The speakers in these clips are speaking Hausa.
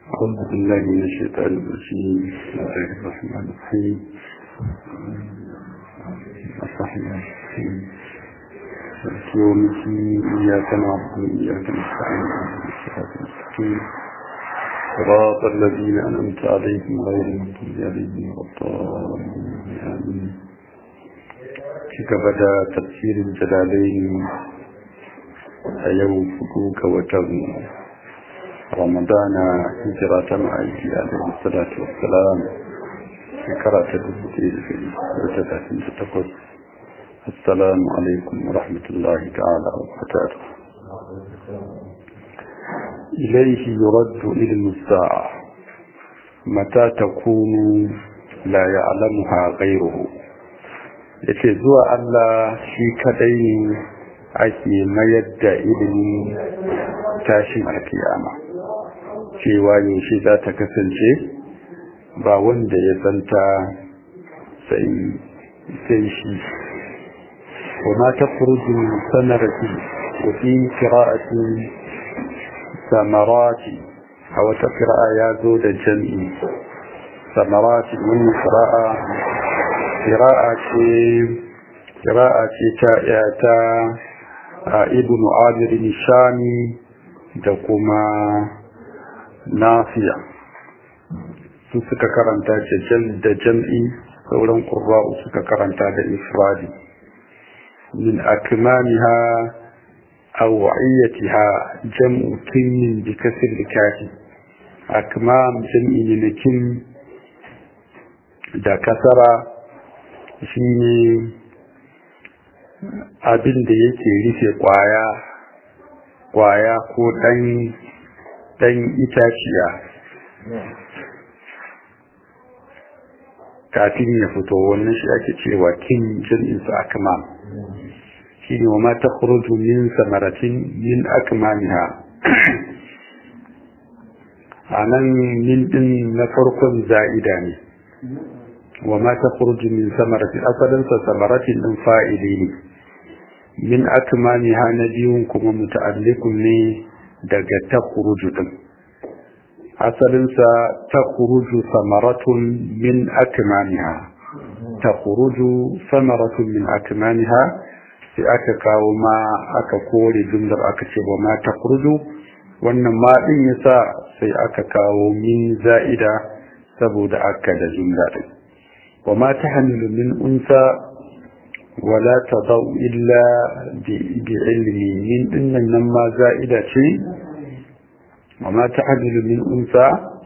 أعوذ بالله من الشيطان الرجيم بسم الله الرحمن الرحيم الرحمن الرحيم يوم الدين إياك نعبد وإياك نستعين الصراط المستقيم صراط الذين أنعمت عليهم غير المغضوب عليهم ولا الضالين آمين كبدا تفسير الجلالين أيوم فكوك وتم ramadana hijira ta ma'aiki alaihi salatu wassalam shekara ta dubu ɗaya da talatin da takwas assalamu alaikum wa rahmatullahi ta'ala wa barakatuh إليه يرد علم الساعة متى تكون لا يعلمها غيره yace zuwa Allah shi kadai ne ake mayar da ilimin tashin alkiyama cewa yaushe za ta kasance ba wanda ya santa sai shi وما تخرج من ثمرة وفي قراءة ثمرات أو تقرأ يا زود الجمع ثمرات من قراءة قراءة قراءة تا ابن عامر الشامي دكما nafiya su suka karanta da jam'i sauran ƙurra'u suka karanta da ifradi min akmamiha aw wa'iyatiha jam'u kinnin bi kasr likafi akmam jam'i ne na kin da kasara shine abin da yake rufe kwaya kwaya ko dan ɗan itaciya kafin ya fito wannan shi ake cewa kin jin'insa akma shi ne wa ma ta min samaratin min akmamiha a nan min ɗin na farkon za'ida ne wa ma ta min samaratin asalinsa samaratin ɗin fa'ili ne min akmamiha na biyun kuma muta'allikun ne daga takuruju din asalinsa takuruju samaratun min akmaniha takuruju samaratun min akmaniha sai aka kawo ma aka kore jumlar aka ce ba ma takuruju wannan ma din yasa sai aka kawo min za'ida saboda aka da jumla din wa ma tahmilu min unsa wala tadau illa bi ilmi min dinnan nan ma za'ida ce amma ta hamilu min unsa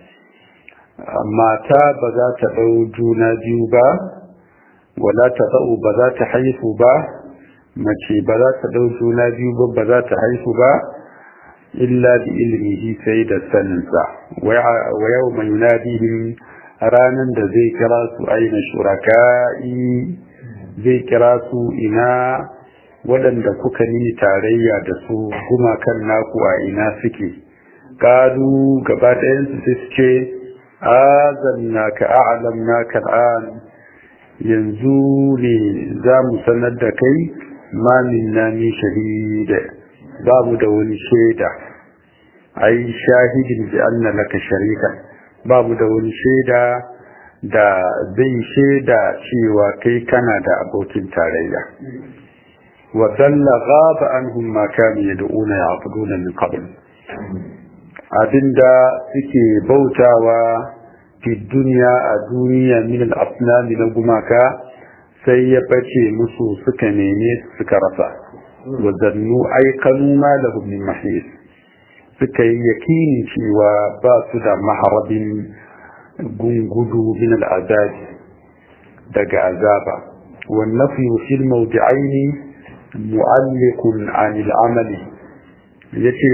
mata ba za ta dau juna biyu ba wala tadau ba za ta haifu ba mace ba za ta dau juna biyu ba ba za ta haifu ba illa bi ilmihi sai da saninsa wa yawma yunadihim ranan da zai kira su aina shuraka'i zai kira su ina waɗanda kuka nini tarayya da su gumakan naku a ina suke ƙalu gaba ɗayansu sai su ce azanna ka a'alam na kan'an yanzu ne za mu sanar da kai ma minna min shahida ba mu da wani shaida ai shahidin bi anna laka sharika ba mu da wani shaida da zai shaida cewa kai kana da abokin tarayya wa dalla ghaba anhum ma kanu yad'una ya'buduna min qabl abinda suke bautawa fi duniya a duniya min al-asnam na gumaka sai ya bace musu suka neme suka rasa wa zannu aikanu ma lahum min mahis suka yi yakini cewa ba su da maharabin gungudu min al'azabi daga azaba والنفي في الموضعين معلق عن العمل yace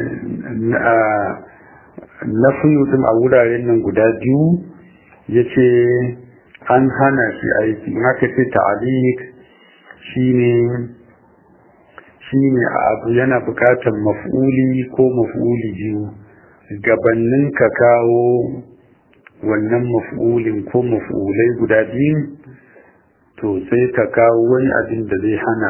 nafiyu din a wuraren nan guda biyu yace an hana shi aiki in aka ce ta'aliq shine shine abu yana bukatar maf'uli ko maf'uli biyu gabannin ka kawo wannan maf'ulin ko maf'ulai guda biyu to sai ka kawo wani abin da zai hana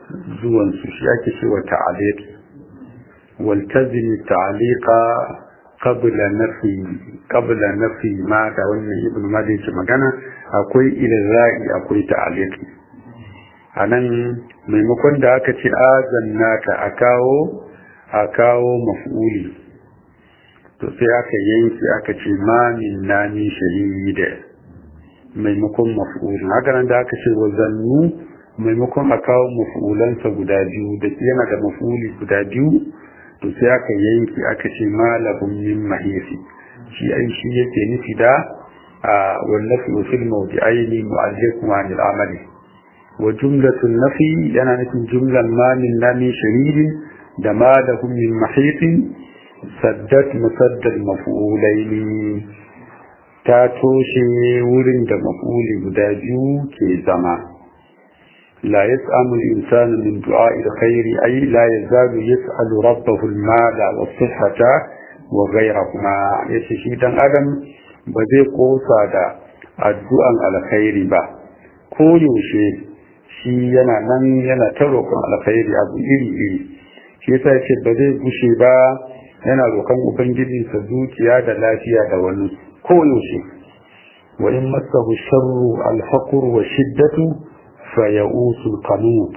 zuwansu shi ake cewa ta'aliq waltazimi ta'aliqa qabla nafi qabla nafi ma da wannan ibnu malik yake magana akwai ilra'i akwai ta'aliki anan maimakon da aka ce azannaka a kawo a kawo maf'uli to sai aka yanki aka ce ma min nami shahida maimakon maf'ulin haka nan da aka ce wa zannu maimakon a kawo maf'ulansa guda biyu da yana da maf'uli guda biyu to sai aka yanki aka ce malahum min mahisi shi ai shi yake nufi da a wallafi wa fil mawdi'aini mu'allikum anil amali wa jumlatun nafi yana nufin jumlan ma min nami shahidin da malahum min mahisin saddat musaddad maf'ulaini ta toshe wurin da maf'uli guda biyu ke zama la yas'amu al-insanu min du'a'i al-khair ay la yazalu yas'alu rabbahu al-mala wa sihhata wa ghayrahuma yace shi dan adam ba zai kosa da addu'an alkhairi ba ko yaushe shi yana nan yana ta roƙon alkhairi abu iri iri shi yasa yace ba zai gushe ba yana roƙon ubangijinsa dukiya da lafiya da wani koyaushe wa in masahu sharru alfaqr wa shiddatu fa ya'usul qanut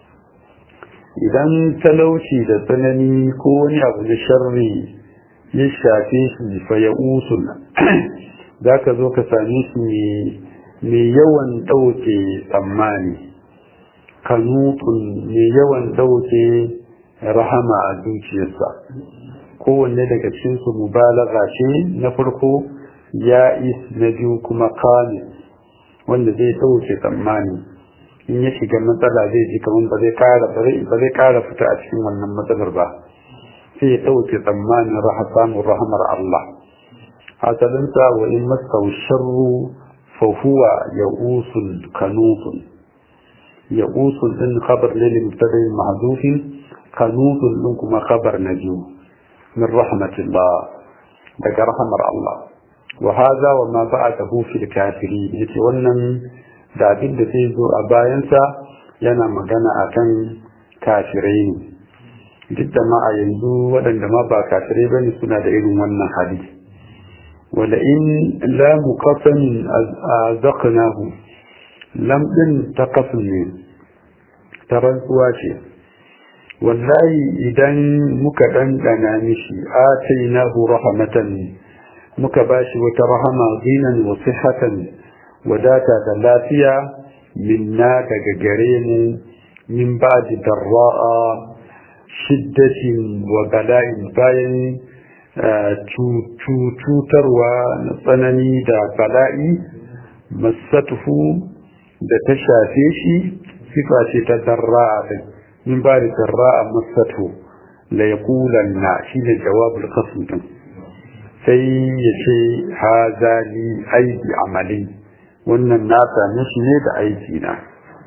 idan talauci da tsanani ko wani abu da sharri ya shafe shi fa ya'usul zaka zo ka same shi mai yawan dauke tsammani kanutun mai yawan dauke rahama a zuciyarsa kowanne daga cikinsu mubalaga ce na farko ya is na biyu kuma kane wanda zai ɗauke tsammani in ya shiga matsala zai ji kamar ba zai kara ba zai kara fita a cikin wannan matsalar ba sai ya ɗauke tsammanin raha samun rahamar Allah hasalinsa wa in masau sharru fa huwa ya'usul kanutun ya'usul din khabar ne limtadai mahdufin kanutun din kuma khabar na biyu min rahmatillah daga rahamar Allah وهذا وما بعده في الكافرين yace wannan da abin da zai zo a bayansa yana magana akan kafirai ne duk da ma a yanzu waɗanda ma ba kafirai bane suna da irin wannan hali wala in la muqassamin azaqnahu lam din taqassum ne ta rantsuwa ce wallahi idan muka dandana mishi atainahu rahmatan muka bashi wata rahama zinan wa sihhatan wadata da lafiya minna daga gare mu min ba'di darra'a shiddatin wa bala'in bayan cutarwa na tsanani da bala'i masatuhu da ta shafe shi sifa ce ta darra'a din min ba'di darra'a masatuhu la yaqulanna shine jawabul qasm din sai ya ce haza li aiki amali wannan na same shi ne da aiki na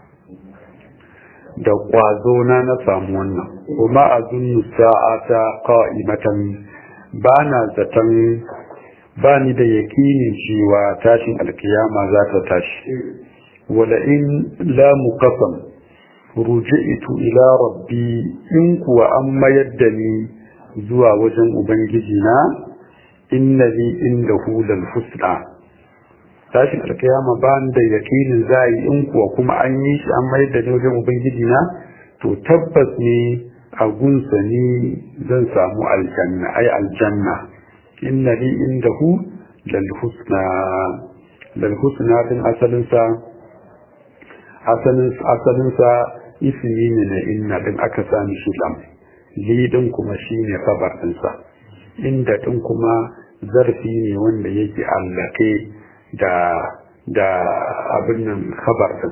da kwazo na na samu wannan kuma a zunnu sa'ata qa'imatan ba na zaton ba ni da yakinin cewa tashin alkiyama za ta tashi wala in la muqassam ruji'tu ila rabbi in kuwa an mayar da ni zuwa wajen ubangiji na inna li indahu lal husna tashin alkiyama ba da yakinin zai in kuwa kuma an yi shi an mai da wajen ubangiji na to tabbas ne a gunsa ni zan samu aljanna ai aljanna inna li indahu lal husna lal husna din asalin sa asalin asalin sa ismi ne na inna din aka sami shi lam li din kuma shine kabar din sa inda ɗin kuma zarfi ne wanda yake allake da da abin nan khabar din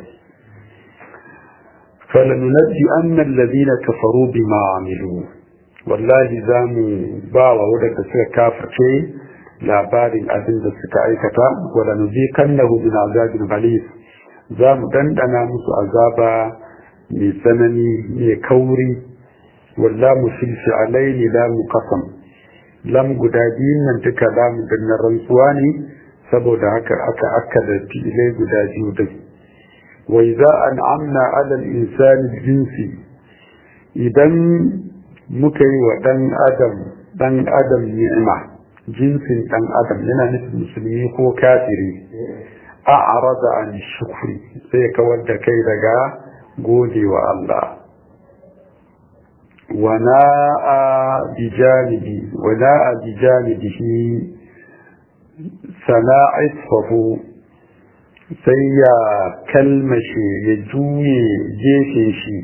falanunajji anna alladhina kafaru bima amilu wallahi zamu ba wa wadanda suka kafirce labarin abin da suka aikata wala nuzikannahu min azabin ghalib zamu dandana musu azaba mai tsanani mai kauri wallahu fil fi'alaini la muqassam lam guda biyun nan duka lamu da na rantsuwa ne saboda haka aka aka da filai guda biyu din wai za an amna alal insani jinsi idan muka yi wa dan adam dan adam ni'ima jinsin ɗan adam yana nufin musulmi ko kafiri a arada an shukri sai kawar da kai daga gode wa Allah وناء بجانبه وناء بجانبه سنا عطفه sai ya kalmashe ya juye gefen shi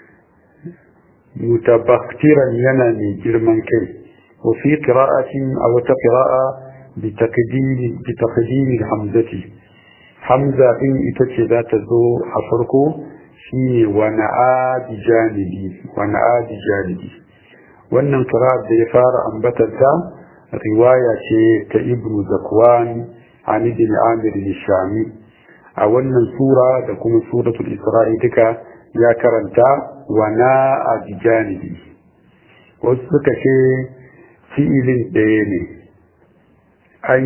mutabaktiran yana mai girman kai wafi qira'atin a wata qira'a bi taqdimi hamzati hamza din ita ce za ta zo a farko shine wani adi janibi wani adi janibi wannan qira'at da ya fara ambatar ta riwaya ce ta ibnu zakwan an ibn amir al-shami a wannan sura da kuma suratul isra'i duka ya karanta wana a janibi wasu suka ce fi'ilin ɗaya ne an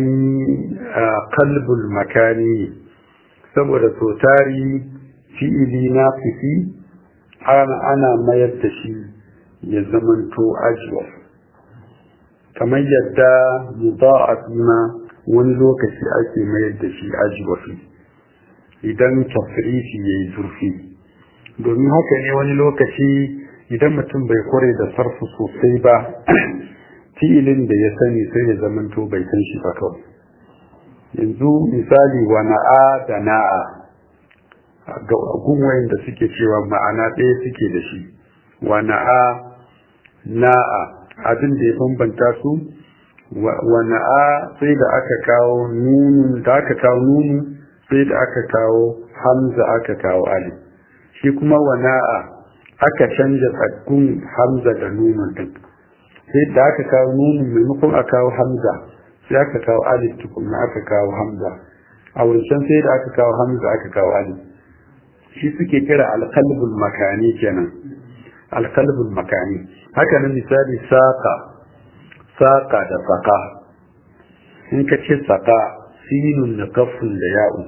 kalbul makani saboda so tari fi'ili na fifi ana mayar da shi ya zamanto ajiwa kamar yadda muda'af ma wani lokaci ake mayar da shi ajiwa idan tafrifi ya yi zurfi domin haka ne wani lokaci idan mutum bai kware da sarfu sosai ba fi'ilin da ya sani sai ya zamanto bai san shi ba kawai yanzu misali wa na'a da na'a ga gunwayin da suke cewa ma'ana ɗaya suke da shi wa na'a na'a abin da ya bambanta su wa na'a sai da aka kawo nunu da aka kawo nunu sai da aka kawo hamza aka kawo alif shi kuma wana'a aka canja tsakkun hamza da nunun din sai da aka kawo nunun maimakon a kawo hamza sai aka kawo alif tukunna aka kawo hamza a wancan sai da aka kawo hamza aka kawo alif shi suke kira alkalbul makani kenan alkalbul makani haka nan misali saka saka da saka in ka ce saka sinun da kafin da ya'u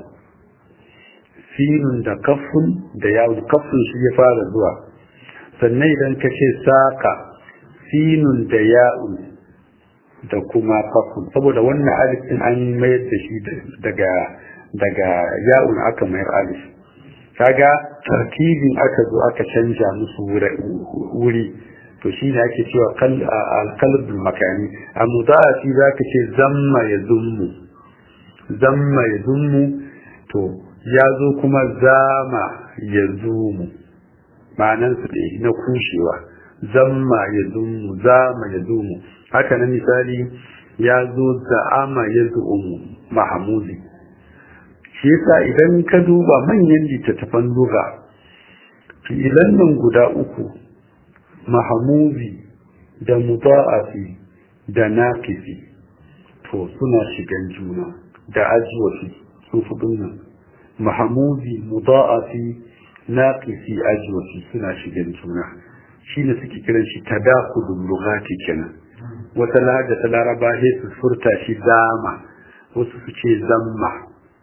sinun da kafin da yawon kafin shi ya fara zuwa sannan idan ka ce saka sinun da ya'un da kuma kafin saboda wannan alifin an mayar da shi daga daga ya'un aka mayar alif kaga tartibin aka zo aka canja musu wuri to shi ne ake cewa alkalbin makani a muda'afi za ka ce zamma ya zummu zamma ya zummu to ya zo kuma zama ya zumu ma'anansu ne na kushewa zamma ya zumu zama ya zumu haka na misali ya zo za'ama ya zumu mahamudi shi yasa idan ka duba manyan littattafan luga fi'ilan nan guda uku mahamudi da muda'afi da naqisi to suna shigan juna da ajwafi su fudun nan mahamudi muda'afi naqisi ajwafi suna shigan juna shine suke kiran shi tadakudul lughati kenan wata lahaja ta laraba sai su furta shi dama wasu su ce zamma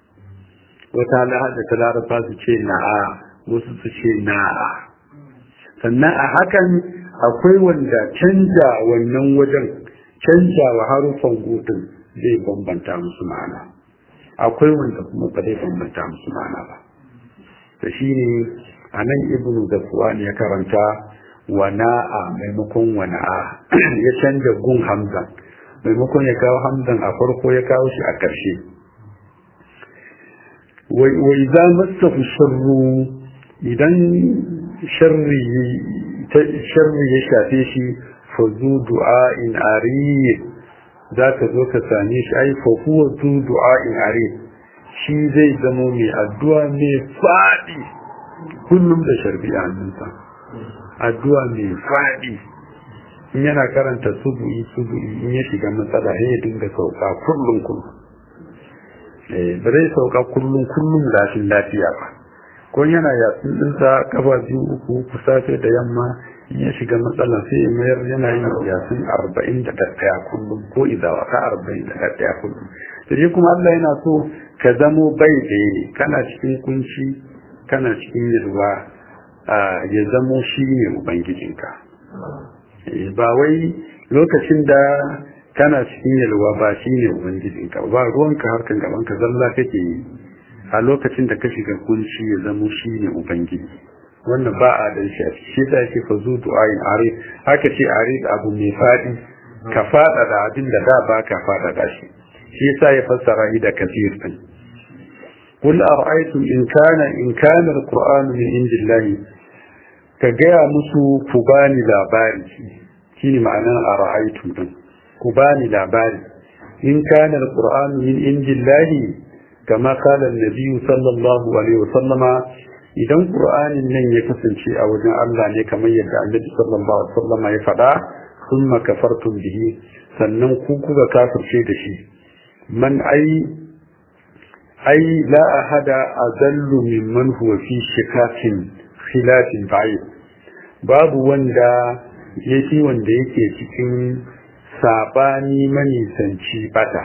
wata lahaja ta laraba su ce na'a wasu su ce na'a sannan a hakan akwai wanda canja wannan wajen canja wa harufan gudun zai bambanta musu ma'ana akwai wanda kuma ba zai bambanta musu ma'ana ba da shi ne a nan ibnu da ne ya karanta wana'a maimakon wana'a ya canja gun hamza maimakon ya kawo hamzan a farko ya kawo shi a ƙarshe wai za masa sharru idan sharri ya shafe shi fa zu du'a'in ariyy za ka zo ka same shi ai fa huwa zu du'a'in ariyy shi zai zamo mai addu'a mai faɗi kullum da sharbi a hannunsa addu'a mai faɗi in yana karanta subu'i subu'i in ya shiga matsala sai ya dinga sauka kullum kullum ba zai sauka kullum kullum lafin lafiya ba ko yana yatsun ɗinsa kafa biyu uku uku safe da yamma in ya shiga matsala sai ya mayar yana yin yatsun arba'in da ɗaya kullum ko idawa ka arba'in da ɗaya kullum da shi kuma Allah yana so ka zamo bai ɗaya ne kana cikin kunci kana cikin yalwa ya zamo shi ne ubangijinka ba wai lokacin da kana cikin yalwa ba shi ne ubangijinka ba ruwanka harkan gabanka zalla kake yi a lokacin da ka shiga kunci ya zamo shi ne ubangiji wannan ba a dan shi a shi da yake fa zu du'ain arif haka ce arif abu mai fadi ka fada da abin da da ba ka fada da shi shi yasa ya fassara shi da kafir din قل أرأيتم إن كان إن كان القرآن من عند الله كجاء مسو كباني لاباري شيني معنى أرأيتم كباني لاباري إن كان القرآن من عند الله كما قال النبي صلى الله عليه وسلم idan qur'anin nan ya kasance a wajen Allah ne kamar yadda Annabi sallallahu alaihi wasallam ya faɗa thumma kafartum bihi sannan ku kuka kafirce da shi man ai ai la ahada azallu mimman huwa fi shikakin khilafin ba'id babu wanda yake wanda yake cikin sabani manisanci bata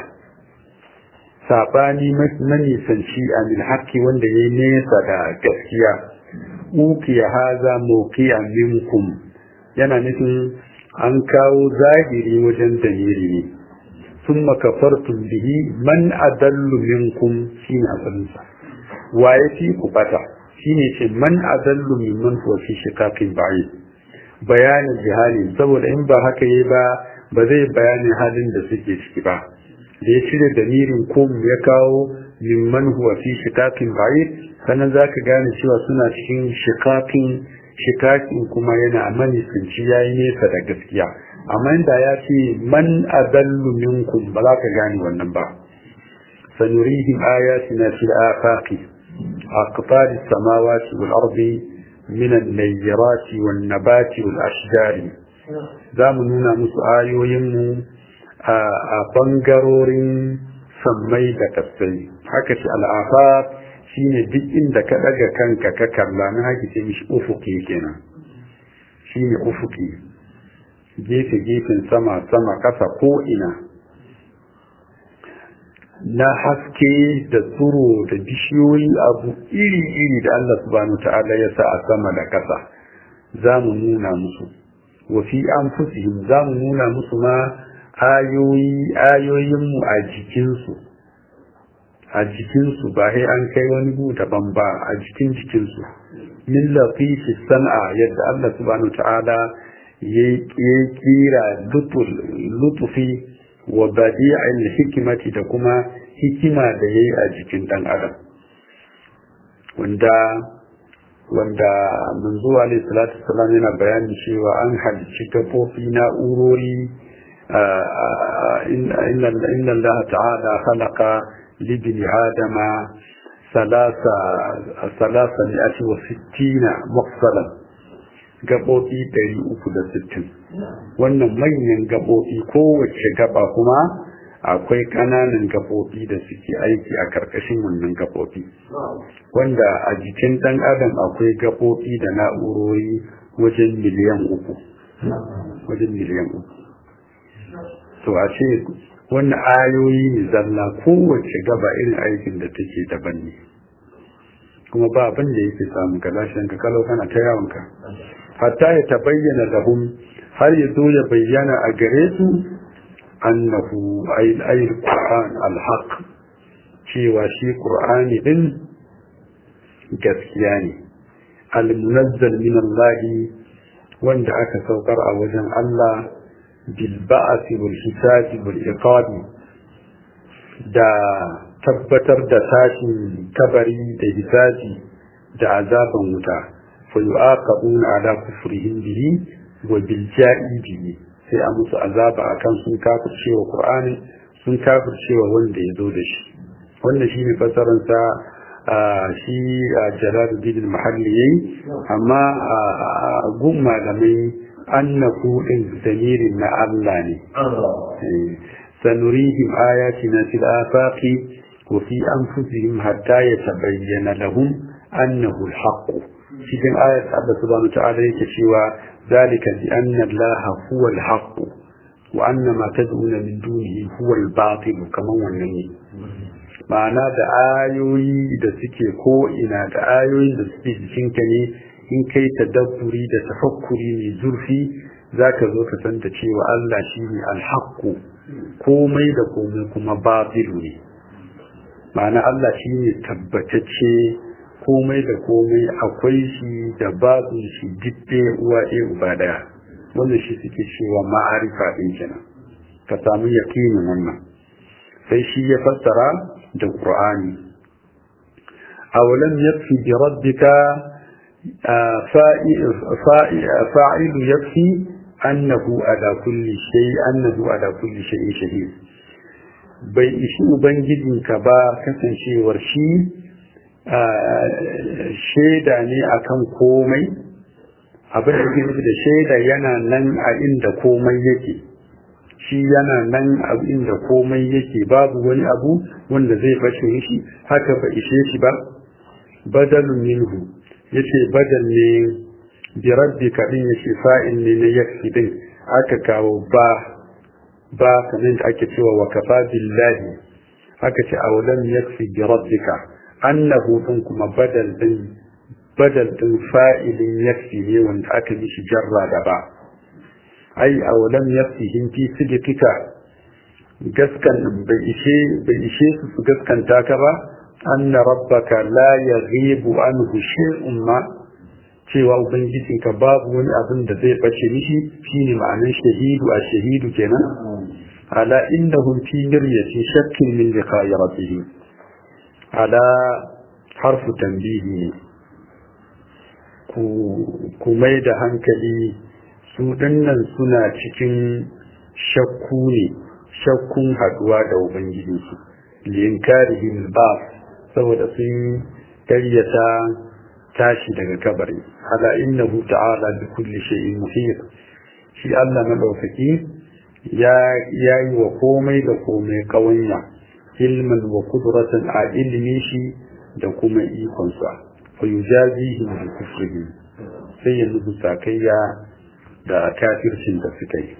sabani manisanci a haƙƙi wanda ya nesa da gaskiya uki ya haza moki a minkum yana nufin an kawo zahiri wajen daliri ne sun makafartun bihi man adallu minkum shi ne asalinsa wa ya fi ku bata shi ne ce man adallu mimman kuwa fi shikafin bayi bayanin jihali saboda in ba haka yi ba ba zai bayanin halin da suke ciki ba da ya cire damirin kum ya kawo mimman huwa fi shikakin ba'id sannan za ka gane cewa suna cikin shikakin shikakin kuma yana manisanci ya yi nesa da gaskiya amma inda ya ce man adallu minkum ba za ka gane wannan ba sanurihim ayatina fil afaqi aqtar as-samawati wal ardi min an-nayyirati wan nabati wal ashjari za mu nuna musu ayoyinmu a bangarorin sammai da kasai haka shi al'afaf shine duk inda ka daga kanka ka kalla na haka ce mishi ufuki kenan shine ufuki gefe gefen sama sama kasa ko ina na haske da tsuro da bishiyoyi abu iri iri da Allah subhanahu ta'ala ya sa a sama da kasa za mu nuna musu wa fi anfusihim za mu nuna musu ma ayoyi ayoyinmu a jikinsu a jikinsu ba sai an kai wani gu daban ba a jikin jikinsu min lafifi san'a yadda Allah subhanahu ta'ala ya kira lutufi wa badi'il hikimati da kuma hikima da yayi a jikin dan adam wanda wanda manzo alaihi salatu wasallam yana bayani cewa an halicci gafofi na'urori إن إن الله تعالى خلق لابن آدم ثلاثة ثلاثمائة وستين مفصلا gaɓoɓi ɗari uku da sittin wannan manyan gaɓoɓi kowace gaɓa kuma akwai ƙananan gaɓoɓi da suke aiki a ƙarƙashin wannan gaɓoɓi wanda a jikin ɗan adam akwai gaɓoɓi da na'urori wajen miliyan uku wajen miliyan uku to a ce wannan ayoyi ne zalla kowace gaba irin aikin da take daban ne kuma ba abin da yake samu ka lashin ka kalau kana ta yawonka hatta ya tabayyana lahum har ya zo ya bayyana a gare su annahu ayil qur'an alhaq cewa shi qur'ani din gaskiya ne almunazzal min Allah wanda aka saukar a wajen Allah بالبعث والحساب والإقاب da tabbatar da tashin kabari da hisabi da azaban wuta fa yu'aqabuna ala kufrihim bihi wa bil bihi sai a musu azaba akan sun kafircewa Qur'ani sun kafircewa wanda ya zo da shi wannan shine fasaran sa shi Jalaluddin al-Mahalli yayi amma gun malamai annahu din damirin na Allah ne sanurihim ayatina fil afaqi wa fi anfusihim hatta yatabayyana lahum annahu al-haqq cikin ayat Allah subhanahu wa ta'ala yake cewa zalika bi anna Allah huwa al-haqq wa anna ma tad'una min dunihi huwa al-batil kaman wannan ne ma'ana da ayoyi da suke ko ina da ayoyin da suke jikinka ne in kai tadabburi da tafakkuri mai zurfi za ka zo ka san da cewa Allah shi ne alhaƙu komai da komai kuma batilu ne ma'ana Allah shi ne tabbatacce komai da komai akwai shi da babu shi didde uwa ɗaya uba ɗaya wannan shi suke cewa ma'arifa ɗin kenan ka samu yakinin wannan sai shi ya fassara da qur'ani awalam yakfi bi rabbika fa'ilu yakfi annahu ala kulli shay annahu ala kulli shay'in shahid bai ishi ubangijinka ba kasancewar shi shaida ne akan komai abin da ke da shaida yana nan a inda komai yake shi yana nan a inda komai yake babu wani abu wanda zai fashe shi haka ba ishe shi ba badalun minhu yace badal ne bi rabbika din yace fa'il ne na yakfi din aka kawo ba ba kanin da ake cewa wa kafa billahi aka ce awalam yakfi bi rabbika annahu din kuma badal din badal din fa'ilin yakfi ne wanda aka yi shi jarra da ba ai awalam yakfihim fi sidqika gaskan bai ishe bai ishe su su gaskanta ka ba anna rabbaka la yaghibu anhu shay'un ma cewa ubangijinka babu wani abin da zai bace mishi shine ma'anar shahidu a shahidu kenan ala innahum fi miryati shakkin min liqa'i rabbihim ala harfu tanbihi ne ku mai da hankali su dinnan suna cikin shakku ne shakkun haduwa da ubangijinsu linkarihim ba saboda sun karyata tashi daga kabari ala innahu ta'ala bi kulli shay'in muhit shi Allah madaukaki ya yayi wa komai da komai kawanya ilman wa qudratan a ilmi shi da kuma ikonsa fa yujazihi bi kufrihi sai ya nubu sakayya da kafircin da suka yi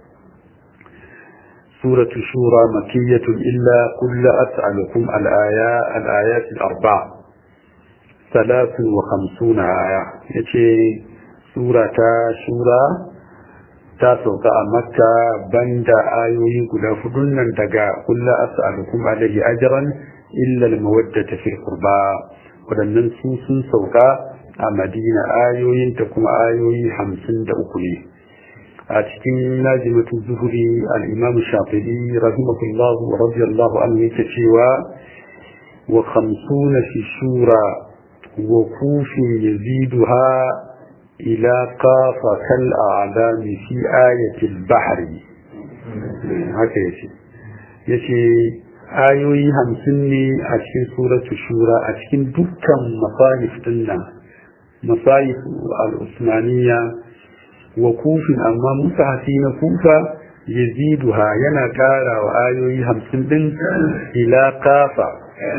سورة الشورى مكية إلا قل أسألكم الآيات الآيات الأربع ثلاث وخمسون آية يتي سورة شورى تاسوك مكة بند آيوي قل فدنا دقا قل أسألكم عليه أجرا إلا المودة في القربى ودنن سوسن سوكا أمدينة آيوي تكم آيوي حمسن دأكلي a cikin najimatu zuhuri al'imamu shafi'i rahimahullahu wa radiyallahu anhu yake cewa wa khamsuna fi shura wa kufin yaziduha ila kafa kal a'lami fi ayatil bahri haka yace yace ayoyi hamsin ne a cikin suratu shura a cikin dukkan masahif dinnan masahif al-usmaniyya wa kufin amma musahafi na kufa yaziduha yana kara wa ayoyi hamsin din ila kafa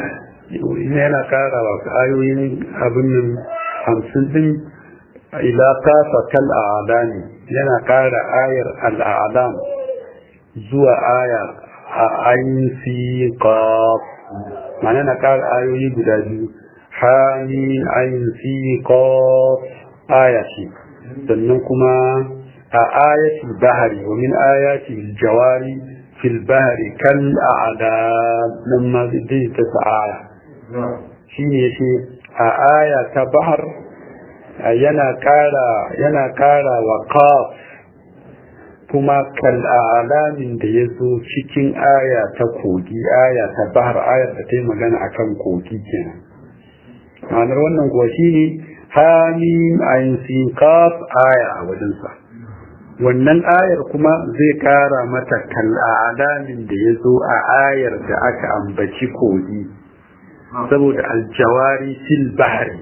yana kara wa ayoyin abin nan hamsin din ila kafa kal a'lami yana kara ayar al'alam zuwa aya a ayin fi qaf ma'ana na kara ayoyi guda biyu hamim ayin fi qaf aya ce sannan kuma a ayatul bahari wa min ayatil jawari fil bahari kal a'da nan ma zai ta aya shine yace a aya ta bahar yana kara yana kara wa qaf kuma kal a'lamin da yazo cikin aya ta kogi aya ta bahar ayar da ta yi magana akan kogi kenan ma'anar wannan kuwa shine hamim ayin sin kaf aya a wajensa wannan ayar kuma zai kara mata kal'adamin da ya zo a ayar da aka ambaci kogi saboda aljawari fil bahari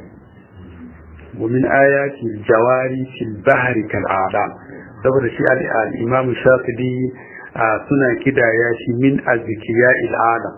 wa min ayati aljawari fil bahari kal'adam saboda shi al-imam shafi'i suna kidaya shi min azkiya alam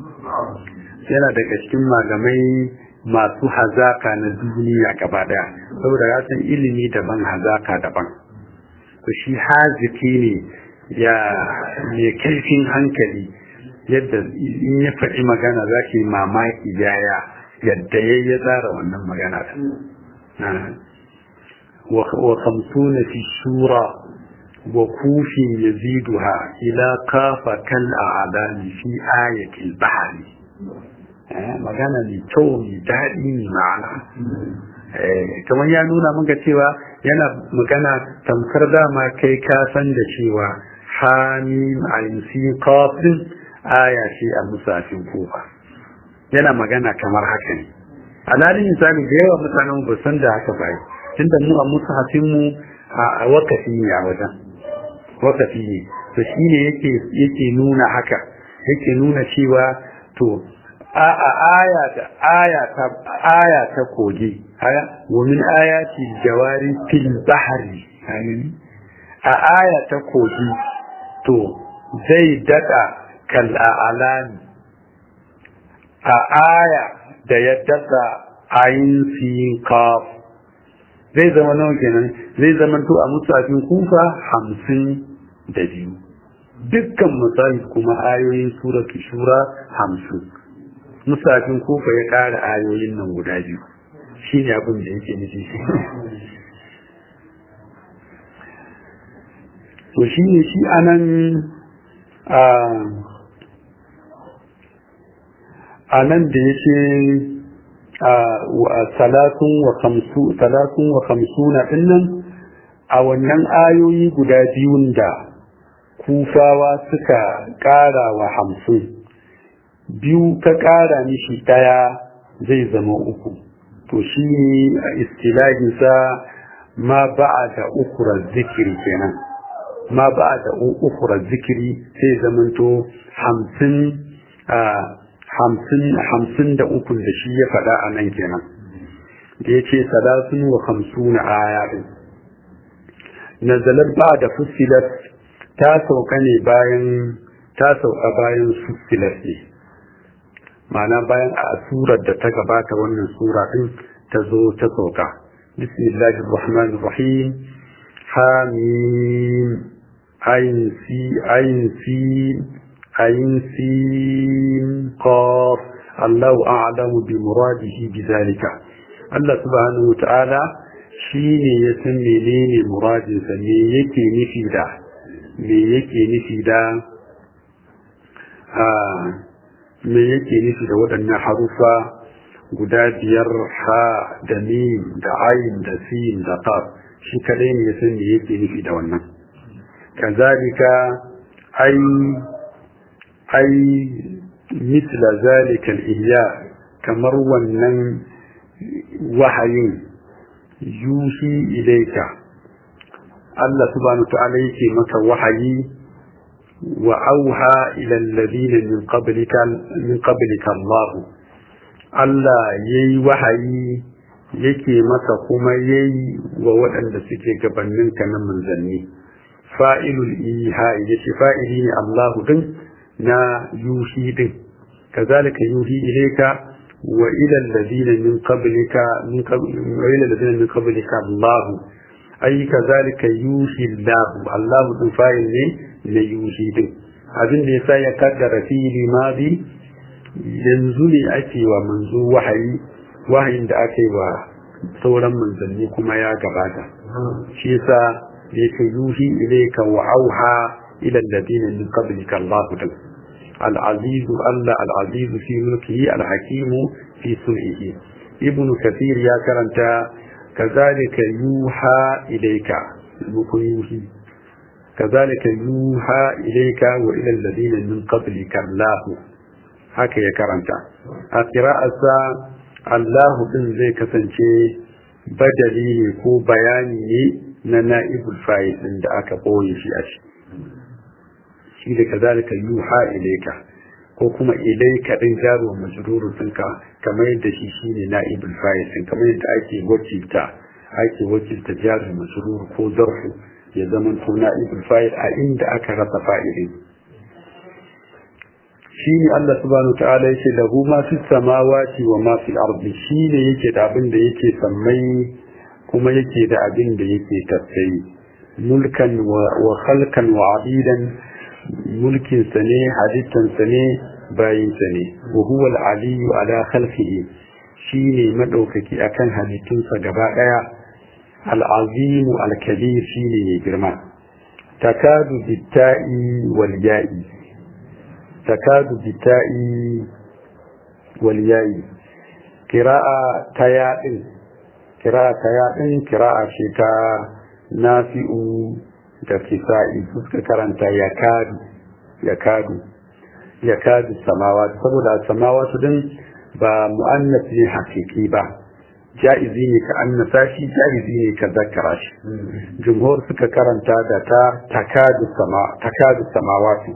yana daga cikin malamai masu hazaka na duniya gaba daya saboda ya san ilimi daban hazaka daban to shi haziki ne ya mai kaifin hankali yadda in ya faɗi magana za ki mamaki yaya yadda ya ya tsara wannan magana da wa kamsuna fi shura wa kufin yaziduha ila kafa kal a'lami fi ayatil bahri magana mai kyau mai daɗi mai ma'ana kamar ya nuna maka cewa yana magana tamkar dama kai ka san da cewa hamim ayin kafin aya ce a musafin kofa yana magana kamar haka ne alalin misali da yawa mutanen ba san da haka bai tunda mu a musafin mu a wakafi ne a wajen wakafi ne to shine yake yake nuna haka yake nuna cewa to a aya da aya ta aya ta kogi aya wa min ayati jawari fil bahri a aya ta kogi to zai dada kal alani a aya da ya dada ayin sin kaf zai zama nawa kenan zai zama to a musafin kufa hamsin da biyu dukkan misali kuma ayoyin suratu shura hamsin musafin kofa ya ƙara ayoyin nan guda biyu shi ne abin da yake nufi to shi ne shi anan a nan da ya ce talatun wa kamsuna ɗinnan a wannan ayoyi guda biyun da kufawa suka ƙara wa hamsin biyu ka ƙara mishi ɗaya zai zama uku to shi ne a istilahinsa ma ba'a da ukura zikiri kenan ma ba'a da ukura zikiri sai zamanto hamsin hamsin hamsin da ukun da shi ya faɗa a nan kenan da ya ce salasun wa hamsuna aya ɗin nazalar ba da fusilar ta sauka ne bayan ta sauka bayan fusilar ne ma'ana bayan a surar da ta gabata wannan sura din ta zo ta sauka bismillahir rahmanir rahim hamim ayin si ayin si ayin sin qaf Allahu a'lamu bi muradihi bi zalika Allah subhanahu ta'ala shine ya san menene muradinsa me yake nufi da me yake nufi da me yake nufi da waɗannan harufa guda biyar ha da mim da ayin da sin da qaf shi kadai ne san me yake nufi da wannan kazalika ai ai misla zalika al-ihya kamar wannan wahayin yuhi ilaika Allah subhanahu wa ta'ala yake maka wahayi وأوحى إلى الذين من قبلك من قبلك الله Allah ya yi wahayi yake masa kuma ya yi wa waɗanda suke gabaninka na manzanni fa'ilul iha ya ce fa'ili ne Allahu din na yuhi din kazalika yuhi ilaika wa ila alladhina min qablika min wa ila alladhina min qablika Allah ay kazalika yuhi Allah Allah din fa'il ne na yuhi din abin da yasa ya kaddara fili madi yanzu ne ake wa manzo wahayi wahayin da aka yi wa sauran manzanni kuma ya gabata shi yasa da yake yuhi ilayka wa auha ila alladhina min qablika Allah din العزيز الله العزيز في ملكه الحكيم في صنعه ابن كثير يا كرنتا كذلك يوحى إليك يوحي كذلك يوحى إليك وإلى الذين من قبلك الله haka ya karanta a ƙira'arsa Allahu ɗin zai kasance badali ne ko bayani ne na na'ibul fa'il ɗin da aka ɓoye shi a shi shi da kazalika yuha ilaika ko kuma ilaika ɗin jaruwa majrurun ɗinka kamar yadda shi shine na'ibul fa'il ɗin kamar yadda ake wakilta ake wakilta jaruwa majrur ko zarfu ya zama to na'ibul fa'il a inda aka rasa fa'ilin shi ne Allah subhanahu ta'ala yake lahu ma fi samawati wa ma fi ardi shi ne yake da abin da yake sammai kuma yake da abin da yake tafsiri mulkan wa khalqan wa abidan mulkin sa ne halittan sa ne bayin sa ne wa huwa al-aliyyu ala khalqihi shi ne madaukaki akan halittunsa gaba daya al-azim al-kabir shi ne mai girma takadu bitta'i wal ya'i takadu bitta'i wal ya'i kira'a ta yaɗin kira'a ta yaɗin kira'a ce ta nafi'u da kisa'i suka karanta yakadu yakadu yakadu samawa saboda samawa su din ba mu'annas ne hakiki ba ja'izi ne ka annasa shi ja'izi ne ka zakara shi jumhur suka karanta da ta takadu sama takadu samawati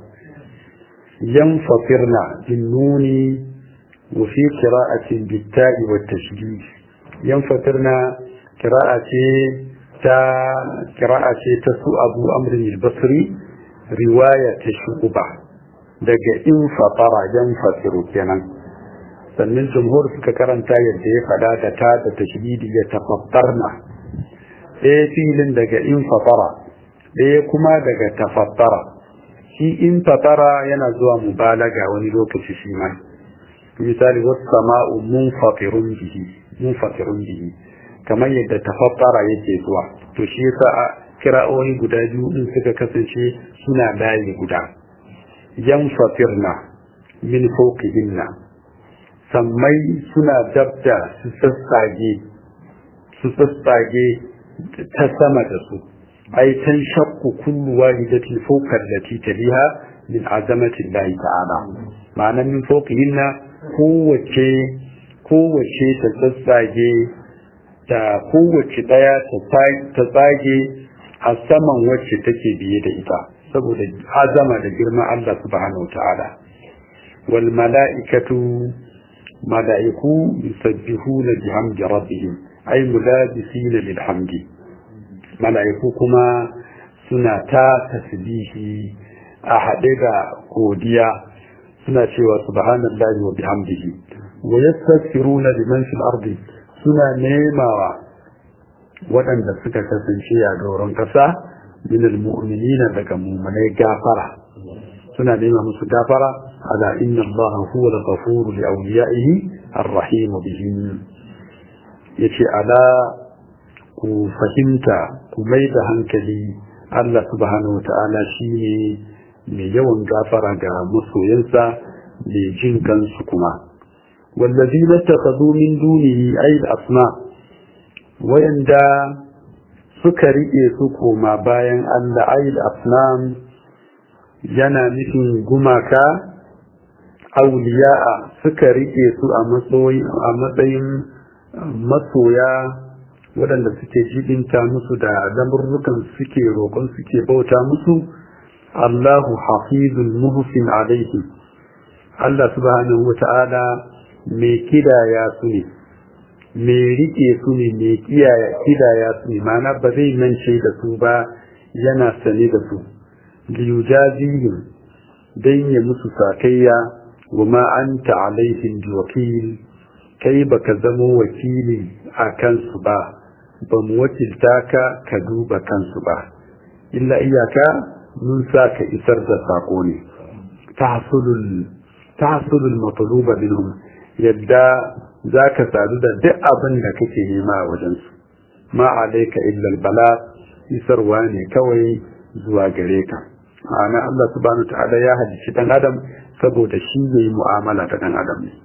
yanfasirna bin nuni wa fi qira'atin bitta'i wa tashdid yanfasirna qira'a ce ta qira'a ce ta su Abu Amr al-Basri riwaya ta shuba daga in fatara yanfasiru kenan sannan jumhur suka karanta yadda ya fada da ta da tashdidi ya tafattarna ɗaya filin daga in fatara ɗaya kuma daga tafattara shi in fatara yana zuwa mubalaga wani lokaci shi ma misali wasu sama'u munfatirun bihi munfatirun bihi kamar yadda tafattara yake zuwa to shi yasa a kira'o'i guda biyu din suka kasance suna layi guda yanfatirna min fawqihinna sammai suna dabda su sassage su sassage ta sama da su ai tan shakku kullu wahidatin fawqa allati taliha min azamati Allah ta'ala ma'ana min fawqihinna kowace kowace ta sassage ta kowace daya ta tsage a saman wacce take biye da ita saboda azama da girman Allah subhanahu ta'ala wal mala'ikatu mala'iku yusabbihuna bihamdi rabbihim ay mulabisina lil hamdi mala'iku kuma suna ta tasbihi a haɗe da godiya suna cewa subhanallahi wa bihamdihi wa yastaghfiruna liman fil ardi suna nemawa waɗanda suka kasance a doron ƙasa min almu'minina daga mu'minai gafara suna nema musu gafara ala inna allaha huwa al-ghafuru li awliyaihi ar-rahim bihim yace ala ku fahimta ku mai da hankali Allah subhanahu wata'ala shine mai yawan gafara ga masoyansa mai jin kansu kuma wallazina takhadhu min dunihi ay al-asma wayanda suka riƙe su koma bayan Allah ayil asnam yana nufin gumaka auliya'a suka riƙe su a matsayin masoya waɗanda suke jibinta musu da lamurrukan suke roƙon suke bauta musu Allahu hafizul muhsin alaihi Allah subhanahu wa ta'ala mai kidaya su ne mai rike su ne mai kidaya su ne mana ba zai mance da su ba yana sane da su liyujazihim dan ya musu sakayya wa ma anta alaihim biwakil kai baka zamo wakili a kansu ba ba mu wakilta ka ka duba kansu ba illa iyaka mun sa ka isar da sako ne tahsulul tahsulul matluba minhum yadda za ka sadu da duk abin da kake nema a wajensu ma alaika illal bala isarwa ne kawai zuwa gare ka ma'ana Allah subhanahu ta'ala ya halicci dan adam saboda shi yayi mu'amala da dan adam ne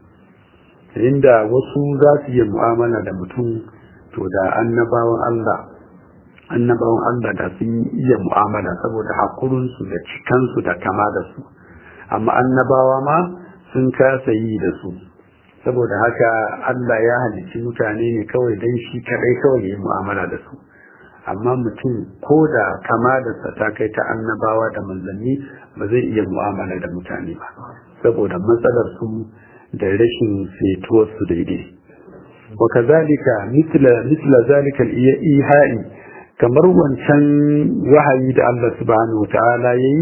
inda wasu za su yi mu'amala da mutum to da annabawan Allah annabawan Allah da sun iya mu'amala saboda hakurinsu da cikansu da kama da su amma annabawa ma sun kasa yi da su saboda haka Allah ya halicci mutane ne kawai don shi kadai kawai ya yi mu'amala da su amma mutum ko da kama da sa ta kai ta annabawa da manzanni ba zai iya mu'amala da mutane ba saboda matsalar su da rashin fetuwar su daidai wa kazalika misla misla zalika al-ihai kamar wancan wahayi da Allah subhanahu wa ta'ala yayi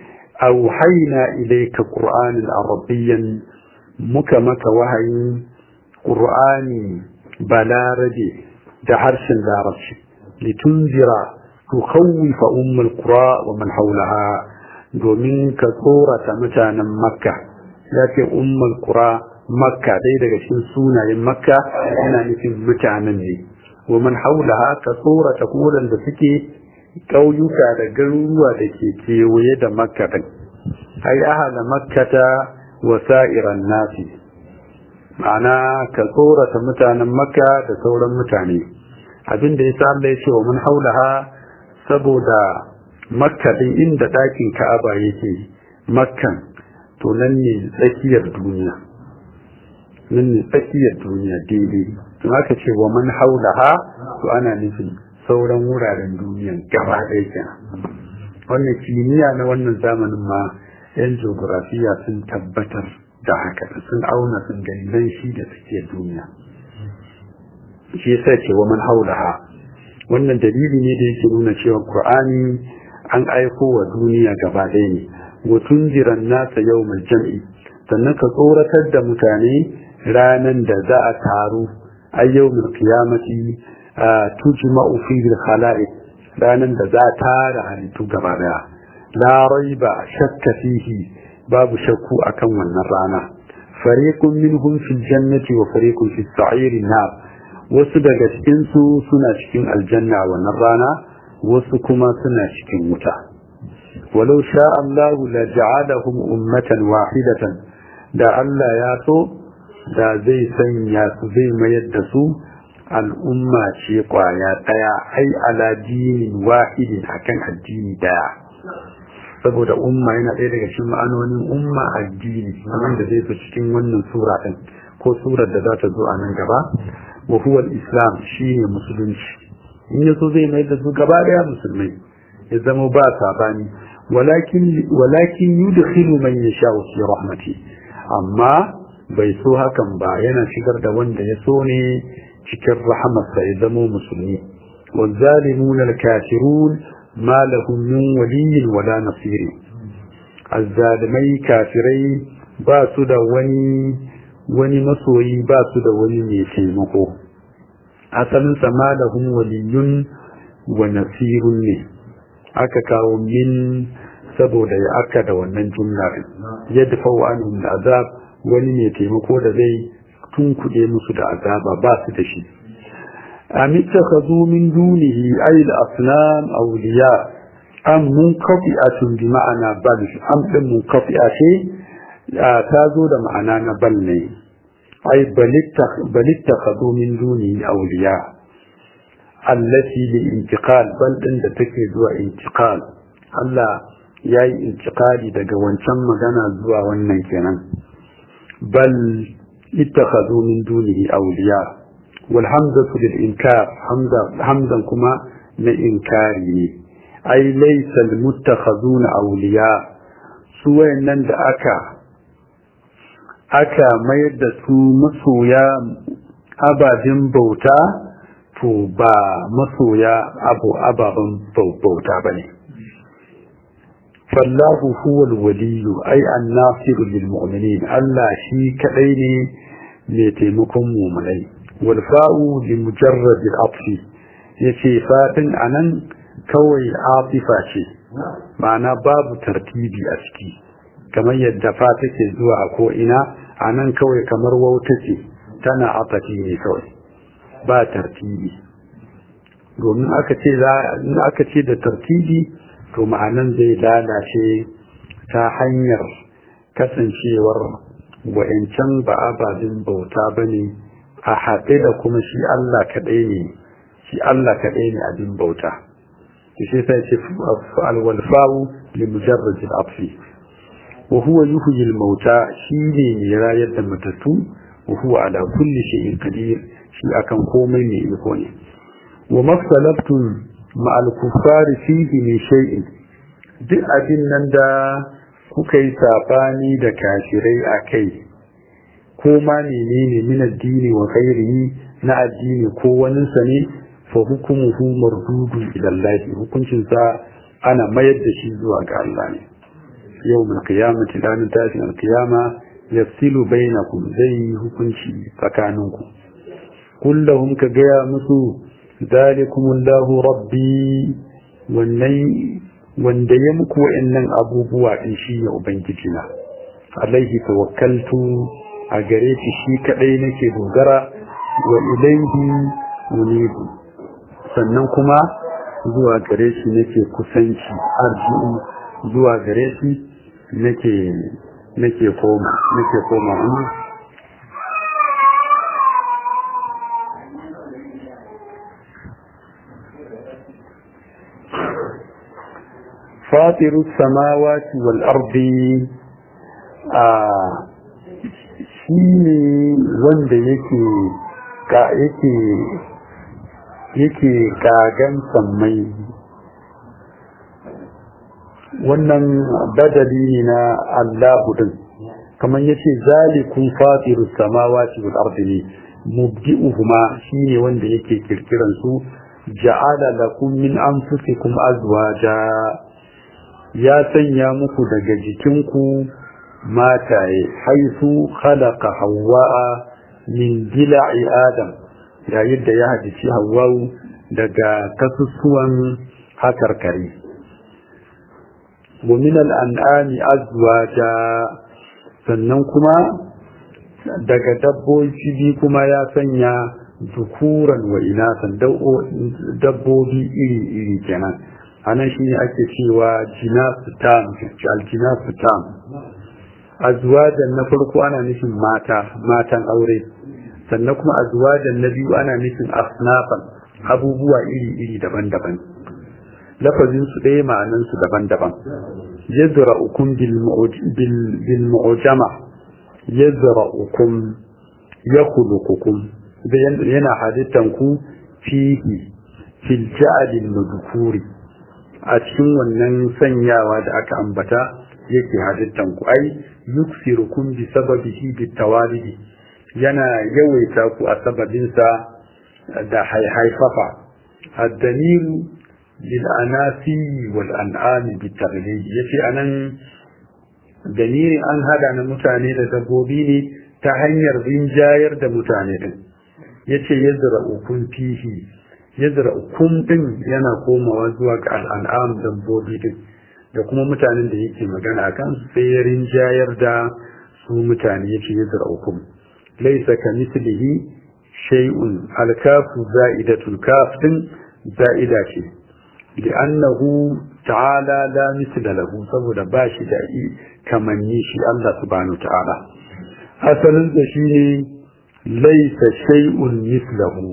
auhayna ilayka qur'anan arabiyyan muka maka wahayin ƙur'ani balarabe da harshen larabci litunzira tukhawwifa ummul qura wa man hawlaha domin ka tsorata mutanen makka ya ce ummul qura makka dai daga cikin sunayen makka yana nufin mutanen ne wa man hawlaha ka tsorata kodan da suke ƙauyuka da garuruwa da ke kewaye da makka ɗin ai ahala makkata wa sa'iran nasi ma'ana ka tsorata mutanen makka da sauran mutane abin da yasa Allah ya ce wa mun haulaha saboda makka din inda ɗakin ka'aba yake makkan to nan ne tsakiyar duniya nan ne tsakiyar duniya daidai to aka ce wa man haulaha to ana nufin sauran wuraren duniyan gaba ɗaya kenan wannan kimiyya na wannan zamanin ma yan geografiya sun tabbatar da haka sun auna sun gani nan shi da tsakiyar duniya shi yasa ce wa man haulaha wannan dalili ne da yake nuna cewa qur'ani an aiko wa duniya gaba ɗaya ne wa tunjiran nasa yawmal jam'i sannan ka tsoratar da mutane ranan da za a taru a yawmal qiyamati tujma'u fihi al-khala'iq ranan da za a tara halittu gaba daya la raiba shakka fihi babu shakku akan wannan rana fariqun minhum fil jannati wa fariqun fis sa'iri nar wasu daga cikin su suna cikin aljanna wannan rana wasu kuma suna cikin wuta walau sha Allah la ja'alahum ummatan wahidatan da Allah ya so da zai sanya su zai mayar da su al'umma ce kwaya daya ai ala dinin wahidin akan addini daya saboda umma yana ɗaya daga cikin ma'anonin umma addini wanda zai fi cikin wannan sura ɗin ko surar da za ta zo a nan gaba wa huwa islam shine musulunci in ya so zai mai da su gaba daya musulmai ya zama ba sabani walakin walakin yudkhilu man yasha'u fi rahmati amma bai so hakan ba yana shigar da wanda ya so ne cikin rahamarsa ya zama musulmi والظالمون الكافرون ما لهم من ولي ولا نصير الظالمي كافري باسو da wani wani masoyi ba su da wani mai taimako asalin sama da hun waliyun wa nasirun ne aka kawo min saboda ya aka da wannan jumla yadda fawo anhum da azab wani mai taimako da zai tunkuɗe musu da azaba ba su da shi am ittakhadhu min dunihi ay al-asnam awliya am munqati'atun bi ma'ana bal am din munqati'a ce ta zo da ma'ana na bal ne ai balitta khadu min duni awliya allati li intiqal bal din da take zuwa intiqal Allah yayi intiqali daga wancan magana zuwa wannan kenan bal ittakhadhu min dunihi awliya wal hamzatu lil inkar hamza hamzan kuma na inkari ne ai laysa al muttakhaduna awliya su wayannan da aka aka mayar da su masoya ababen bauta to ba masoya abu ababen bauta ba ne fallahu huwa waliyu ai annasiru lil mu'minin Allah shi kadai ne mai taimakon mu'minai wal fa'u li mujarrad al atfi yace fatin anan kawai atifa ce ma'ana babu tartibi a ciki kamar yadda fa take zuwa a ko ina a nan kawai kamar wauta ce tana atafi ne kawai ba tartibi domin aka ce aka ce da tartibi to ma'anan zai lalace ta hanyar kasancewar wa'ancan ba ababen bauta ba ne a haɗe da kuma shi Allah kaɗai ne shi Allah kaɗai ne abin bauta shi sai ce alwalfawu li mujarrajil afi وهو يحيي الموتى شيء راية دمتتو وهو على كل شيء قدير شيء أكن قومي من يكوني وما اختلفتم مع الكفار فيه من شيء duk abin nan da kuka yi saɓani da kashirai a kai ko ma menene min addini wa ghairihi na addini ko waninsa ne fa hukumuhu mardudu ila Allah hukuncin sa ana mayar da shi zuwa ga Allah ne يوم القيامة لا نتاج القيامة يفصل بينكم زي هكنشي فكانوكم قل لهم كجيا مسو ذلكم الله ربي والني wanda ya muku wa'annan abubuwa din shi ya ubangijina alaihi tawakkaltu a gare shi shi kadai nake dogara wa ilaihi unibu sannan kuma zuwa gare shi nake kusanci arji'u zuwa gare shi nake nake koma nake koma فاطر السماوات والأرض shine wanda yake ka yake yake kagan sammai wannan badali ne na Allahu din kamar yace zalikun fatirus samawati wal ardi ne mubdi'uhuma shine wanda yake kirkiran su ja'ala lakum min anfusikum azwaja ya sanya muku daga jikinku mataye haisu khalaqa hawwa'a min dila'i adam yayin da ya hadici hawwa'u daga kasusuwan hakarkari wa min al'an'ami azwaja sannan kuma daga dabbobi kuma ya sanya zukuran wa inasan dabbobi iri-iri kenan anan shi ne ake cewa jinasu tam aljinasu tam azwajan na farko ana nufin mata matan aure sannan kuma azwajan na biyu ana nufin asnafan abubuwa iri-iri daban-daban lafazin su ɗaya ma'anan su daban-daban yazra ukum bil mu'jama yazra ukum yakhluqukum yana halittan ku fihi fil ja'alil madhkuri a cikin wannan sanyawa da aka ambata yake halittan ku ai yuksirukum bi sababihi bi tawalidi yana yawaita ku a sababinsa da haifafa addamiru lil anasi wal an'ami bi taghlib yace anan damirin an hada na mutane da dabbobi ne ta hanyar rinjayar da mutane din yace yazra'ukum fihi yazra'ukum din yana komawa zuwa ga al'an'am dabbobi din da kuma mutanen da yake magana kan sai ya rinjayar da su mutane yace yazra'ukum laysa kamithlihi shay'un al-kafu za'idatul kaf din za'ida ce li'annahu ta'ala la mithla lahu saboda ba shi da kamanni shi Allah subhanahu ta'ala asalin da shi ne laysa shay'un mithlahu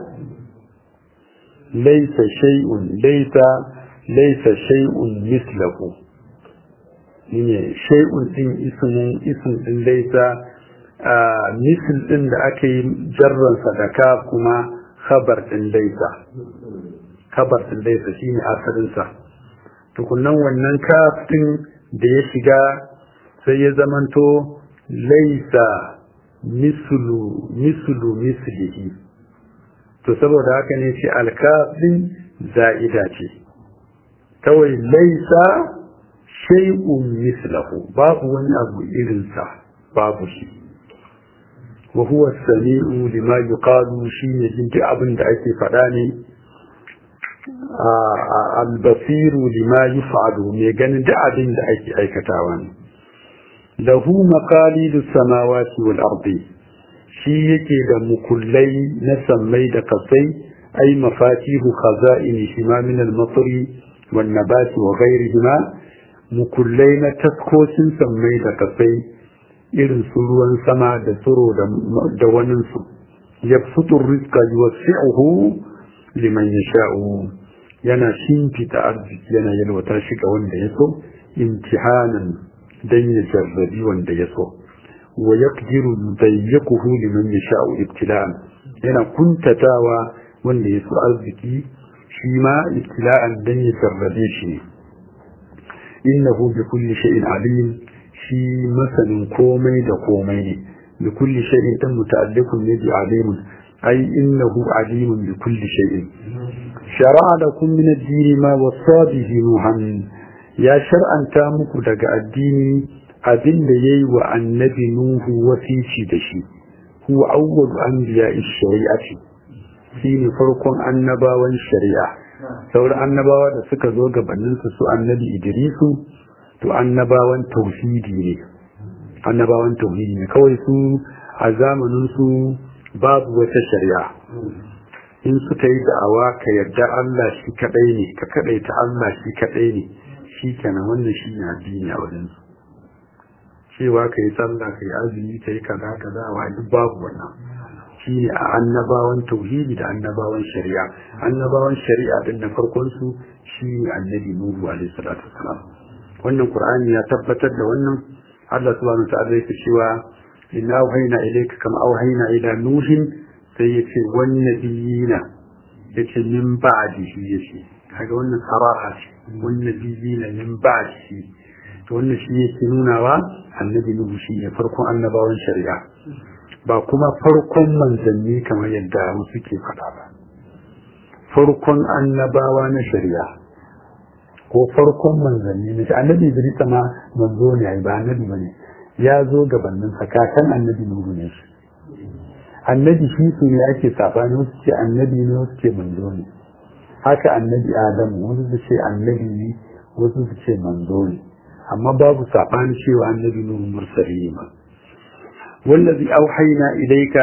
laysa shay'un laysa laysa shay'un mithlahu ne shay'un din ismin ism din laysa misl din da aka yi jarran sadaka kuma khabar din laysa khabar din laysa shine asalin sa tukunnan wannan kaf din da ya shiga sai ya zamanto laysa mislu mislu mislihi to saboda haka ne shi alkaf din za'ida ce kawai laisa shay'un mislahu babu wani abu irinsa babu shi wa huwa sami'u lima yuqalu shine jin duk abin da ake faɗa ne al-basiru lima yuf'alu me ganin duk abin da ake aikatawa ne lahu maqalidus samawati wal ardi shi yake da mukullai na sammai da kasai ai mafatihu khaza'ini shima min al-matri wan nabati wa ghayrihima mukullai na taskocin sammai da kasai irin su ruwan sama da tsiro da wanin su yabsutu rizqa yuwasi'uhu liman yasha'u yana shimfita arziki yana yalwata shi ga wanda ya so imtihanan dan ya jarrabi wanda ya so wa yaqdiru dayyakuhu liman yasha'u ibtila'an yana kuntatawa wanda ya so arziki shi ma ibtila'an dan ya jarrabe shi ne innahu bi kulli shay'in alim shi masanin komai da komai ne bi kulli shay'in dan muta'alliqun ne bi alimun ai innahu alimun bi kulli shay'in shara'a lakum min ad-din ma wasa bihi nuhan ya shar'anta muku daga addini abinda yayi wa annabi nuhu wasici da shi huwa awwal anbiya'i shari'ati shine farkon annabawan shari'a sauran annabawa da suka zo gabanin su su annabi idrisu to annabawan tauhidi ne annabawan tauhidi ne kawai su a zamanin su babu wata shari'a in suka yi da'awa ka yarda Allah shi kadai ne ka kadaita Allah shi kadai ne shi kenan wannan shi ne addini a wajen su cewa ka yi sallah ka yi azumi ka yi kaza kaza wa duk babu wannan shi ne a annabawan tauhidi da annabawan shari'a annabawan shari'a din na farkon su shi ne annabi nuhu alaihi salatu wasalam wannan qur'ani ya tabbatar da wannan Allah subhanahu wa ta'ala yake cewa inna auhayna ilayka kama auhayna ila nuhin sai yace wan nabiyina yace min ba'dihi yace kaga wannan saraha ce wan nabiyina min ba'dihi to wannan shi yake nunawa annabi nuhu shi ne farkon annabawan shari'a ba kuma farkon manzanni kamar yadda wasu ke faɗa ba farkon annabawa na shari'a ko farkon manzanni na annabi Idris ma manzo ne ai ba annabi bane ya zo gabanin kakan annabi Nuhu ne shi annabi shi su ne ake sabani wasu ce annabi ne wasu ce manzo ne haka annabi Adamu wasu su ce annabi ne wasu su ce manzo ne amma babu sabani cewa annabi Nuhu mursali ne ma wallazi auhayna ilayka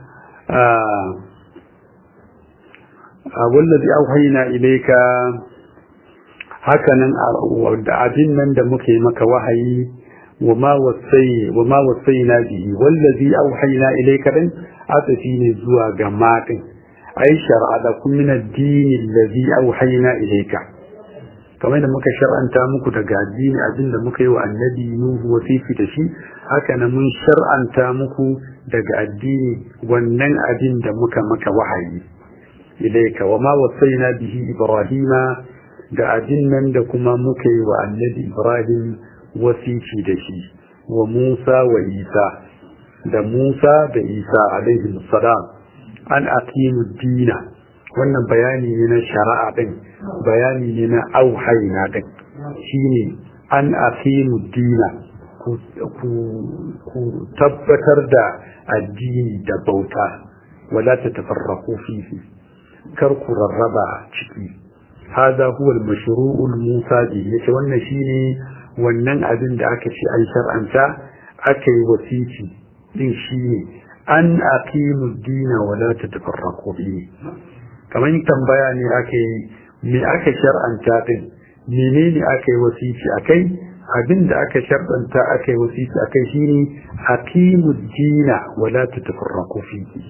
wallazi auhayna ilayka hakanan da abin nan da muke maka wahayi wama wasai wama wasaina bihi wallazi auhayna ilayka din atafi ne zuwa ga matin ai shar'a da kun min ad-din allazi auhayna ilayka kamar da muka shar'anta muku daga addini abin da muka yi wa annabi nuhu wasifi da shi haka nan mun shar'anta muku daga addini wannan abin da muka maka wahayi ilayka wama wasaina bihi ibrahima da abin nan da kuma muka yi wa annabi Ibrahim wasici da shi wa Musa wa Isa da Musa da Isa alaihi salam an aqimu dina wannan bayani ne na shari'a din bayani ne na auhayna din shine an aqimu dina ku ku tabbatar da addini da bauta wala ta tafarraqu fihi kar ku rarraba ciki هذا هو المشروع الموسى به yace wannan shine wannan abin da aka ce an shar'anta aka yi wasiti din shine an aqimu dina wa la tatafarraqu bihi kamar tambaya ne aka yi me aka shar'anta din menene aka yi wasiti akai abin da aka shar'anta aka yi wasiti akai shine aqimu dina wa la tatafarraqu fihi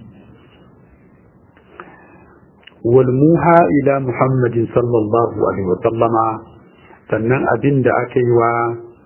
والموحى إلى محمد صلى الله عليه وسلم sannan abin da aka yi wa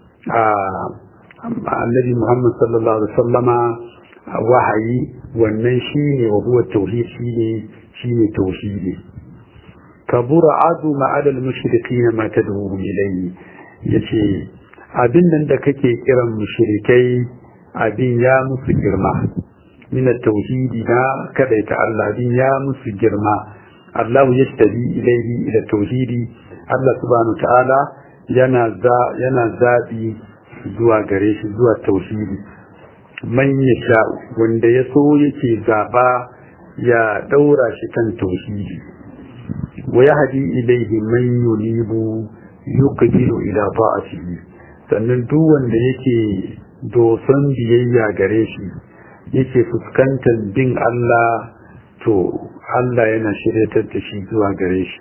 annabi Muhammad sallallahu alaihi wasallama wahayi wannan shine wa huwa tauhid shine shine tauhidi kabura adu ma'al al-mushrikin ma tad'uhum ilayhi yace abin nan da kake kiran mushrikai abin ya musu girma min at-tauhidi na kadaita Allah abin ya musu girma Allah ya tabi ilaihi ila tauhidi Allah subhanahu ta'ala yana za yana zabi zuwa gare shi zuwa tauhidi man yasha wanda ya so yake zaba ya daura shi kan tauhidi wa yahdi ilaihi man yunibu yuqdiru ila ta'atihi sannan duk wanda yake doson biyayya gare shi yake fuskantar bin Allah to Allah yana shiryatar da shi zuwa gare shi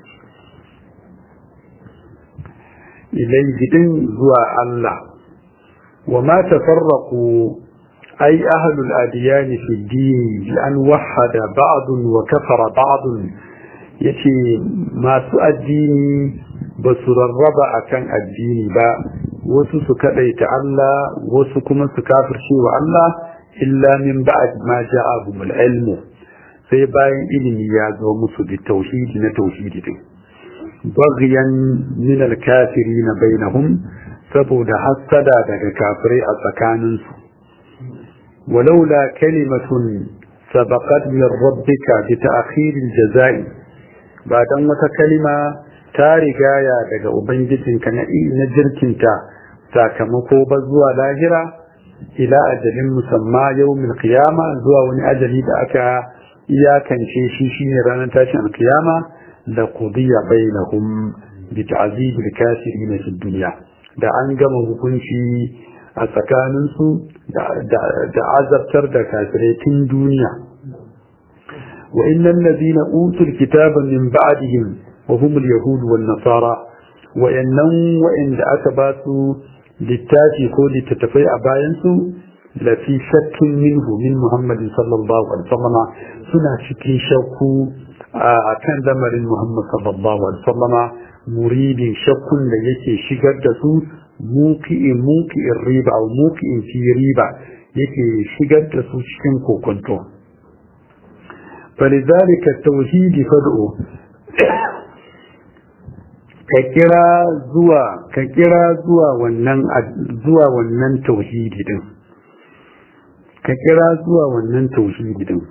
ilai gidin zuwa Allah wa ma tafarraqu ay ahlul adiyan fi din bi an wahada ba'd wa kafara ba'd yace masu addini ba su rarraba akan addini ba wasu su kadaita Allah wasu kuma su kafirce wa Allah illa min ba'd ma ja'ahumul ilmu sai bayan ilimi ya zo musu da tauhidi na tauhidi din baghyan min al-kafirin bainahum saboda hasada daga kafirai a tsakanin su walaula kalimatun sabaqat min rabbika bi ta'khir al-jazai ba dan wata kalima ta rigaya daga ubangijinka na na jirkinta sakamako ba zuwa lahira ila ajalin musamma yawmil qiyama zuwa wani ajali da aka iyakance shi shine ranar tashin alkiyama da qudiya bainahum bi ta'zib al-kafirin fi dunya da an gama hukunci a tsakanin su da azabtar da kafirai tun duniya wa innal ladina utul kitaba min ba'dihim wa hum al-yahud wan nasara wa innan wa inda aka ba su littafi ko littattafai a bayan su la fi shakkin minhu min muhammadin sallallahu alaihi wasallam suna cikin shakku a kan lamarin muhammad sallallahu alaihi wasallama muridin shakkun da yake shigar da su muki'in muki'in riba au muki'in fi riba yake shigar da su cikin kokonto فلذلك التوحيد فدعو ka kira zuwa ka kira zuwa wannan zuwa wannan tauhidi din ka kira zuwa wannan tauhidi din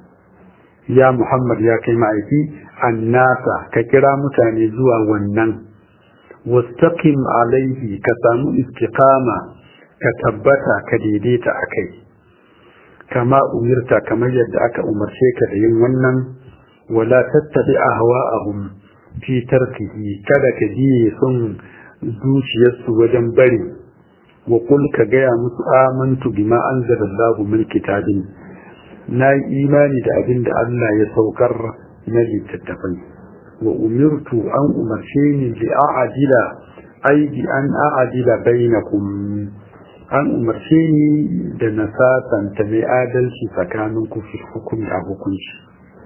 ya Muhammad ya kai ma'aiki annasa ka kira mutane zuwa wannan wastaqim alaihi ka samu istiqama ka tabbata ka daidaita akai kama umirta kamar yadda aka umarce ka da yin wannan wala tattabi ahwa'ahum fi tarkihi kada ka biye son zuciyarsu wajen bari wa kul ka gaya musu amantu bima anzalallahu min kitabin na yi imani da abin da Allah ya saukar na littattafai wa umirtu an umarce ni li a'adila ai bi an a'adila bainakum an umarce ni da na sasanta mai adalci tsakanin ku fi hukumi a hukunci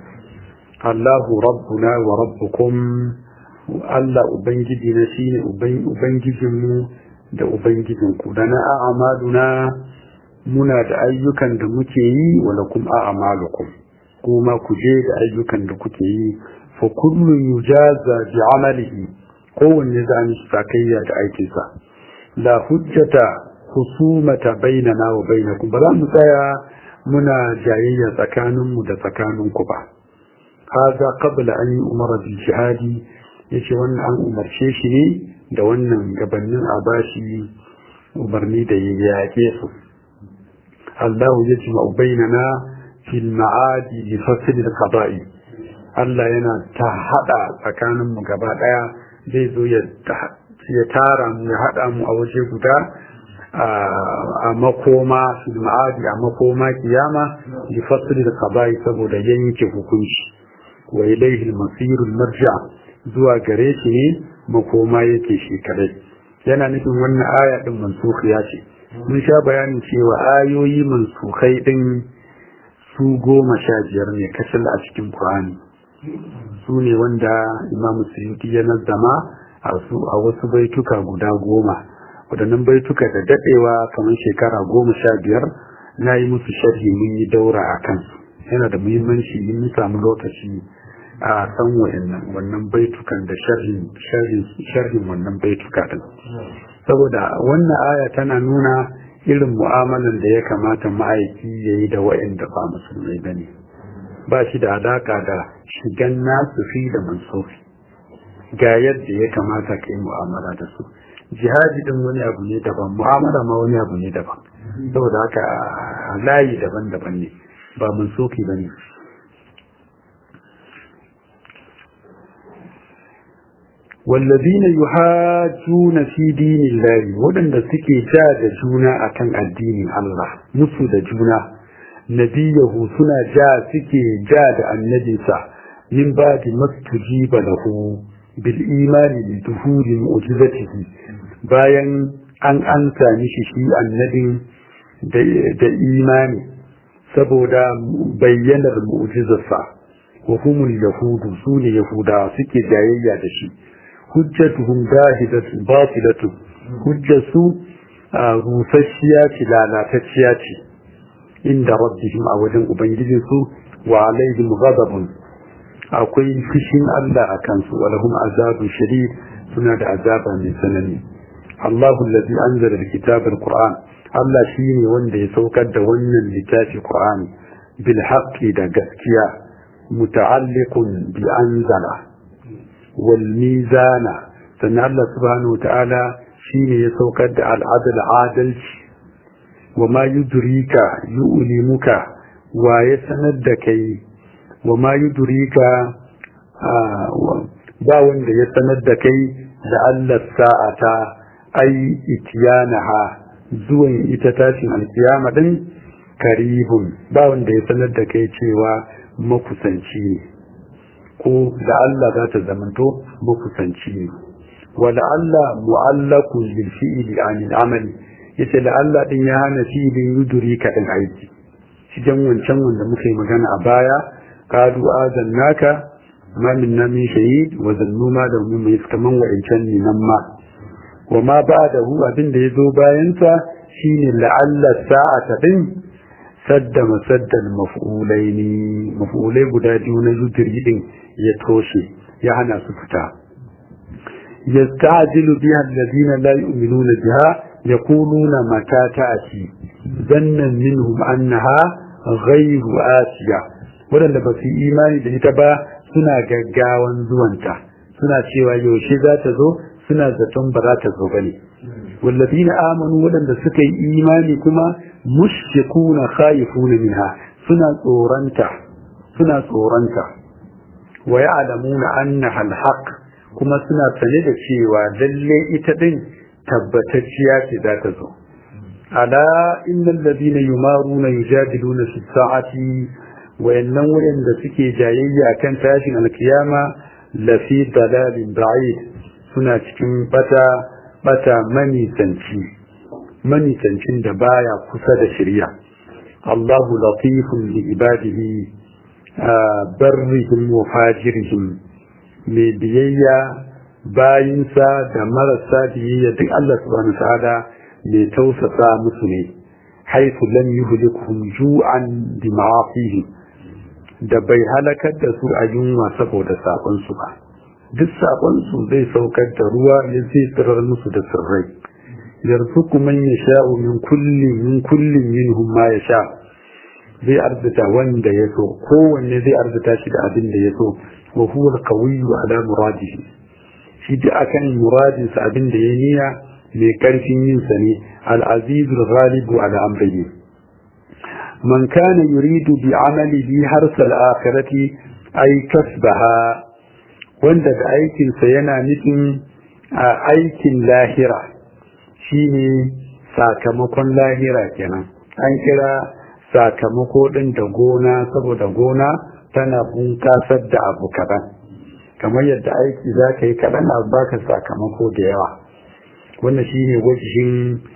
Allahu rabbuna wa rabbukum Allah ubangiji na shine ubangijinmu da ubangijinku da na a'maluna muna da ayyukan da muke yi wa lakum a'malukum kuma ku je da ayyukan da kuke yi fa kullu yujaza bi amalihi kowanne za mu sakayya da aikinsa la hujjata husumata bainana wa bainakum ba za mu tsaya muna jayayya tsakaninmu da tsakaninku ba haza qabla an umara bil jihadi yace wannan an umarce shi ne da wannan gabanin a bashi umarni da ya yaƙe su Allah ya ji bainana fil ma'adi li fasl al qada'i Allah yana ta hada tsakanin mu gaba daya zai zo ya ya tara mu ya hada mu a waje guda a makoma fil ma'adi a makoma kiyama li fasl al qada'i saboda yanke hukunci wa ilayhi al masir al marja zuwa gare shi ne makoma yake shi kadai yana nufin wannan aya din mansukhiya ce mun sha bayanin cewa ayoyi mansukai din su goma sha biyar ne kacal a cikin Qur'ani su ne wanda Imam Suyuti ya nazama a wasu baituka guda goma wadannan baituka da dadewa kamar shekara goma sha biyar na yi musu sharhi mun yi daura a kansu yana da muhimmanci in samu lokaci a san wa'annan wannan baitukan da sharhin wannan baituka din saboda wannan aya tana nuna irin mu'amalan da ya kamata ma'aiki ya yi da wa'anda ba musulmai ba ne ba shi da alaka da shigan nasu fi da mansofi ga yadda ya kamata ka yi mu'amala da su jihadi din wani abu ne daban mu'amala ma wani abu ne daban saboda haka layi daban-daban ne ba mansofi ba ne والذين يحاجون في دين الله ودن suke ja da juna akan addinin Allah musu da juna nabiyahu suna ja suke ja da annabinsa min ba'di mastujiba lahu bil imani bi duhuri mu'jizatihi bayan an ansa mishi shi annabin da imani saboda bayyanar mu'jizarsa wa humul yahudu sune yahuda suke jayayya da shi hujjatuhum dahidatu batilatu hujjatu rusasshiya ce lalatacciya ce inda rabbihim a wajen ubangijinsu wa alaihim ghadabun akwai fushin Allah a kansu wa lahum azabun shadid suna da azaba mai tsanani Allahu allazi anzala alkitaba alquran Allah shine wanda ya saukar da wannan littafi Qur'ani bil haqqi da gaskiya muta'alliqun bi anzala والميزان سنة الله سبحانه وتعالى شين يسوكد العدل عادل وما يدريك يؤلمك ويسندك وما يدريك ba wanda ya sanar da kai da Allah sa'ata ai itiyanaha zuwan ita tashin alkiyama din karibun ba wanda ya sanar da kai cewa makusanci ne ko da Allah za ta zamanto makusanci ne wa da Allah mu'allakun bil fi'li anil amali yace da Allah din ya hana fi'lin yuduri ka din aiki cikin wancan wanda muka yi magana a baya qadu azannaka ma minna min shahid wa zannu ma da mu mai kaman wa'ancan ne nan ma wa ma ba'dahu abin da yazo bayan sa shine la'alla sa'ata din sadda masaddan maf'ulaini maf'ulai guda biyu na yuduri din ya toshe ya hana su fita yastajilu biha alladhina la yu'minuna biha yaquluna mata ta'ati zannan minhum annaha ghayru asiya wadanda ba su imani da ita ba suna gaggawan zuwanta suna cewa yaushe za ta zo suna zaton ba za ta zo bane والذين آمنوا ولن سكي إيماني كما مشفقون خايفون منها سنة صورنتا سنة صورنتا ويعلمون أنها الحق كما سنة سند شيوا دلي إتدين تبتتشيات ذات زو ألا إن الذين يمارون يجادلون في الساعة وإنه إن سكي جايي أكن تاشن القيامة لفي ضلال بعيد سنة كم بتا bata manisanci manisancin da baya kusa da shirya Allahu latifun li ibadihi barrihim wa fajirihim mai biyayya bayinsa da marasa biyayya duk Allah subhanahu ta'ala mai tausasa musu ne haifu lam yuhlikuhum ju'an bi ma'afihi da bai halakar da su a yunwa saboda sakon su ba duk saƙonsu zai saukar da ruwa ya zai tsirar musu da tsirrai yarzuku man yasha'u min kulli min kullin minhum ma yasha zai arzuta wanda ya so kowanne zai arzuta shi da abin da ya so wa huwa al-qawiyyu ala muradihi shi da akan muradin sa abin da ya niyya mai karfin yin sa ne al-aziz al-ghalib ala amrihi man kana yuridu bi amalihi harsa al-akhirati ay kasbaha wanda da aikinsa yana nufin a aikin lahira shine sakamakon lahira kenan an kira sakamako ɗin da gona saboda gona tana bunƙasar da abu kaɗan kamar yadda aiki za ka yi kaɗan a baka sakamako da yawa wannan shine wajen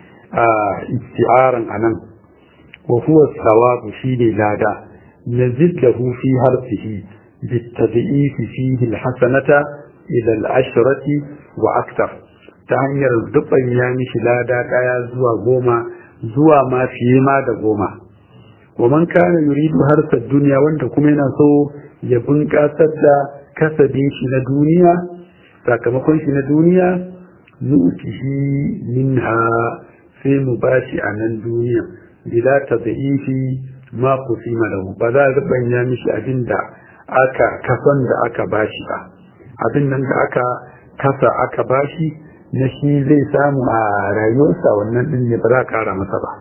isti'aran anan wa huwa sawabu shine lada nazid lahu fi harfihi بالتضعيف فيه الحسنة إلى العشرة وأكثر تهنير الدبن يعني شلادا كايا زوا غوما زوا ما فيما دا غوما ومن كان يريد هرس الدنيا وانت كمينا سو يبن كاسد كسبين شي دنيا sakamakon shi na duniya nu'tihi minha sai mu bashi a nan duniya bila tadhifi ma qusima lahu ba za a banya mishi abinda aka kasan da aka bashi ba abin nan da aka kasa aka bashi na shi zai samu a rayuwarsa wannan din ne ba za kara masa ba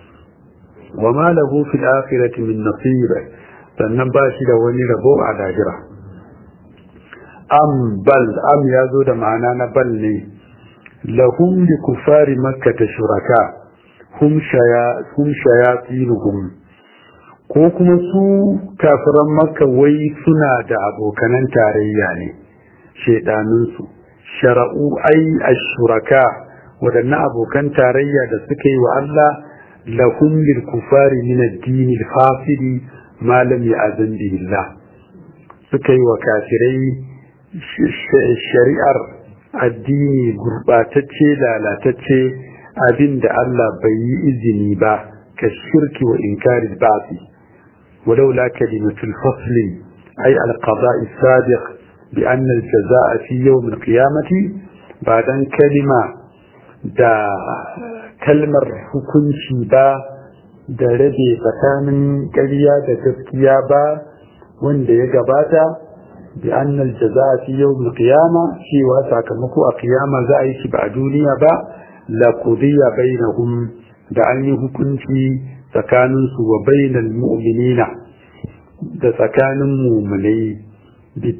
wa ma lahu fil akhirati min nasib sannan ba shi da wani rabo a lahira am bal am ya zo da ma'ana na bal ne lahum li kufari makka shuraka hum shaya hum shayatsinuhum ko kuma su kafiran makka wai suna da abokanan tarayya ne shaidaninsu shara'u ai ashuraka waɗannan abokan tarayya da suka yi wa Allah lahum lil kufari min ad-din al-fasidi ma lam ya'zan bihi Allah suka yi wa kafirai shari'ar addini gurbatacce lalatacce abinda Allah bai yi izini ba ka shirki wa inkarin ba'si ولولا كلمة الفصل أي القضاء السابق بأن الجزاء في يوم القيامة بعد كلمة دا كلمة hukunci ba da rabe tsakanin ƙarya da gaskiya ba wanda ya gabata bi annal jaza fi yawm qiyama cewa sakamako a qiyama za a yi shi ba a duniya ba la qudiya bainahum da an yi hukunci tsakaninsu wa bainal mu'minina da tsakanin mu'minai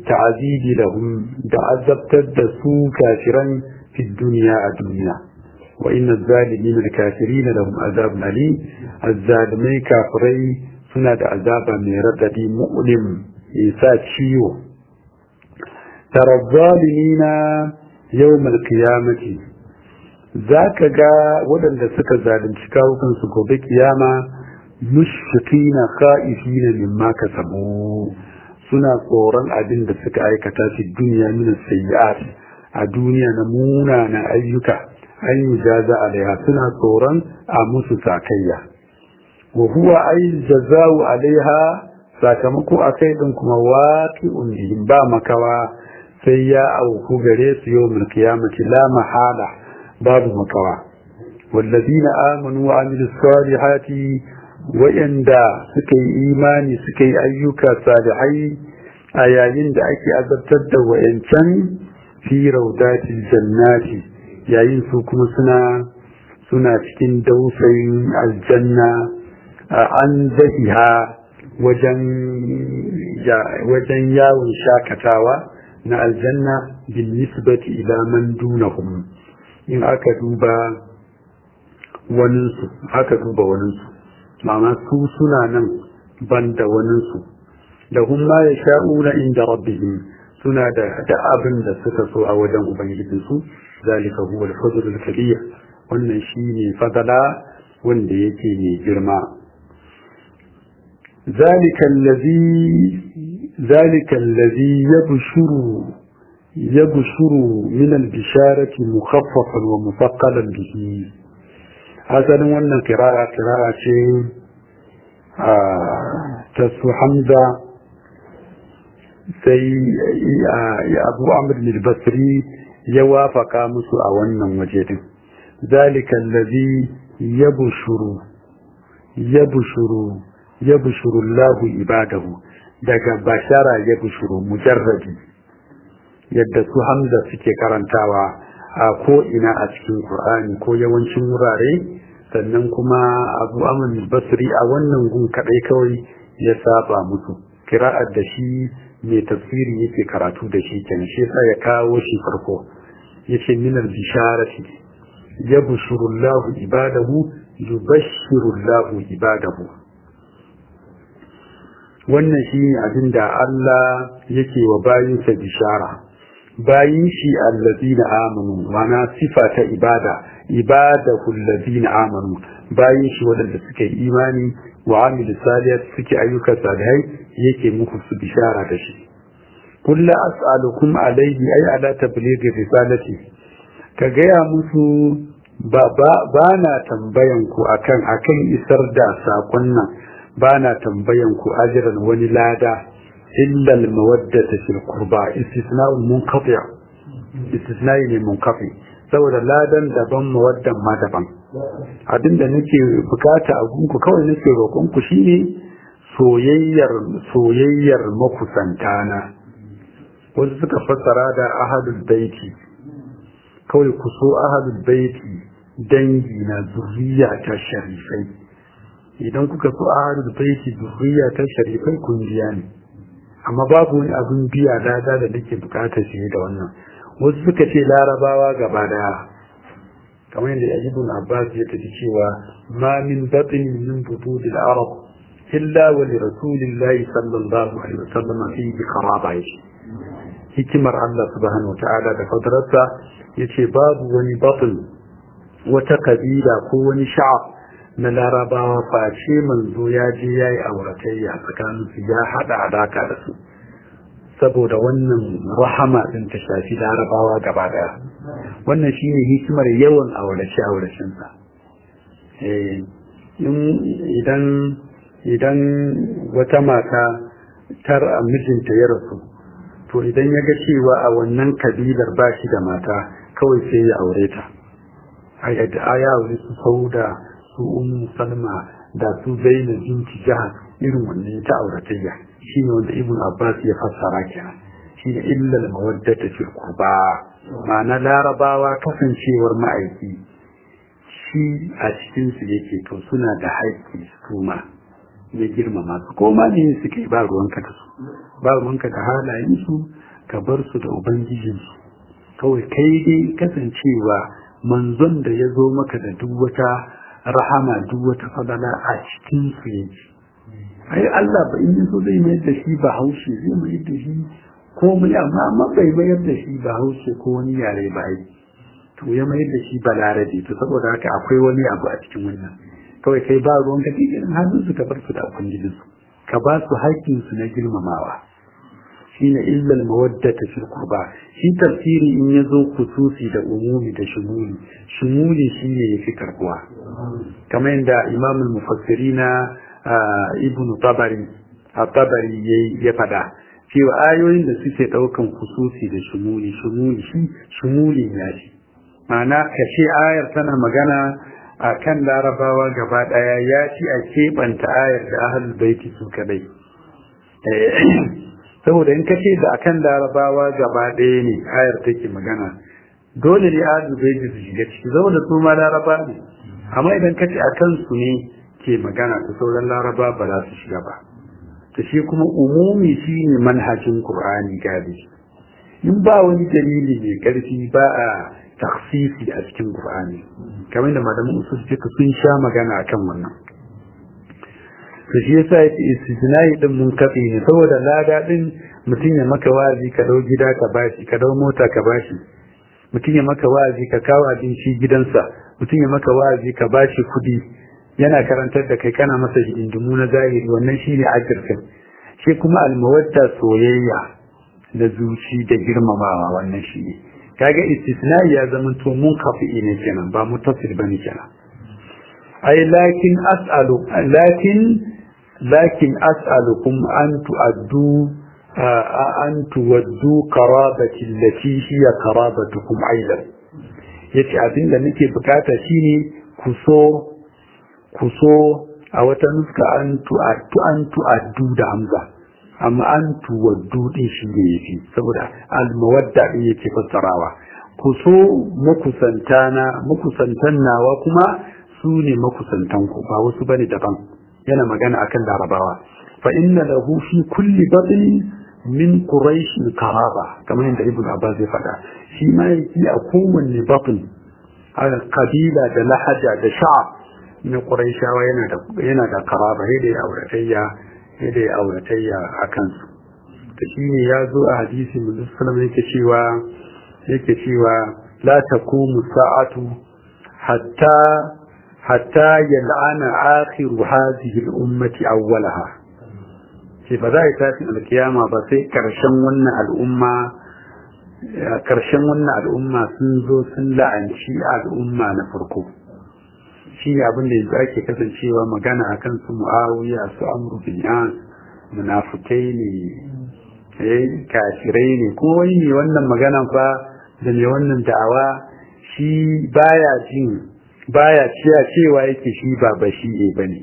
bitta'azibi lahum da azabtar da su kafiran fi duniya a duniya wa inna zalimin al-kafirin lahum azabun alim azzalimai kafirai suna da azaba mai radadi mu'lim isa ciwo tara zalimina yawmal qiyamati zaka ga waɗanda suka zalunci kawukansu gobe kiyama mushfiqina khaifina mimma kasabu suna tsoron abin da suka aikata fi duniya min sayyi'at a duniya na munanan ayyuka an yi jaza alaiha suna tsoron a musu sakayya wa huwa ay jazau alaiha sakamako akai din kuma waqi'un bihim ba makawa sai ya auku gare su yawmul qiyamati la mahala babu makawa wallazina amanu wa amilus salihati wa'anda suka yi imani suka yi ayyuka salihai a yayin da ake azabtar da wa'ancan fi raudatil jannati yayin su kuma suna suna cikin dausayin aljanna an zahiha wajen wajen yawon shakatawa na aljanna bin nisbati ila man dunahum in aka duba waninsu aka duba waninsu ma'ana su suna nan ban da waninsu da hun ma ya sha'una inda rabbihim suna da da abin da suka so a wajen ubangijinsu zalika huwa al-fadl al-kabir wannan shine fadala wanda yake mai girma zalika allazi zalika allazi yabshuru yabshuru min al-bisharati mukhaffafan wa mufaqqalan bihi asalin wannan kira'a kira'a ce ta su hamza sai abu amr basri ya wafaka musu a wannan waje din zalika allazi yabshuru yabshuru yabshuru Allahu ibadahu daga bashara yabshuru mujarradi yadda su hamza suke karantawa a ko ina a cikin Qur'ani ko yawancin wurare sannan kuma Abu Amr Basri a wannan gun kadai kawai ya saba musu kira'ar da shi mai tafsiri yake karatu da shi kenan shi yasa ya kawo shi farko yace min al-bisharati yabshuru Allah ibadahu yubashshiru Allah ibadahu wannan shine abinda Allah yake wa bayinsa bishara bayin shi allazina amanu mana sifa ta ibada ibadahu allazina amanu bayin shi wadanda suka yi imani wa amilu salihat suke ayyuka salihai yake muku su bishara da shi kullu as'alukum alayhi ay ala tablighi risalati ka gaya musu ba ba na tambayan ku akan akan isar da sakon nan ba na tambayan ku ajran wani lada إلا المودة في القربى استثناء منقطع استثناء منقطع saboda ladan daban mawaddan ma daban abinda nake bukata a gunku kawai nake roƙon ku shine soyayyar soyayyar makusantana wasu suka fassara da ahadul baiti kawai ku so ahadul baiti dangi na zuriya ta sharifai idan kuka so ahadul baiti zuriya ta sharifai kun biya ne amma babu wani abin biya dada da nake bukatar shi da wannan wasu suka ce larabawa gaba daya kamar yadda ibn abbas ya tafi cewa ma min batin min bududil arab illa wa li rasulillahi sallallahu alaihi wasallam fi qaraba yace hikimar Allah subhanahu wataala da fadararsa yace babu wani batin wata kabila ko wani sha'ab na larabawa face manzo ya je ya yi auratayya tsakaninsu ya haɗa alaka da su saboda wannan rahama ɗin ta shafi larabawa gaba daya wannan shine hikimar yawan aurace auracensa idan idan wata mata tar a mijinta ya rasu to idan ya ga cewa a wannan kabilar ba shi da mata kawai sai ya aure ta a yadda aya aure su sauda su ummu salma da su zainab binti jahal irin wannan ta auratayya shine wanda ibn abbas ya fassara kenan shine illal mawaddata fil qurba ma'ana larabawa kasancewar ma'aiki shi a cikin su yake to suna da haƙƙi su ma ya girmama su ko ma ne suke ba ruwanka da su ba ruwanka da halayen su ka bar su da ubangijin su kawai kai dai kasancewa manzon da ya zo maka da duk wata rahama duk wata fadala a cikin su yake ai Allah ba in so zai mayar da shi ba haushe zai mayar da shi komai amma amma bai mayar da shi ba haushe ko wani yare ba ai to ya mayar da shi ba larabe to saboda haka akwai wani abu a cikin wannan kawai kai ba ruwan ka cikin hannun su ka bar su da ubangijin su ka ba su haƙƙin su na girmamawa shine illal mawaddata fil qurba shi tafsiri in yazo kususi da umumi da shumuli shumuli shine yafi karbuwa kamar yadda imamul mufassirina ibnu tabari a tabari ya fada cewa ayoyin da suke daukan kususi da shumuli shumuli shi shumuli ya shi ma'ana kashe ayar tana magana a kan larabawa gaba daya ya ci a keɓanta ayar da ahalul baiti su kadai saboda in kace da akan larabawa gaba daya ne ayar take magana dole ne ahalul baiti su shiga ciki saboda su ma laraba ne amma idan kace akan su ne ke magana ta sauran laraba ba za su shiga ba ta shi kuma umumi shi ne manhajin ƙur'ani gadi in ba wani dalili mai ƙarfi ba a taksisi a cikin ƙur'ani kamar da malamin usul suka sun sha magana akan wannan to shi yasa yake istisnai din mun katse ne saboda lada din mutum ya maka wazi ka dau gida ka bashi ka dau mota ka bashi mutum ya maka wazi ka kawo abinci gidansa mutum ya maka wazi ka bashi kuɗi yana karantar da kai kana masa hidindimu na zahiri wannan shine ajirkin shi kuma almawadda soyayya da zuci da girmamawa wannan shi ne kaga istisnai ya zama to mun kafi ne kenan ba mutasil bane kenan ai lakin as'alu lakin lakin as'alukum an tu'addu an tuwaddu qarabati allati hiya qarabatukum aidan yace abinda nake bukata shine ku so ku so a wata nuska an tu'addu an tu'addu da hamza amma an tuwaddu din shi ne yafi saboda al-mawadda din yake fassarawa ku so makusantana makusantan nawa kuma su ne makusantan ku ba wasu bane daban yana magana akan larabawa fa inna lahu fi kulli batn min quraish karaba kamar yadda ibn abbas ya faɗa shi ma yake a kowanne batn a kabila da lahaja da sha'a na quraishawa yana da yana da karaba yadda ya auratayya yadda ya auratayya a kansu ta shi ne ya zo a hadisi musulun yake cewa yake cewa la taqumu sa'atu hatta hatta yal'ana akhiru hadhihi al-ummati awwalaha ce ba za a yi tashin alkiyama ba sai karshen wannan al'umma karshen wannan al'umma sun zo sun la'anci al'umma na farko shi ne abin da yanzu ake kasancewa magana akan su mu'awiya su amru bin an munafukai ne eh kafirai ne ko wani ne wannan magana fa da mai wannan da'awa shi baya jin baya cewa cewa yake shi ba bashi ne bane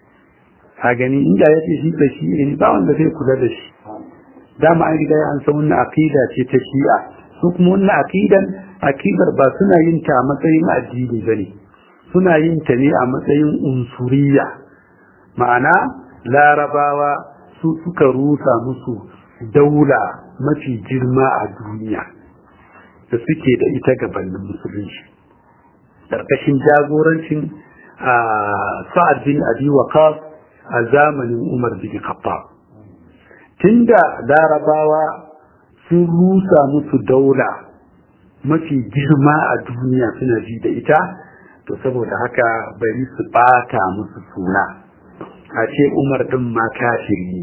a gani inda yake shi bashi ne ba wanda zai kula da shi dama an riga an san wannan aqida ce ta shi'a su kuma wannan aqidan aqidar ba suna yin ta a matsayin addini bane suna yin ta ne a matsayin unsuriya ma'ana larabawa su suka rusa musu daula mafi girma a duniya da suke da ita gabanin musulunci ƙarƙashin jagorancin sa'ad bin abi waqas a zamanin umar bin khattab tunda larabawa sun rusa musu daula mafi girma a duniya suna ji da ita to saboda haka bari su bata musu suna a ce umar din ma kafiri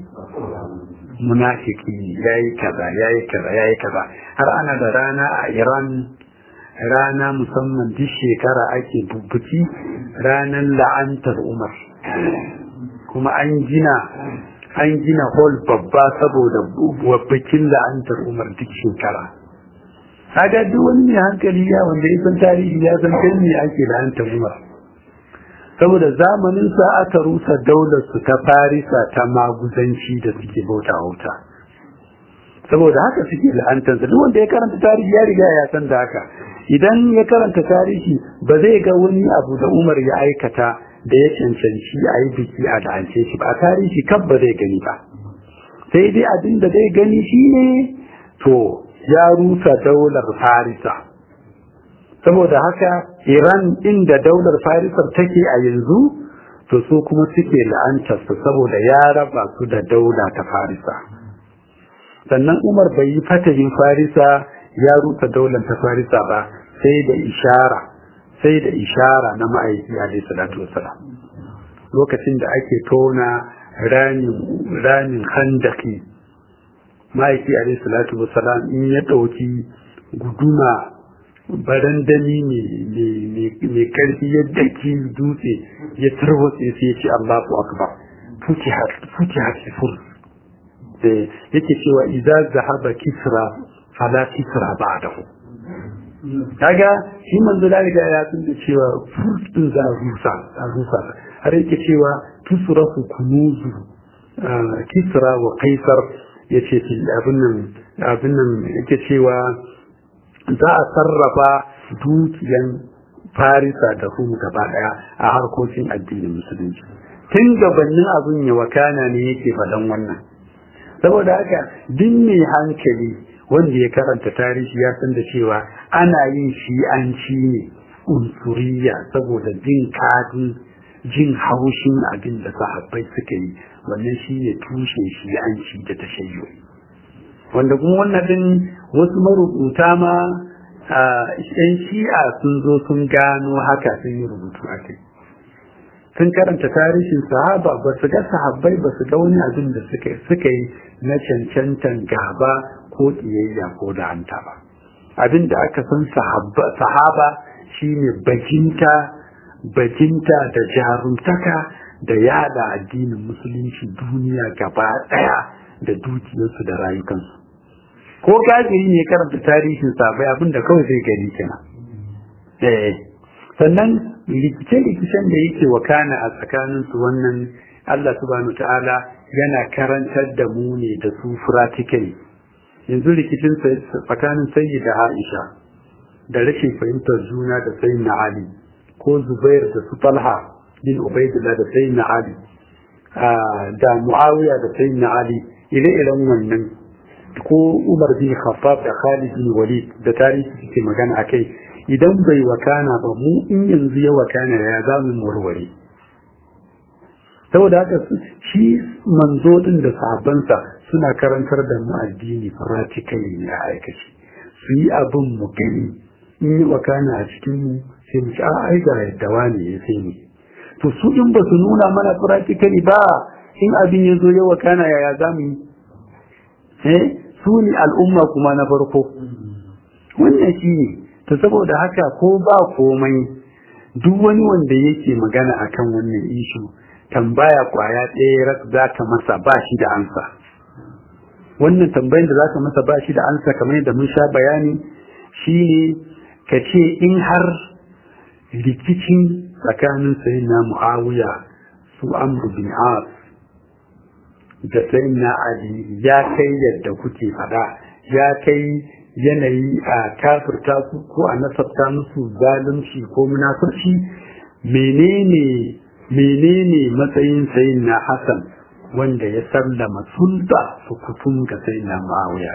munafiki yayi kaza yayi kaza yayi kaza har ana da rana a Iran rana musamman duk shekara ake bubbuki ranar la'antar umar kuma an gina an gina hall babba saboda bikin la'antar umar duk shekara kaga duk wani mai hankali ya wanda ya san tarihi ya san kai me ake la'antar umar saboda zamanin sa aka rusa daular su ta farisa ta maguzanci da suke bauta wuta saboda haka suke la'antar duk wanda ya karanta tarihi ya riga ya san da haka idan ya karanta tarihi ba zai ga wani abu da umar ya aikata da ya cancanci a yi biki a la'ance shi ba a tarihi kan ba zai gani ba sai dai abin da zai gani shine to ya rusa daular farisa saboda haka iran inda daular farisar take a yanzu to su kuma suke la'antarsa saboda ya raba su da daula ta farisa sannan umar bai yi fatahin farisa ya rusa daular ta farisa ba sai da ishara sai da ishara na ma'aiki alaihi salatu wasalam lokacin da ake tona ranin handaki ma'aiki alaihi salatu wasalam in ya ɗauki guduma barandami mai karfi ya daki dutse ya tarwatse sai ya ce Allahu akbar futihat sifur da yake cewa idan zahaba kisra fala kisra ba'dahu kaga shi manzo da riga ya san da cewa furtun za a rusa a rusa har yake cewa tusrafu kunuzu kisra wa kaisar yace abin nan abin nan yake cewa za a sarrafa dukiyan farisa da rum gaba daya a harkokin addinin musulunci tun gabanin abin ya wakana ne yake faɗan wannan saboda haka duk mai hankali wanda ya karanta tarihi ya san da cewa ana yin shi'anci ne unsuriya saboda jin kadin jin haushin abin da sahabbai suka yi wannan shi ne tushen shi'anci da tashayyo wanda kuma wannan din wasu marubuta ma yan shi'a sun zo sun gano haka sun yi rubutu a kai sun karanta tarihin sahaba ba su ga sahabbai ba su ga wani abin da suka yi na cancantan gaba ko ƙiyayya ko da hanta ba abin da aka san sahaba shine bajinta bajinta da jarumtaka da yada addinin musulunci duniya gaba ɗaya da dukiyarsu da rayukansu ko kafiri ne karanta tarihin sabai abin da kawai zai gani kenan eh sannan rikice-rikicen da yake wakana a tsakaninsu wannan Allah subhanahu ta'ala yana karantar da mu ne da su practically yanzu rikicin tsakanin sayi da Aisha da rashin fahimtar juna da sayi na Ali ko Zubair da su Talha bin Ubaidullah da sayi na Ali da Muawiya da sayi na Ali ire-iren wannan ko Umar bin Khattab da Khalid bin Walid da tarihi suke magana akai idan bai wakana ba mu in yanzu ya wakana ya za mu warware saboda haka shi manzo din da sahabbansa suna karantar da mu addini practically ne a aikace su yi abin mu gani in yi wakana a cikin mu sai mu ci a ai ga yadda wani ya sai ne to su in ba su nuna mana practically ba in abin ya zo ya wakana yaya za mu yi eh su ne al'umma kuma na farko wannan shi ne to saboda haka ko ba komai duk wani wanda yake magana akan wannan ishu tambaya kwaya ɗaya za ka masa ba shi da ansa wannan tambayin da za ka masa ba shi da ansa kamar yadda mun sha bayani shine ka ce in har rikicin tsakanin sayin na mu'awiya su amru bin as da sayin na ali ya kai yadda kuke faɗa ya kai yanayi a kafirta su ko a nasabta musu zalunci ko munafurci menene menene matsayin sayin na Hassan wanda ya sallama sulta su kutun ga sayin na Muawiya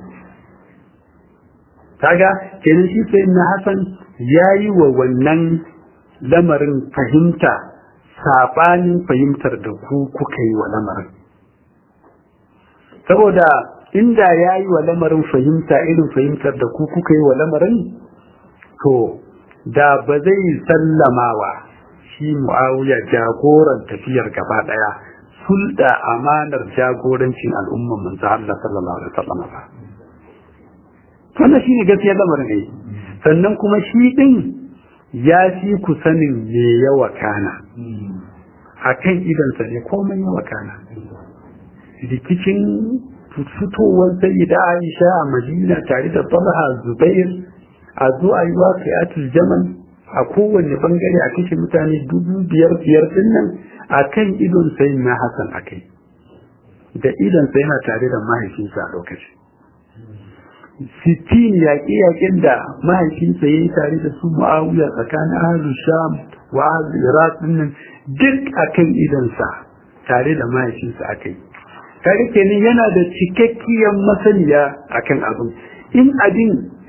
kaga kenan shi sayin na Hassan ya yi wa wannan lamarin fahimta sabanin fahimtar da ku kuka yi wa lamarin saboda inda ya yi wa lamarin fahimta irin fahimtar da ku kuka yi wa lamarin to da ba zai sallamawa shi mu'awiya jagoran tafiyar gaba daya sulda amanar jagorancin al'umman manzo Allah sallallahu alaihi wasallam ba wannan shine gaskiyar lamarin ne sannan kuma shi din ya fi ku sanin me ya wakana akan idansa ne komai ya wakana rikicin fitowar sayyida Aisha a Madina tare da Talha Zubair a zo a yi waqi'atul Jamal a kowanne bangare a kashe mutane dubu biyar biyar din nan a kan idon sayin na Hassan a kai da idon sai yana tare da mahaifinsa a lokaci sittin yaƙe-yaƙen da mahaifinsa ya yi tare da su mu'awiya tsakanin ahlul sham wa ahlul iraq din nan duk a kan idonsa tare da mahaifinsa a kai kare kenan yana da cikakkiyar masaniya akan abin in abin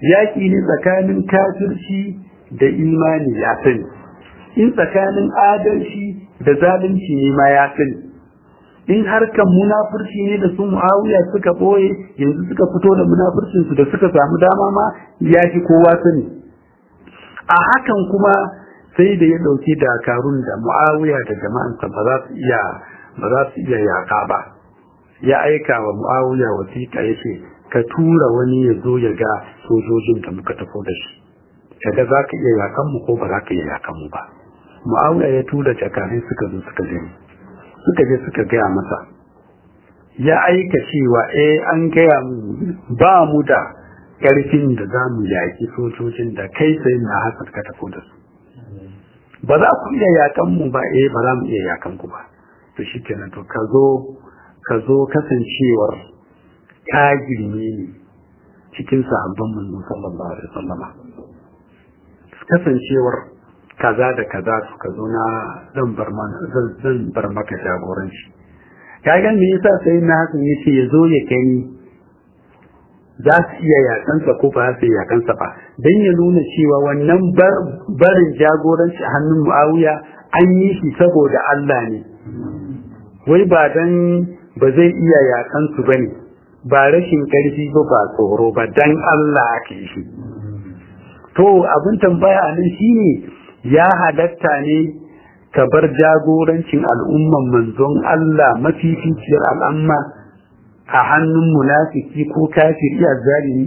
yaƙi ne tsakanin kafirci da imani ya sani in tsakanin adalci da zalunci ne ma ya sani in harkan munafurci ne da su muawiya suka ɓoye yanzu suka fito da munafurcinsu da suka samu dama ma ya fi kowa sani a hakan kuma sai da ya ɗauki dakarun da muawiya da jama'ansa ba za su iya ba za su iya yaƙa ba ya aika wa muawiya wasiƙa ya ce ka tura wani ya zo ya ga sojojin da muka tafi da shi kaga za ka iya yakan mu ko ba za ka iya yakan mu ba mu'awiya ya tura jakarai suka zo suka je suka je suka gaya masa ya aika cewa eh an gaya mu ba mu da ƙarfin da za mu yaƙi sojojin da kai sai na hasar ka tafi da su ba za ku iya yakan mu ba eh ba za mu iya yakan ku ba to shikenan to ka zo ka zo kasancewar ka girme ni cikin sahabban manzon sallallahu alaihi wasallama kasancewar kaza da kaza suka zo na zan bar zan bar maka jagoranci kaga me yasa sai na hakan yace ya zo ya kai za su iya yakansa ko ba su iya yakansa ba dan ya nuna cewa wannan barin jagoranci a hannun Muawiya an yi shi saboda Allah ne wai ba dan ba zai iya yakansu bane ba rashin karfi ba ba tsoro ba dan Allah ake shi to abin tambaya a nan shine ya halatta ne ka bar jagorancin al'umman manzon Allah mafificiyar al'amma a hannun munafiki ko kafiri a zalimi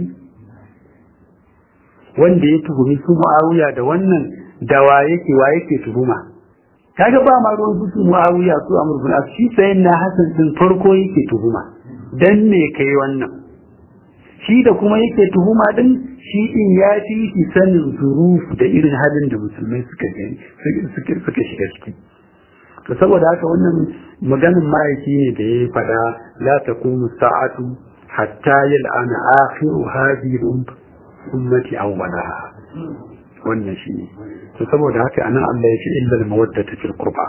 wanda ya tuhumi su mu'awiya da wannan da wa yake wa yake tuhuma kaga ba ma ruwan su mu'awiya su amur bin shi sayin na hasan din farko yake tuhuma dan me kai wannan shi da kuma yake tuhuma din shi in ya fi shi sanin zuruf da irin halin da musulmai suka gani suka shiga ciki to saboda haka wannan maganin ma'aiki ne da ya faɗa la taqumu sa'atu hatta yal'ana akhiru hadhihi ummati awwalaha wannan shi ne to saboda haka anan Allah ya ce illa al-mawaddata fil qurba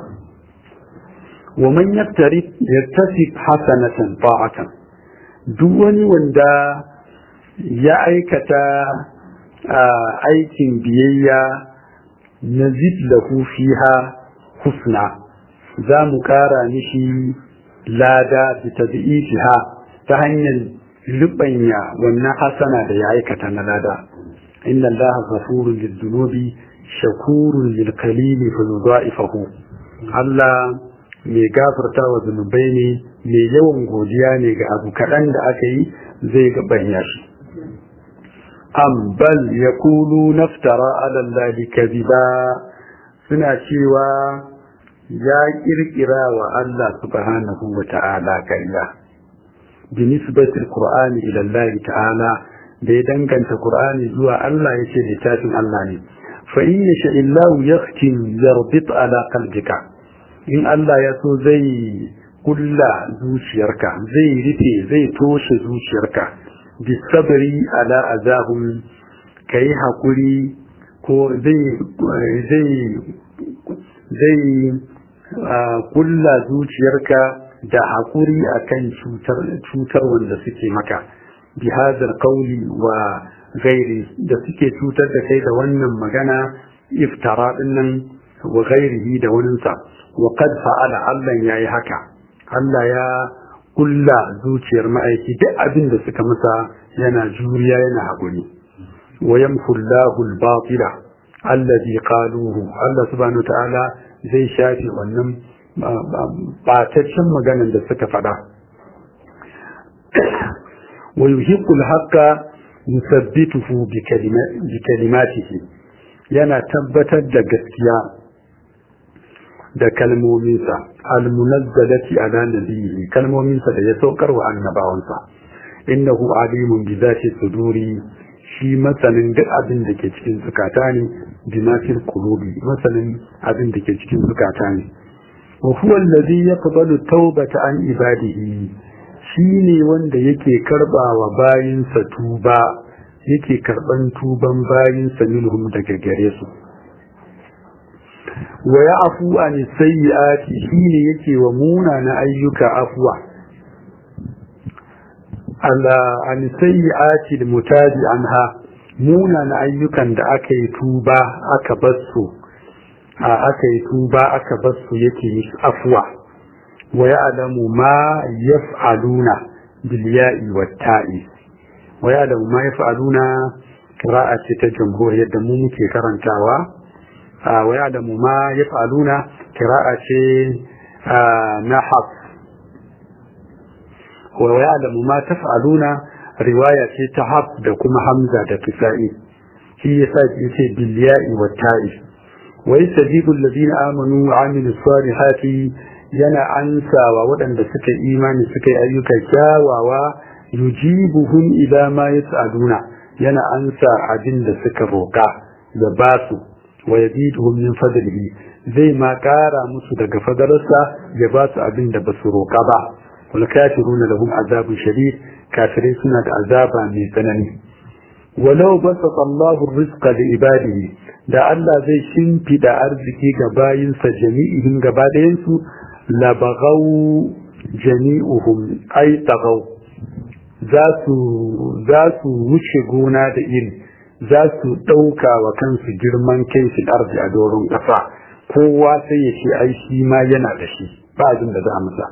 wa man yaktari yaktasib hasanatan ta'atan duk wani wanda ya aikata aikin biyayya na lahu fiha husna za mu kara mishi lada da tabi'ifiha ta hanyar lubanya wannan hasana da ya aikata na lada inna allaha ghafurun lidhunubi shakurun lil qalili fa yudha'ifahu Allah mai gafarta wa zunubai ne mai yawan godiya ne ga abu kaɗan da aka yi zai gabanya shi am bal yaqulu naftara ala allahi kadhiba suna cewa ya kirkira wa Allah subhanahu wa ta'ala kariya bi nisbati alqur'ani ila Allah ta'ala da ya danganta qur'ani zuwa Allah yace littafin Allah ne fa in yasha illahu yakhtim yarbit ala qalbika in Allah ya so zai kulla zuciyarka zai rufe zai toshe zuciyarka bisabri ala azahum kai hakuri ko zai zai zai kulla zuciyarka da hakuri akan cutar cutar wanda suke maka bi hadal qawli wa gairi da suke cutar da kai da wannan magana iftara dinnan wa gairihi da waninsa wa qad fa'ala Allah yayi haka Allah ya kulla zuciyar ma'aiki duk abin da suka masa yana juriya yana haƙuri wa yamhullahu al-batila alladhi qaluhu Allah subhanahu ta'ala zai shafe wannan bataccen maganar da suka faɗa wa yuhiqqu al-haqqa yusabbituhu bi kalimatihi yana tabbatar da gaskiya da kalmominsa almunazzalati ala nabiyyi kalmominsa da ya saukar wa annabawansa innahu alimun bi zati suduri shi masanin duk abin da ke cikin zukata ne bi ma fil qulubi masanin abin da ke cikin zukata ne wa huwa allazi yaqbalu tawbata an ibadihi shi ne wanda yake karbawa bayinsa tuba yake karban tuban bayinsa minhum daga gare su wa ya afu an sayyi'ati shine yake wa munana ayyuka afwa ala an sayyi'ati almutabi anha munana ayyukan da aka yi tuba aka bar su aka yi tuba aka bar su yake musu afwa wa ya'lamu ma yaf'aluna bil ya'i wat ta'i wa ya'lamu ma yaf'aluna qira'a ce ta jumhur yadda mu muke karantawa wa ya'lamu ma yaf'aluna qira'a ce na haf wa ya'lamu ma taf'aluna riwaya ce ta haf da kuma hamza da kisa'i shi yasa yace bil ya'i wat ta'i wa yastajibu alladhina amanu wa amilus salihati yana ansawa waɗanda suka imani suka yi ayyuka kyawawa yujibuhum idza ma yas'aluna yana ansa abin da suka roka da basu wa yaziduhum min fadlihi zai ma kara musu daga fadararsa ya ba su abin da basu roka ba wal kafiruna lahum azabun shadid kafirai suna da azaba mai tsanani walau basata Allahu rizqa li ibadihi da Allah zai shimfida arziki ga bayinsa jami'ihim gaba ɗayansu labagau jami'uhum ai tagau za su wuce gona da iri za su ɗauka wa kansu girman kai shi arzi a doron ƙasa kowa sai ya ce ai shi ma yana da shi ba abin da za a masa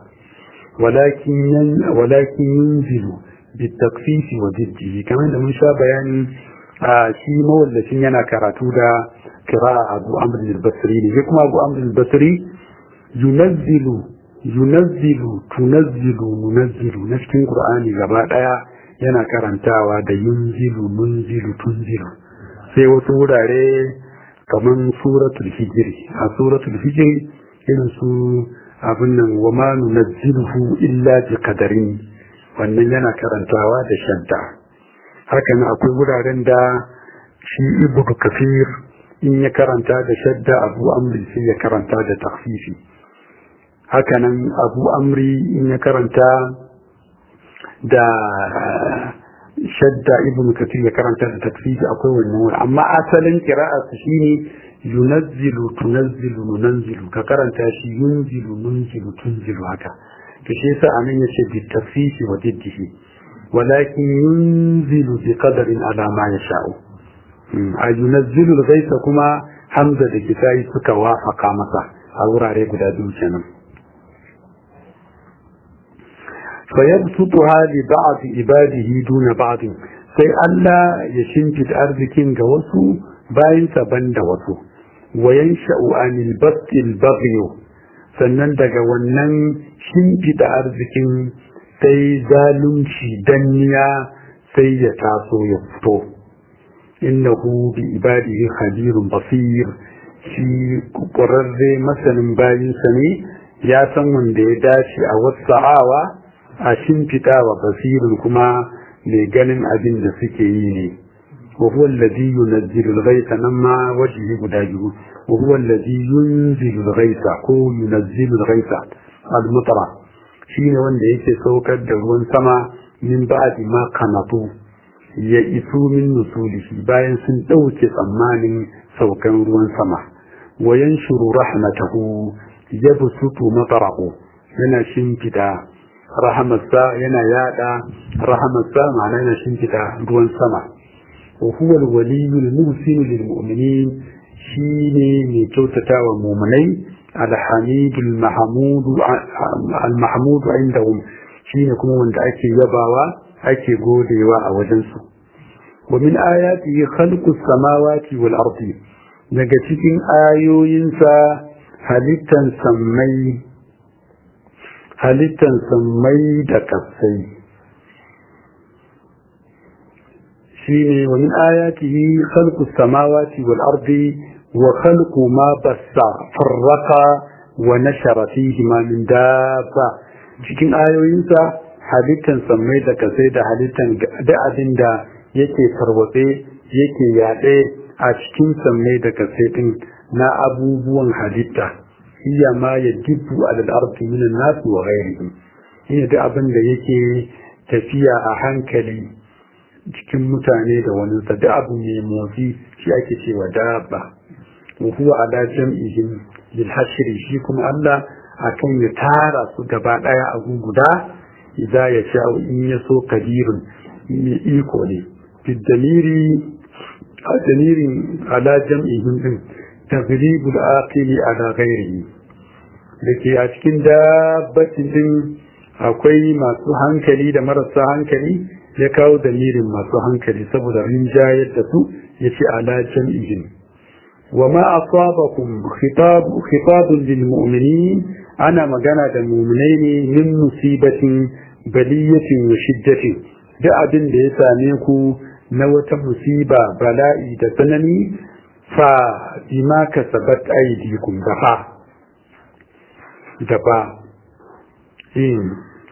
walakin yunzilu bitakfifi wa jiddihi kamar da mun sha bayani a shi mawallacin yana karatu da kira abu amr al-basri ne kuma abu amr al-basri yunazzilu yunazzilu tunazzilu munazzilu na cikin qur'ani gaba daya yana karantawa da yunzilu munzilu tunzilu sai wasu wurare kaman suratul hijri a suratul hijri irin su abin nan wa ma nunazziluhu illa bi qadarin wannan yana karantawa da shadda hakan akwai wuraren da shi ibnu kafir in ya karanta da shadda abu amri sai ya karanta da takfifi hakanan abu amri in ya karanta da shadda ibn kathir ya karanta da takfifi akwai wannan wani amma asalin kira'arsa shine yunazzilu tunazzilu nunanzilu ka karanta shi yunzilu nunzilu tunzilu haka to shi yasa anan yace bi takfifi wa diddihi walakin yunzilu bi qadarin ala ma yasha'u a yunazzilu al kuma hamza da kisai suka wafaka masa a wurare guda biyu kenan فيبسطها لبعض عباده دون بعض sai Allah ya shimfida arzikin ga wasu bayansa ban da wasu wayan sha'u'anil basil bagyo sannan daga wannan shimfida arzikin sai zalunci danniya sai ya taso ya fito innahu bi ibadihi khabirun basir shi ƙwararre masanin bayinsa ne ya san wanda ya dace a wasa'awa a shimfiɗa wa basirin kuma mai ganin abin da suke yi ne wa huwa alladhi yunzilu al-ghaytha nan ma wajhi guda biyu wa huwa alladhi yunzilu al-ghaytha ko yunzilu al-ghaytha al-mutara shine wanda yake saukar da ruwan sama min ba'di ma kanatu ya isu min nusulihi bayan sun dauke tsammanin saukan ruwan sama wa yanshuru rahmatahu yabsutu matarahu yana shimfida rahamarsa yana yada rahamarsa ma'ana yana shimfida ruwan sama wa huwa al-waliyyu al-muhsin lil mu'minin shine mai kyautata wa mu'minai al-hamid al-mahmud al-mahmud indahum shine kuma wanda ake yabawa ake godewa a wajen su wa min ayatihi khalqus samawati wal ardi daga cikin ayoyinsa halittan sammai halittan sammai da kasai shi ne wa min ayatihi khalqu samawati wal ardi wa khalqu ma bassa farraqa wa nashara fihi ma min dabba cikin ayoyinsa halittan sammai da kasai da halittan da abin da yake tarwatse yake yaɗe a cikin sammai da kasai din na abubuwan halitta iya ma ya dibbu alal ardi min an-nas wa ghayrihim iya da abin da yake tafiya a hankali cikin mutane da wani sa da abu mai motsi shi ake cewa dabba wa huwa ala jam'ihim lil hashri shi kuma Allah akan ya tara su gaba daya a guguda idza ya sha in ya so kadirun mai iko ne bidamiri a damirin ala jam'ihim din taglibul aqili ala ghairihi da ke a cikin dabbacin din akwai masu hankali da marasa hankali ya kawo damirin masu hankali saboda rinjayar da su ya ce ala jam'ihim wa ma asabakum khitab khitabun lil mu'minin ana magana da mu'minai ne min musibatin baliyatin wa shiddatin duk abin da ya same ku na wata musiba bala'i da tsanani fa bima kasabat aydikum da fa da ba in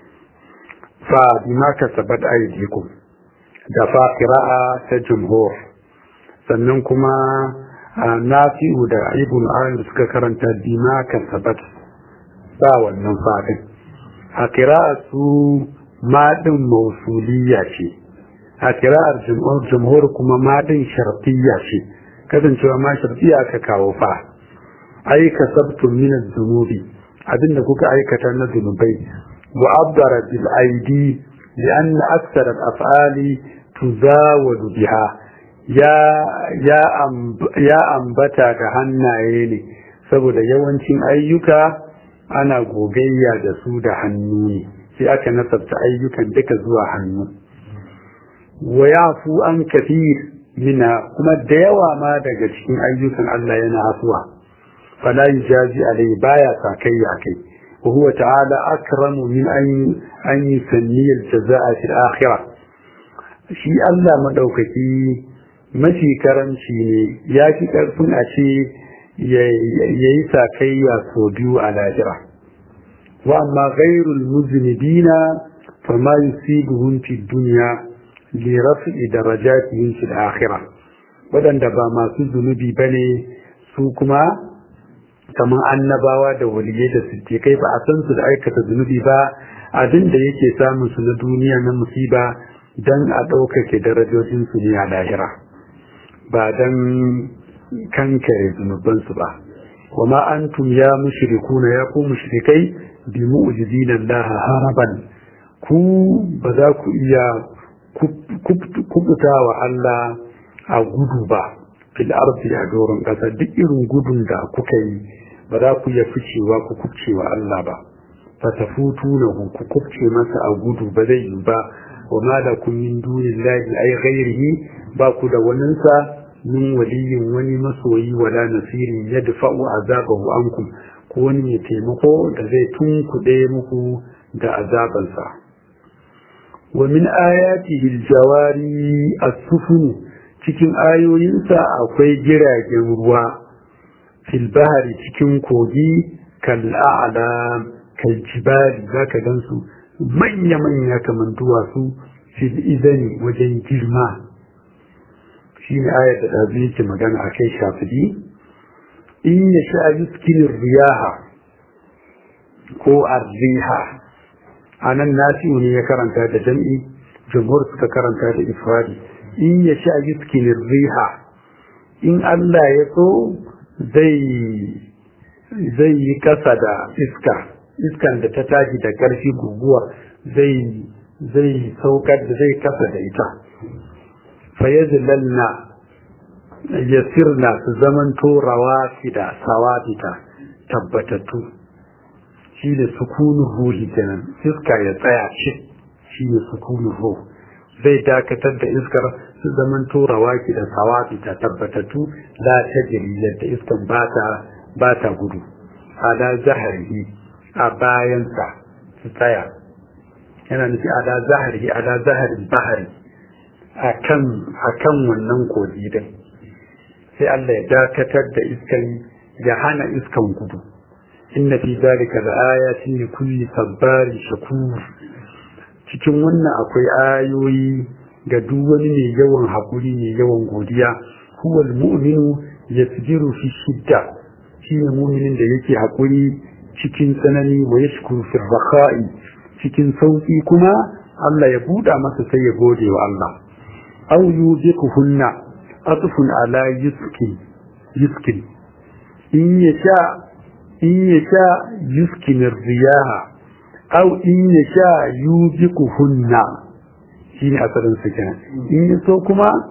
fa bima kasabat aydikum da fa qira'a ta jumhur sannan kuma nafi'u da ibn al suka karanta bima kasabat ba wannan fadin a qira'a su madin mausuliya ce a kira'ar jumhur kuma madin shartiyya ce kasancewa ma shartiyya aka kawo fa ai kasabtum min az-zunubi abinda kuka aikata na zunubai wa abdara bil aidi لأن أكثر الأفعال تزاود بها يا يا أمب يا أنبتا كهناye ne saboda yawancin ayyuka ana gogayya da su da hannu ne sai aka nasabta ayyukan duka zuwa hannu wa yafu an kafir mina kuma da yawa ma daga cikin ayyukan Allah yana afuwa fala yujazi alai baya sakayya kai wa huwa ta'ala akramu min an an yusanni al-jazaa'a fil akhirah shi Allah madaukaki mafi karamci ne ya fi karfin a ce yayi sakayya so biyu a lahira wa amma ghairul muznibina fama yusibuhum fi dunya li raf'i darajatihim fil akhirah wadanda ba masu zunubi bane su kuma kamar annabawa da waliyai da siddiqai ba a san su da aikata zunubi ba abin da yake samun su na duniya na musiba dan a ɗaukake darajojin su ne a lahira ba dan kankare zunubansu ba وما أنتم يا مشركون يا كو مشركي بمؤجزين الله هربا ku ba za ku iya kubuta wa Allah a gudu ba fil ardi a doron ƙasa duk irin gudun da kuka yi ba za ku iya ficewa ku kubce wa Allah ba fa tafutunahu ku kubce masa a gudu ba zai yi ba wa ma lakum min dunillahi ay ghairihi ba ku da waninsa min waliyin wani masoyi wala nasirin ya dafa'u azabahu ankum ko wani mai taimako da zai tunkuɗe muku da azabansa wa min ayatihi aljawari as-sufun cikin ayoyinsa akwai jiragen ruwa fil bahri cikin kogi kal a'la kal jibali zaka gansu manya manya kaman duwatsu fil izani wajen girma shi ne ayar da ɗazu yake magana a kai shafidi in ya sha yuskin riyaha ko arriha a nan nasi'u ne ya karanta da jam'i jumhur suka karanta da ifradi in ya sha yuskin riha in Allah ya so zai yi kasa da iska iskan da ta tashi da ƙarfi guguwa zai saukar da zai kasa da ita fayazlalna yasirna su zamanto rawafida sawabita tabbatattu shi ne sukunin ruhi kenan iska ya tsaya ce shi ne sukunin ruhi zai dakatar da iskar su zamanto rawaki da sawabita tabbatattu la ta yadda iskan ba ta gudu ala zahari a bayansa su tsaya yana nufi ala zahari ala zaharin bahari a kan wannan kogi din sai Allah ya dakatar da iskan ya hana iskan gudu inna fi zalika da ayatin li kulli sabbari shakur cikin wannan akwai ayoyi ga duk wani mai yawan hakuri mai yawan godiya huwa almu'minu yasbiru fi shidda shine mu'minin da yake hakuri cikin tsanani wa yashkuru fi rakha'i cikin sauki kuma Allah ya buɗa masa sai ya gode wa Allah أو يوبقهن أطف على يسكن يسكن إن يشاء إن يشاء يسكن الرياح أو إن يشاء يوبقهن شين أثر سكنة إن يسوكما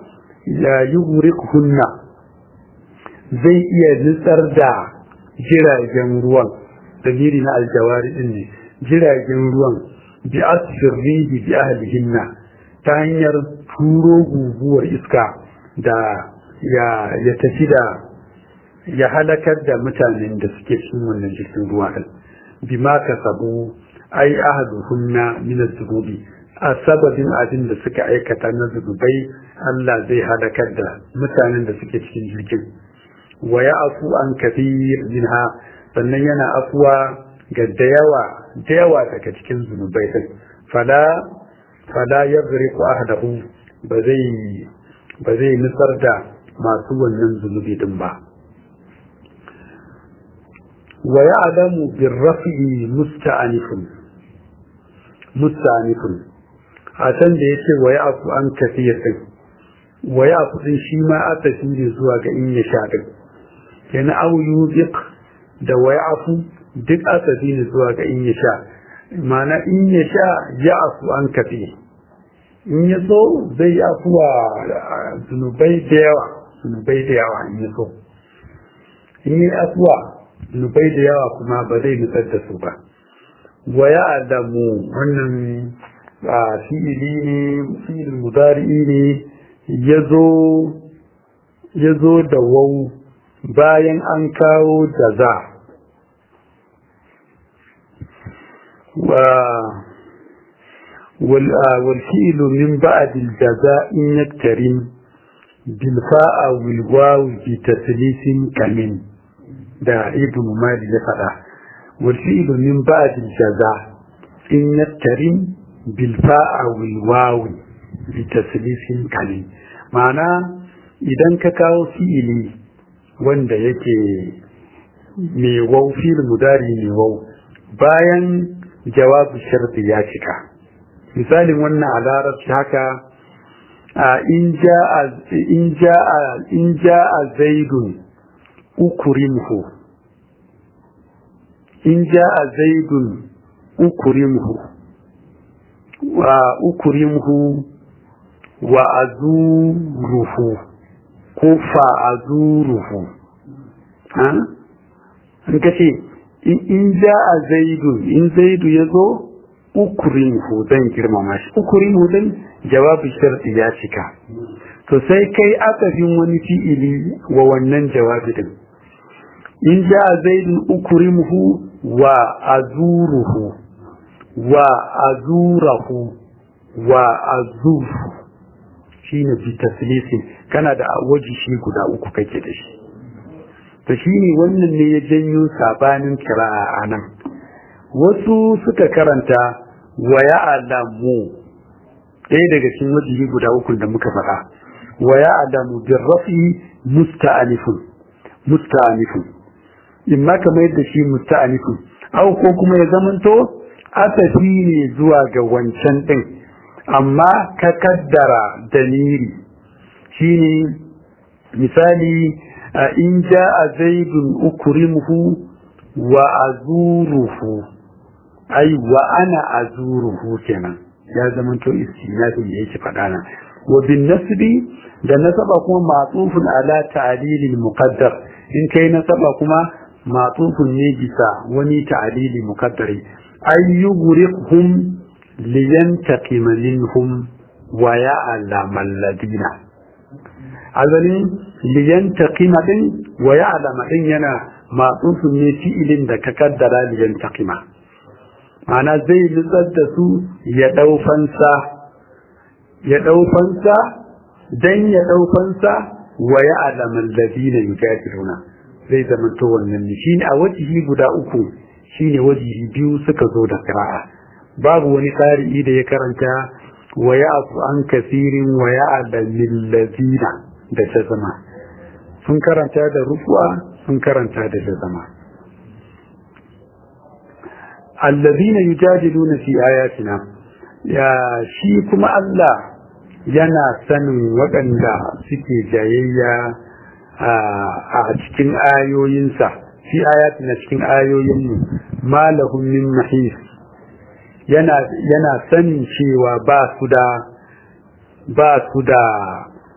ya hunna zai iya nutsar da jiragen ruwan dalili na aljawari din ne jiragen ruwan bi asirrihi bi ahlihinna ta hanyar turo guguwar iska da ya ya tafi da ya halakar da mutanen da suke cikin wannan jirgin ruwa din bima kasabu ai ahluhunna min az-zunubi a sababin abin da suka aikata na zunubai Allah zai halakar da mutanen da suke cikin jirgin wa ya afu an kafir minha sannan yana afuwa ga da yawa da yawa daga cikin zunubai din fala fala yadriku ahdahu ba zai ba zai nusar da masu wannan zunubi din ba wa ya'lamu birrafi musta'anifun musta'anifun a can da yace wa ya'fu an kafir din wa ya'fu din shi ma aka ne zuwa ga in ya sha din kenan au yuziq da wa ya'fu duk aka ne zuwa ga in ya sha mana in ya sha ya afu an kafi in ya so zai yi afuwa zunubai da yawa zunubai da yawa in ya so in yi afuwa zunubai da yawa kuma ba zai nutsar da su ba wa ya adamu wannan fi'ili ne fi'il mudari'i ne ya zo da wau bayan an kawo da za والفعل من بعد الجزاء يكترم بالفاء والواو بتثليث كمن دا ابن مالي يفعل والفعل من بعد الجزاء إن يكترم بالفاء والواو بتثليث كمن معنى idan ka kawo fi'ili wanda yake mai wau fi'il mudari mai wau bayan jawabu sharti ya cika misalin wannan a larabci haka in ja'a zaidun ukurimhu in ja'a zaidun ukurimhu wa ukurimhu wa azuruhu ko fa azuruhu ha in kace in ja a zaidu in zaidu ya zo ukurinhu zan girmama shi ukurinhu din jawabin sharti ya cika to sai kai akafin wani fi'ili wa wannan jawabi din in ja a zaidu ukurinhu wa azuruhu wa azurahu wa azuruhu shine bi taslisin kana da waji shi guda uku kake da shi to shine wannan ne ya janyo sabanin kira'a anan wasu suka karanta wa ya'lamu ɗaya daga cikin wajihi guda uku da muka faɗa wa ya'lamu bir rafi musta'anifun musta'anifun imma kamar yadda shi musta'anifun au ko kuma ya zamanto asafi ne zuwa ga wancan ɗin amma ka kaddara dalili shine misali in ja'a zaidun ukrimuhu wa azuruhu ai wa ana azuruhu kenan ya zama to istinafin da yake faɗa nan wa bin nasbi da nasaba kuma ma'tufun ala ta'lilil muqaddar in kai nasaba kuma ma'tufun ne bisa wani ta'lili muqaddari ay yughriqhum liyantaqima minhum wa ya'lamu alladina azalin liyantaqima din wa ya'lamu din yana ma'tufun ne fi'ilin da ka kaddara liyantaqima ana zai nutsar da su ya ɗau fansa ya ɗau fansa dan ya ɗau fansa wa ya alaman ladina yujadiluna zai zama to wannan ne shine a wajihi guda uku shine wajihi biyu suka zo da qira'a babu wani qari'i da ya karanta wa ya'fu an kasirin wa ya'lamil ladina da ta zama sun karanta da rufu'a sun karanta da ta zama allazina yujadiluna fi ayatina ya shi kuma Allah yana sanin waɗanda suke jayayya a cikin ayoyinsa fi ayatina cikin ayoyinmu malahum min mahis yana yana sanin cewa ba su da ba su da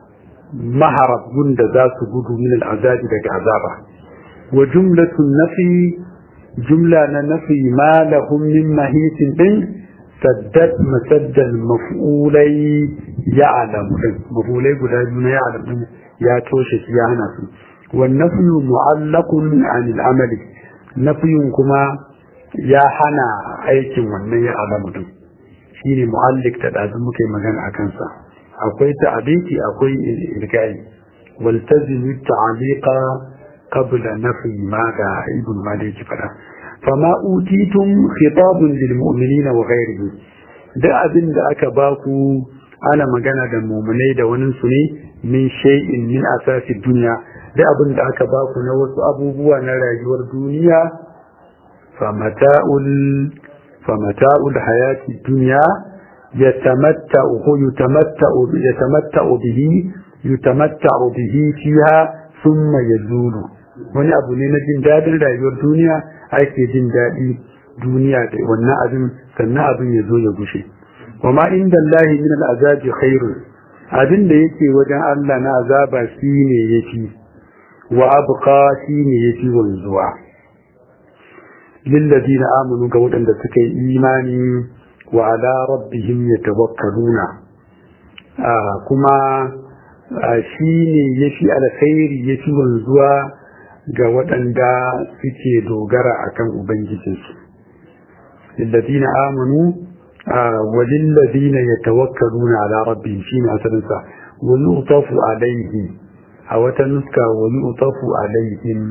maharab gunda za su gudu min al'azabi daga azaba wa jumlatun nafi jumla na nafi ma lahum min mahisin din saddat masaddal maf'ulai ya'lamu din maf'ulai guda biyu na ya'lamu din ya toshe shi ya hana su wan nafyu mu'allaqun 'anil amali nafyun kuma ya hana aikin wannan ya'lamu din shine mu'allik da dazu muke magana akan sa akwai ta'abiki akwai ilgai waltazimu ta'alika qabla nafi ma ga ibn malik fada fama utitum khitabun lil mu'minina wa ghairihi da abin da aka baku ana magana da mu'minai da wani su ne min shay'in min asasi dunya da abin da aka baku na wasu abubuwa na rayuwar duniya famata'ul famata'ul hayati dunya يتمتع يتمتع يتمتع به يتمتع به فيها ثم يزول wani abu ne na jin daɗin rayuwar duniya ake jin daɗi duniya da wannan abin sannan abin ya zo ya gushe wama inda Allah min al'azabi khairu abin da yake wajen Allah na azaba shine yafi wa abqa shine yafi wanzuwa lil ladina amanu ga waɗanda suka yi imani وعلى ربهم يتوكلون آه كما آه شيني يشي الخير يشي wanzuwa ga waɗanda suke dogara akan ubangijinsu lillazina amanu walillazina yatawakkaluna ala rabbihim shine asalin sa wa yu'tafu alayhi a wata nuska wa yu'tafu alaihim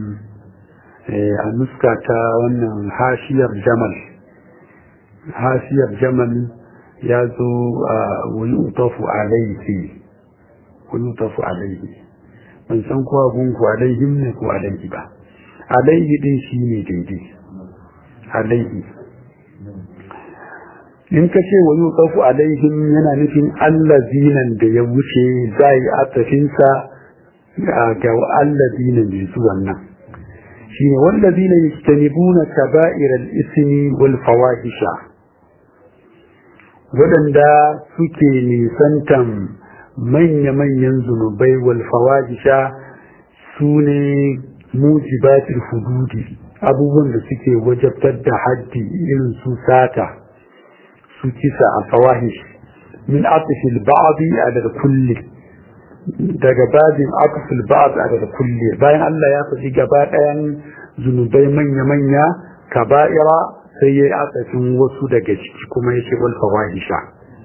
a nuska ta wannan hashiyar jamal hasiyar jamal ya zo a wani utafu alaihi wani utafu alaihi ban san kuwa gunku alaihim ne ko alaihi ba alaihi din shi ne daidai alaihi in ka ce wani utafu alaihim yana nufin allazinan da ya wuce za yi atafinsa ga allazinan da su wannan shi ne wallazina yajtanibuna kaba'iral ismi wal fawahisha waɗanda suke nisantan manya-manyan zunubai wal fawahisha su ne mujibatul hududi abubuwan da suke wajabtar da haddi irin su sata su kisa a fawahish min atfil ba'di ala kulli daga babin atfil ba'd ala kulli bayan Allah ya faɗi gaba ɗayan zunubai manya-manya kaba'ira sai ya yi asafin wasu daga ciki kuma ya ce wal fawahisha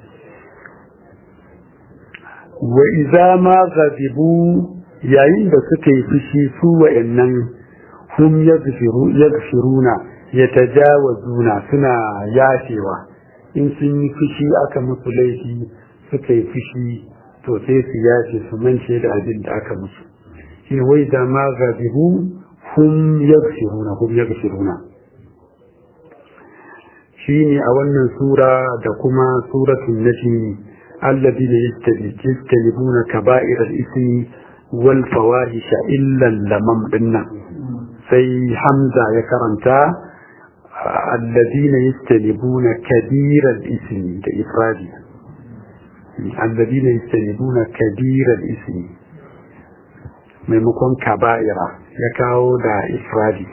wa iza ma ghadibu yayin da suka yi fushi su wa'annan hum yaghfiruna yatajawazuna suna yafewa in sun yi fushi aka musu laifi suka yi fushi to sai su yafe su mance da abin da aka musu shi wai da ma ghadibu hum yaghfiruna hum yaghfiruna shine a wannan sura da kuma suratul najm alladhina yajtanibuna kaba'ir al-ithmi wal fawahisha illa lamam dinna sai hamza ya karanta alladhina yajtanibuna kabir al-ithmi da ifradi alladhina yajtanibuna kabir al-ithmi maimakon kaba'ira ya kawo da ifradi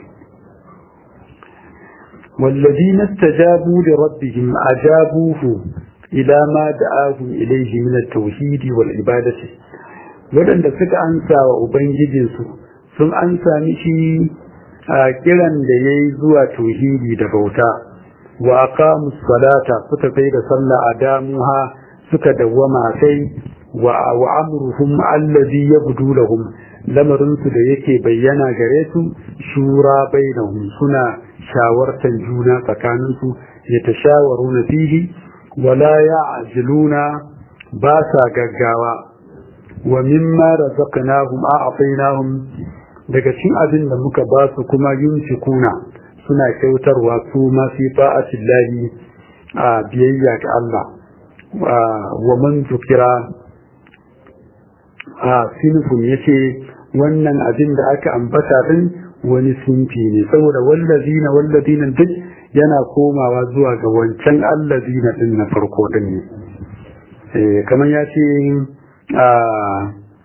والذين استجابوا لربهم أجابوه إلى ما دعاهم إليه من التوحيد والعبادة ولن تفك أنسى وأبنجدنسو ثم أنسى مشي كلا ليزوى توحيدي دبوتا وأقاموا الصلاة فتفيد صلى أدامها سكدوما في وأمرهم الذي يبدو لهم lamarinsu da yake bayyana gare su shura bainahum suna shawartan juna tsakaninsu ya tashawaru na fihi wala ya ajiluna ba sa gaggawa wa mimma razaqnahum a'tainahum daga cikin abin da muka ba su kuma yunfikuna suna kyautarwa su ma fi ta'atillahi a biyayya ga Allah wa man zukira a sinfun yace wannan abin da aka ambata din wani sinfi ne saboda wallazina wallazina duk yana komawa zuwa ga wancan allazina din na farko din ne eh kamar ya ce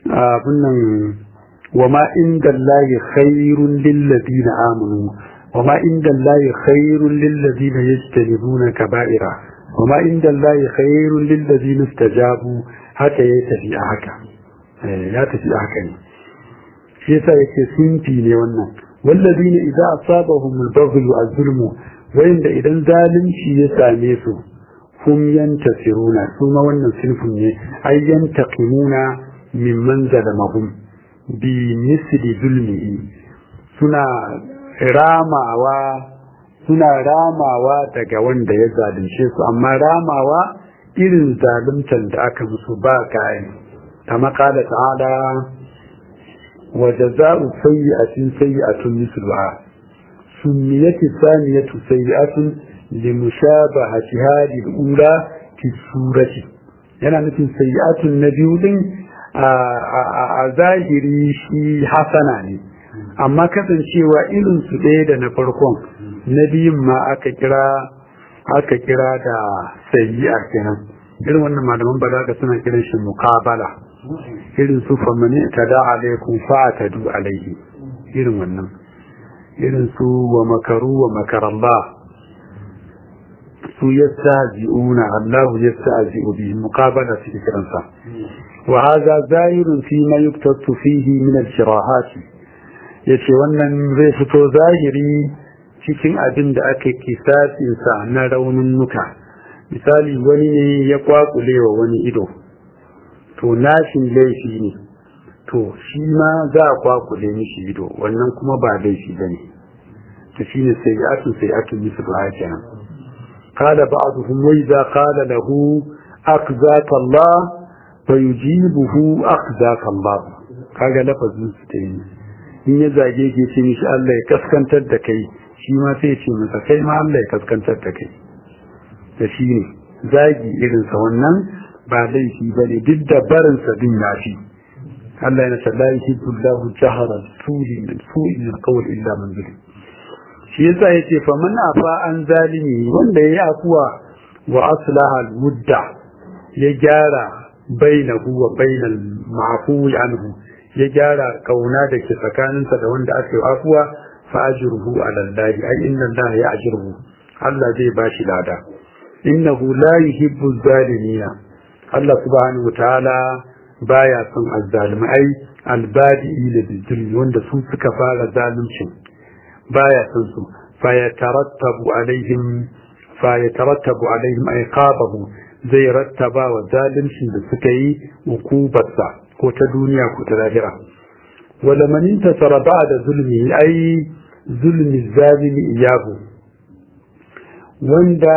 abin nan wa ma inda Allahi khairun lillazina amanu wa ma inda Allahi khairun lillazina yajtanibuna kaba'ira wa ma inda Allahi khairun lillazina istajabu haka ya tafi a haka ya tafi a haka ne shi yasa yake sunfi ne wannan wallazina idza asabahum al-baghy az-zulmu wayanda idan zalunci ya same su hum yantasiruna su ma wannan sinfin ne ay yantaqimuna mimman zalamahum bi misli zulmihi suna ramawa suna ramawa daga wanda ya zalunce su amma ramawa irin zaluntar da aka musu ba kayan kama kala ta'ala wa jaza'u sayyi'atin sayyi'atun misluha سميت الثانية سيئة لمشابهة هذه الأولى في السورة yana nufin sayi'atun na biyu din a zahiri shi hasana ne amma kasancewa irin su ɗaya da na farkon na biyun ma aka kira aka kira da sayi'a kenan irin wannan malaman balaga suna kiran shi muqabala irin su famani tada alaikum fa tadu alaihi irin wannan irin su wa makaru wa makarallah su yastahzi'una Allah yastahzi'u bi muqabala fi kiransa wa hadha zahirun fi ma yuktatu fihi min al-shirahat yace wannan zai fito zahiri cikin abin da aka kisasin sa na raunin nuka misali wani ne ya kwakule wa wani ido to nashin laifi ne to shi ma za a kwakule mishi ido wannan kuma ba laifi ba ne ta shi ne sai atun sai atun misu ba kenan kada ba'duhum wa idza qala lahu akzaka Allah fa yujibuhu akzaka Allah kaga lafazin su ta yi in ya zage ke ce mishi Allah ya kaskantar da kai shi ma sai ya ce masa kai ma Allah ya kaskantar da kai da shi ne zagi irinsa wannan ba laifi ba ne duk da barinsa din yafi Allah yana la yuhibbu Allahu jahara su'i min su'i min qawl illa man zulim shi yasa yace fa man afa an zalimi wanda yayi afuwa wa aslaha al-mudda ya gyara bainahu wa bainal ma'fuwi anhu ya gyara kauna da ke tsakaninsa da wanda aka yi afuwa fa ajruhu ala Allah ai inna Allah ya'jruhu Allah zai bashi lada innahu la yuhibbu zalimina Allah subhanahu wa ta'ala baya son azzalimai albadi'i da bizulmi wanda su suka fara zaluncin baya son su fa yatarattabu alaihim fa yatarattabu alaihim iqabahu zai rattaba wa zaluncin da suka yi hukubarsa ko ta duniya ko ta lahira wala man intasara ba'da zulmi ai zulmi zalimi iyahu wanda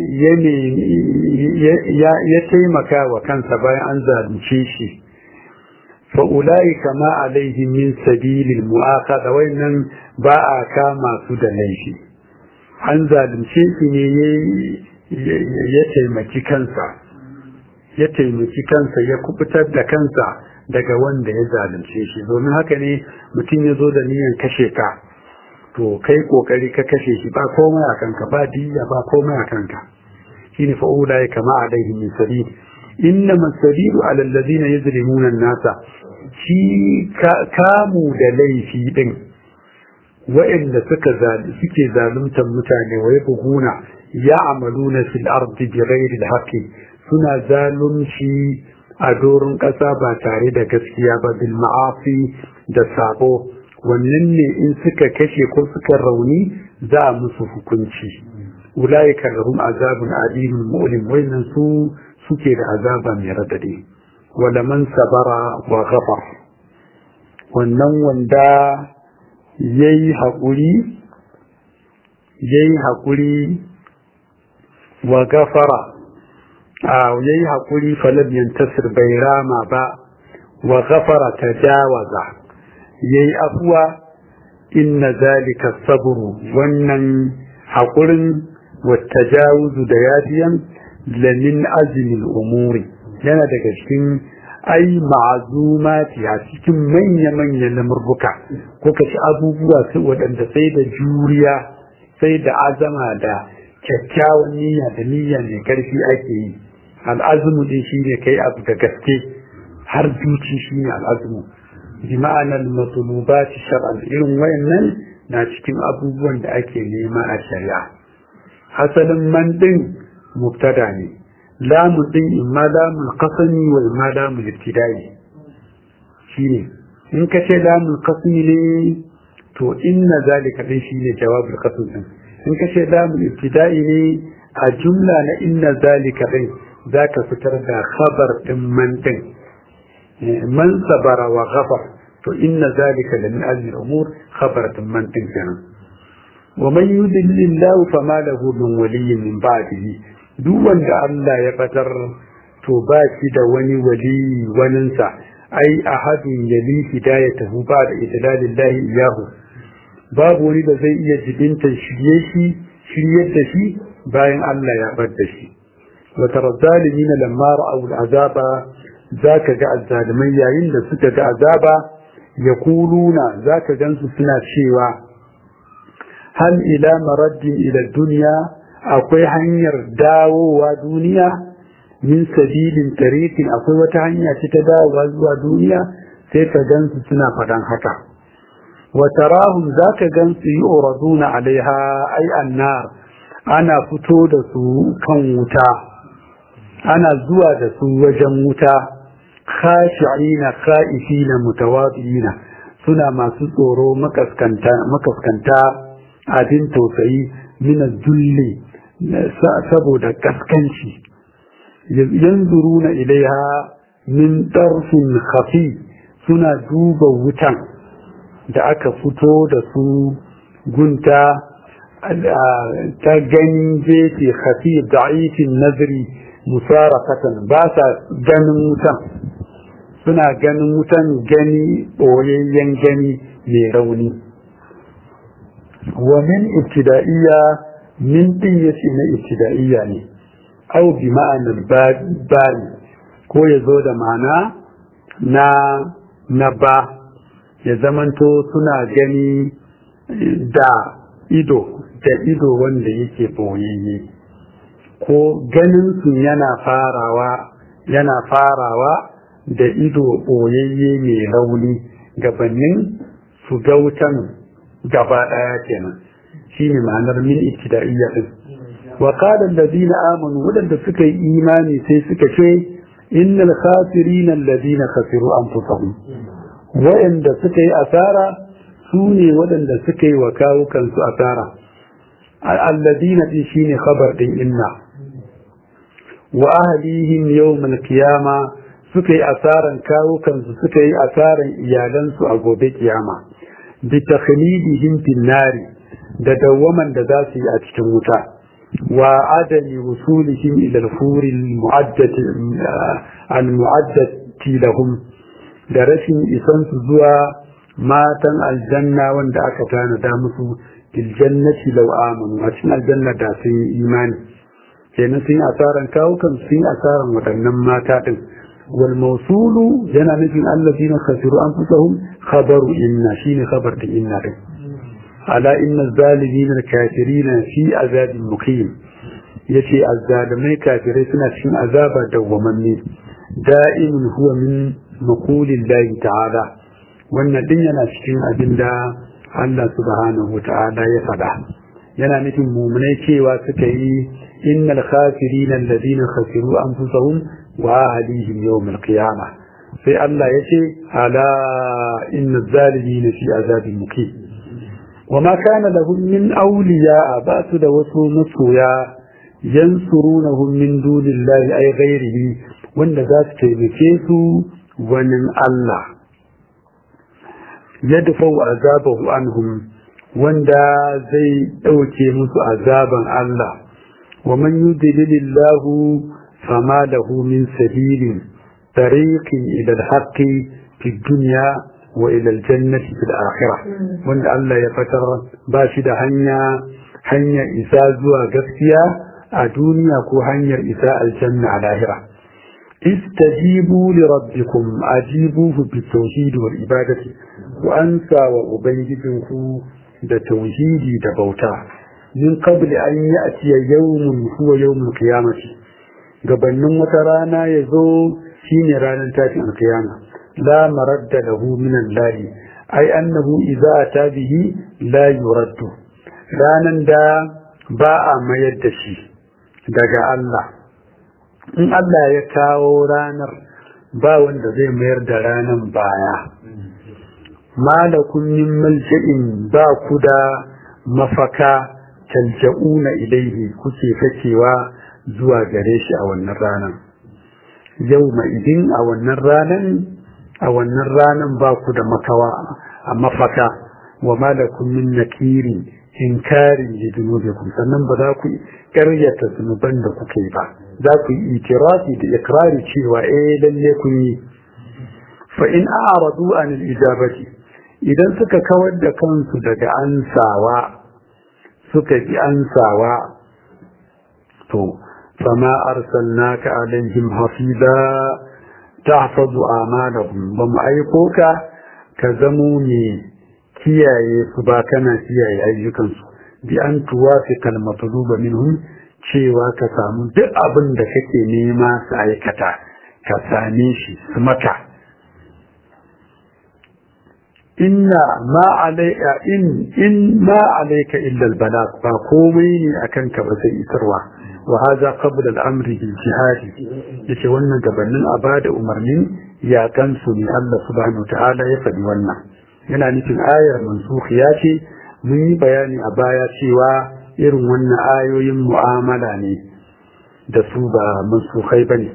ya taimaka wa kansa bayan an zalunce shi fa'ulai kama alaihi min sabilin mu'aka wayannan ba a kama su da laifi an zalunce shi ne ya taimaki kansa ya taimaki kansa ya kubutar da kansa daga wanda ya zalunce shi domin haka ne mutum ya zo da niyan kashe ka to kai kokari ka kashe shi ba komai a kanka ba diya ba komai a kanka shine fa ulai kama alaihi min sabil inna masabilu ala alladhina yuzlimuna an-nasa shi kamu da laifi din wa'anda suka suke zaluntar mutane wa yabghuna ya'maluna fil ardi bighairi al-haqqi suna zalunci a doron ƙasa ba tare da gaskiya ba bil ma'asi da sabo wannan ne in suka kashe ko suka rauni za a musu hukunci ulaika lahum azabun alimun mu'lim wannan su suke da azaba mai radadi wala man sabara wa ghafar wannan wanda yayi hakuri yayi hakuri wa gafara a yayi hakuri falam yantasir bai rama ba wa ghafara tajawaza yayi afuwa inna zalika sabru wannan haƙurin wattajawuzu da yafiyan lamin azumin umuri yana daga cikin ai ma'azumati a cikin manya-manyan lamurbuka ko ka ci abubuwa su waɗanda sai da juriya sai da azama da kyakkyawan niyya da niyya mai ƙarfi ake yi al'azumu din shi ne kai abu da gaske har zuci shine al'azmu bi ma'anar matulubati shar'an irin wayannan na cikin abubuwan da ake nema a shari'a asalin man din mubtada ne lamun din imma lamun qasami wa imma lamun ibtidai shine in ka ce lamun qasmi ne to inna zalika din shine jawabul qasm din in ka ce lamun ibtidai ne a jumla na inna zalika din zaka fitar da khabar din man din man sabara wa ghafar to inna zalika la min azmi al-umur khabar din man din kenan wa man yudillillahu fama lahu min waliyyin min ba'dihi duk wanda Allah ya fatar to ba shi da wani wali waninsa ai ahadun yali hidayatahu ba da idlalillahi iyahu babu wani da zai iya jibinta shirye shi shiryar da shi bayan Allah ya bar da shi wa tara zalimin lamma ra'aw al'azaba zaka ga azzalimai yayin da suka ga azaba yaquluna zaka gansu suna cewa hal ila maraddin ila dunya akwai hanyar dawowa duniya min sabilin tariqin akwai wata hanya ce ta dawowa zuwa duniya sai ka gansu suna faɗan haka wa tarahum zaka gansu yuraduna alaiha ay annar ana fito da su kan wuta ana zuwa da su wajen wuta khashi'ina kha'ifina mutawadina suna masu tsoro makaskanta makaskanta abin tausayi min zulli saboda kaskanci yanzuruna ilaiha min tarfin khafi suna duba wutan da aka fito da su gunta ta ganin jefe khafi da'ifin nazari musarakatan ba sa ganin wutan suna ganin wutan gani ɓoyayyen gani mai rauni wa min ibtida'iyya min din yace na ibtida'iyya ne au bi ma'anar bari ko ya zo da ma'ana na na ba ya zamanto suna gani da ido da ido wanda yake boyayye ko ganin su yana farawa yana farawa da ido boyayye mai rauni gabanin su ga wutan gaba daya kenan shine ma'anar min ibtida'iyya din wa qala alladhina amanu wadanda suka yi imani sai suka ce innal khasirina alladhina khasiru anfusahum wa'anda suka yi asara su ne waɗanda suka yi wa kawukansu asara alladhina din shine khabar din inna wa ahlihim yawmal qiyama suka yi asaran kawukansu suka yi asaran iyalansu a gobe kiyama bi takhlidihim fin nari da dawwaman da za su yi a cikin wuta wa adami wusulihim ila al-furi al-mu'addati lahum da rashin isan su zuwa matan aljanna wanda aka tanada musu fil jannati law amanu a cikin aljanna da sun yi imani kenan sun yi asaran kawukan sun yi asaran waɗannan mata din wal mawsulu yana nufin allazina khasiru anfusahum khabaru inna shine khabar da inna din ala inna zalimin kafirin fi azabin muqim yace azzalimai kafirai suna cikin azaba dawwamanni da'imun huwa min maqulillahi ta'ala wannan din yana cikin abinda Allah subhanahu ta'ala ya faɗa yana nufin mumunai cewa suka yi innal khasirina alladhina khasiru anfusahum wa ahlihim yawm al-qiyamah sai Allah ya ce ala inna zalimina fi azabin muqim وما كان لهم من أولياء بأس دوسو نسويا ينصرونهم من دون الله أي غيره وأن ذات كيمكيسو ومن الله يدفع عذابه عنهم وأن زي أوكي مسو عذابا الله ومن يدلل الله فما له من سبيل طريق إلى الحق في الدنيا وإلى الجنة في الآخرة وأن الله يفتر باشد هنيا هنيا إساء زوا قفتيا الدنيا كو هنيا إساء الجنة على الآخرة استجيبوا لربكم أجيبوه بالتوحيد والعبادة وأنسى وأبيدكم da tauhidi da bauta min qabli an ya'ti yawmun huwa yawmul qiyamati gabanin wata rana yazo shine ranar tashin alkiyama la maradda lahu min Allah ai annahu idza ata bihi la yuraddu ranan da ba a mayar da shi daga Allah in Allah ya kawo ranar ba wanda zai mayar da ranan baya malakun min malja'in ba ku da mafaka talja'una ilaihi kuke fakewa zuwa gare shi a wannan ranan yau idin a wannan ranan a wannan ranan ba ku da makawa a mafaka wa malakun min nakiri inkarin li dunubikum sannan ba za ku karyata zunuban da kuke ba za ku yi itirafi da ikrari cewa eh lalle kun yi fa in a'radu an al-ijabati idan suka kawar da kansu daga ansawa suka bi ansawa to fama arsalnaka alaihim hafiza tahfazu amalahum ba mu aiko ka ka zamo ne kiyaye su ba kana kiyaye ayyukansu bi an tuwafi kalmatuluba minhum cewa ka samu duk abin da kake nema su aikata ka same shi su maka inna ma alayka in in ma alayka illa albalag ba komai ne akan ka ba sai isarwa wa hadha qabla al-amr bil jihad yace wannan gabanin abada umarnin ya kansu ne Allah subhanahu ta'ala ya faɗi wannan yana nufin ayar mansukhiya ce mun yi bayani a baya cewa irin wannan ayoyin mu'amala ne da su ba mansukhai bane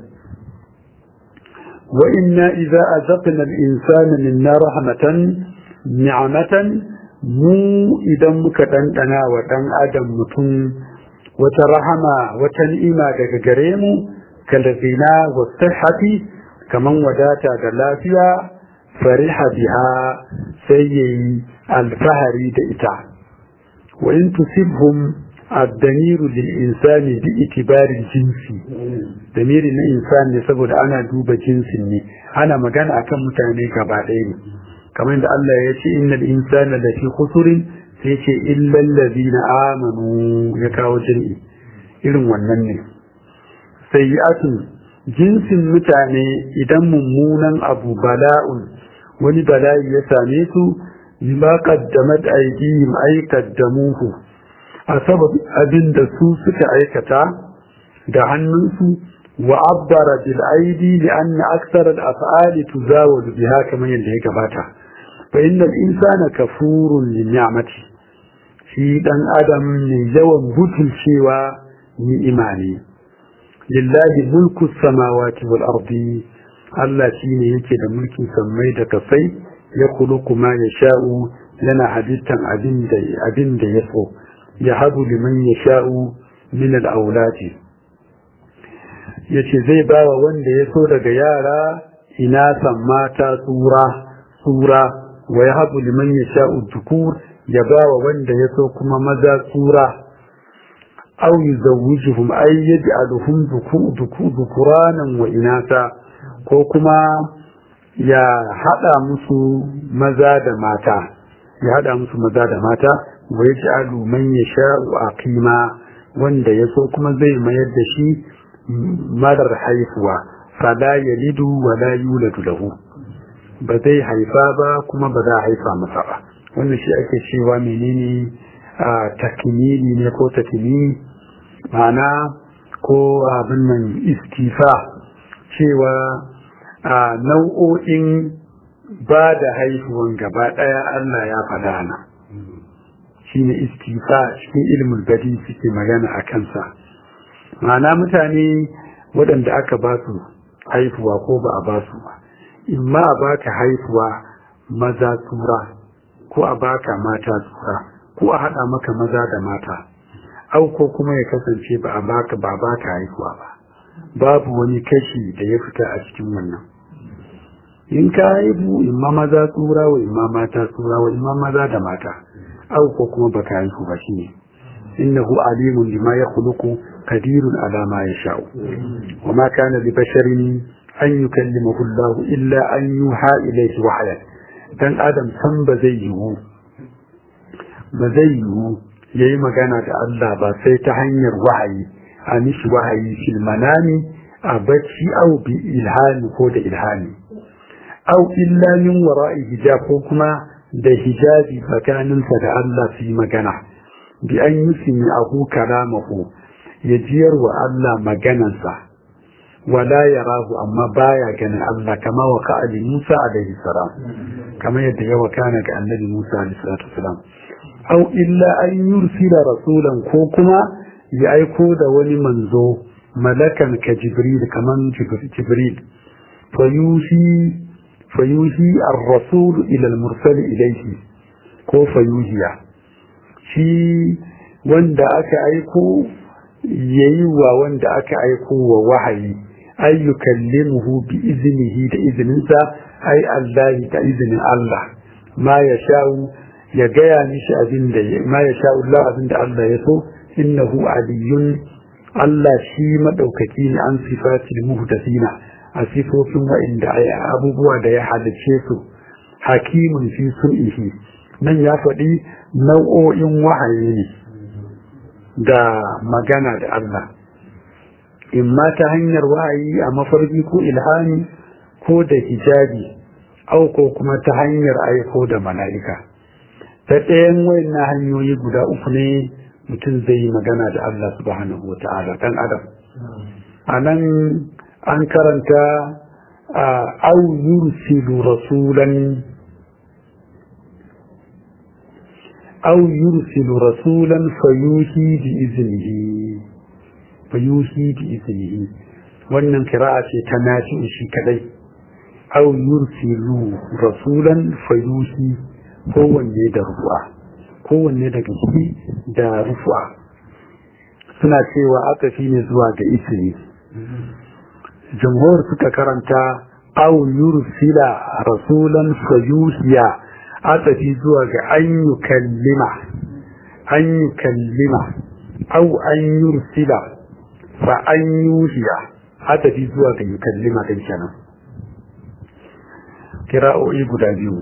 wa inna idza azaqna al-insana minna rahmatan ni'matan mu idan muka dandana wa dan adam mutum wata rahama wata ni'ima daga gare mu kalazina wa sihhati kaman wadata da lafiya fariha biha sai yayi alfahari da ita wa in tusibhum الضمير للإنسان باعتبار الجنس ضمير na insan ne saboda ana duba jinsin ne ana magana akan mutane gaba ɗaya ne kamar da Allah ya ce innal insana lafi khusrin sai ce illal ladina amanu ya kawo jami'i irin wannan ne sayyi'atun jinsin mutane idan mummunan abu bala'un wani bala'i ya same su bima qaddamat aydihim ay qaddamuhu a sabab abin da su suka aikata da hannunsu wa abbara bil aidi li anna akthar al af'ali tuzawalu biha kamar yadda ya gabata fa innal insana kafurun li ni'mati shi dan adam ne yawan butulcewa ni'ima ne lillahi mulku samawati wal ardi Allah shine yake da mulkin sammai da kasai ya kuluku ma yasha'u yana halittan abin da abin da ya so yahabu liman yasha'u min al-aulati yace zai bawa wanda ya so daga yara ina san mata tsura tsura wa yahabu liman yasha'u dhukur ya bawa wanda ya so kuma maza tsura aw yuzawwijuhum ay yaj'aluhum dhukuranan wa inasa ko kuma ya hada musu maza da mata ya hada musu maza da mata wa yaj'alu man yasha'u aqima wanda yaso kuma zai mayar da shi marar haifuwa fala yalidu wa la yuladu lahu ba zai haifa ba kuma ba za a haifa masa ba wannan shi ake cewa menene a takmili ne ko takmili ma'ana ko abin nan istifa cewa a nau'o'in ba da haihuwan gaba ɗaya Allah ya faɗa na shi ne istifa cikin ilimin gadi suke magana a kansa ma'ana mutane waɗanda aka ba su haifuwa ko ba a ba su ba in ma a baka haifuwa maza tsura ko a baka mata tsura ko a haɗa maka maza da mata au ko kuma ya kasance ba a baka ba baka haihuwa ba babu wani kashi da ya fita a cikin wannan in ka haihu imma maza tsura wa imma mata tsura wa imma maza da mata au ko kuma baka haihu ba shine innahu alimun lima yakhluqu qadirun ala ma yasha'u wa ma kana li basharin an yukallimahu Allah illa an yuha ilayhi wahyan dan adam san ba zai yiwu ba zai yiwu ya yi magana da Allah ba sai ta hanyar wahayi a mishi wahayi fil manami a bacci au bi ilhami ko da ilhami au illa min wara'i hijab ko kuma da hijabi tsakaninsa da Allah su yi magana bi an yi simi ahu kalamahu ya jiyar wa Allah maganansa wala ya rahu amma baya ganin Allah kama wa ka'ali Musa alaihi salam kamar yadda ya wakana ga annabi Musa alaihi salatu salam au illa an yursila rasulan ko kuma ya aiko da wani manzo malakan ka jibril kaman jibril fayuhi fayuhi ar-rasul ila al-mursal ilayhi ko fayuhiya shi wanda aka aiko yayi wa wanda aka aiko wa wahayi ay yukallimuhu bi iznihi da izininsa ay Allah da izinin Allah ma ya sha'u ya gaya mishi abin da ma ya sha'u Allah abin da Allah ya so innahu aliyun Allah shi madaukaki ne an sifatil muhdathina a sifofin wa'inda abubuwa da ya halice su hakimun fi sun'ihi nan ya faɗi nau'o'in wahayi ne da magana da Allah in ma ta hanyar wahayi a mafarki ko ilhami ko da hijabi au ko kuma ta hanyar aiko da mala'ika ta ɗayan wayannan hanyoyi guda uku ne mutum zai yi magana da Allah subhanahu wa ta'ala ɗan adam a nan an karanta au yursilu rasulan au yursilu rasulan fayuhi bi iznihi fayuhi bi iznihi wannan kira'a ce ta nafi shi kadai au yursilu rasulan fayuhi kowanne da rufu'a kowanne daga shi da rufu'a suna cewa aka fi ne zuwa ga isini jamhur suka karanta au yursila rasulan fayuhiya atafi zuwa ga an yukallima an yukallima au an yursila fa an yuhiya atafi zuwa ga yukallima din kenan kira'o'i guda biyu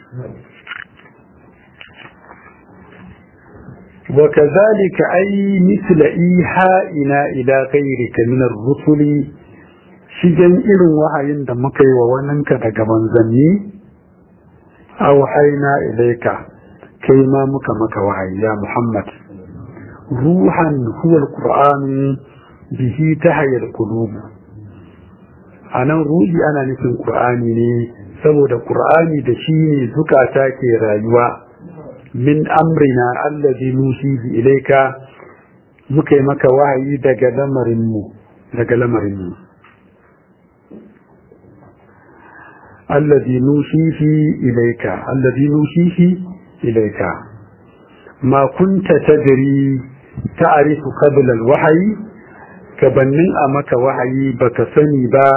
وكذلك أي مثل إيحائنا إلى غيرك من الرسل shigen irin wahayin da muka yi wa waninka daga manzanni a wahaina ilaika kai ma muka maka wahayi ya Muhammad ruhan huwal qur'an bihi tahayal qulub anan ruhi ana nufin qur'ani ne saboda qur'ani da shi ne zukata ke rayuwa min amrina allazi nusihi ilaika muka yi maka wahayi daga lamarinmu daga lamarinmu allazi nusihi ilaika allazi nusihi ilaika ma kunta tadri ta'rifu qabla al-wahyi gabannin a maka wahayi baka sani ba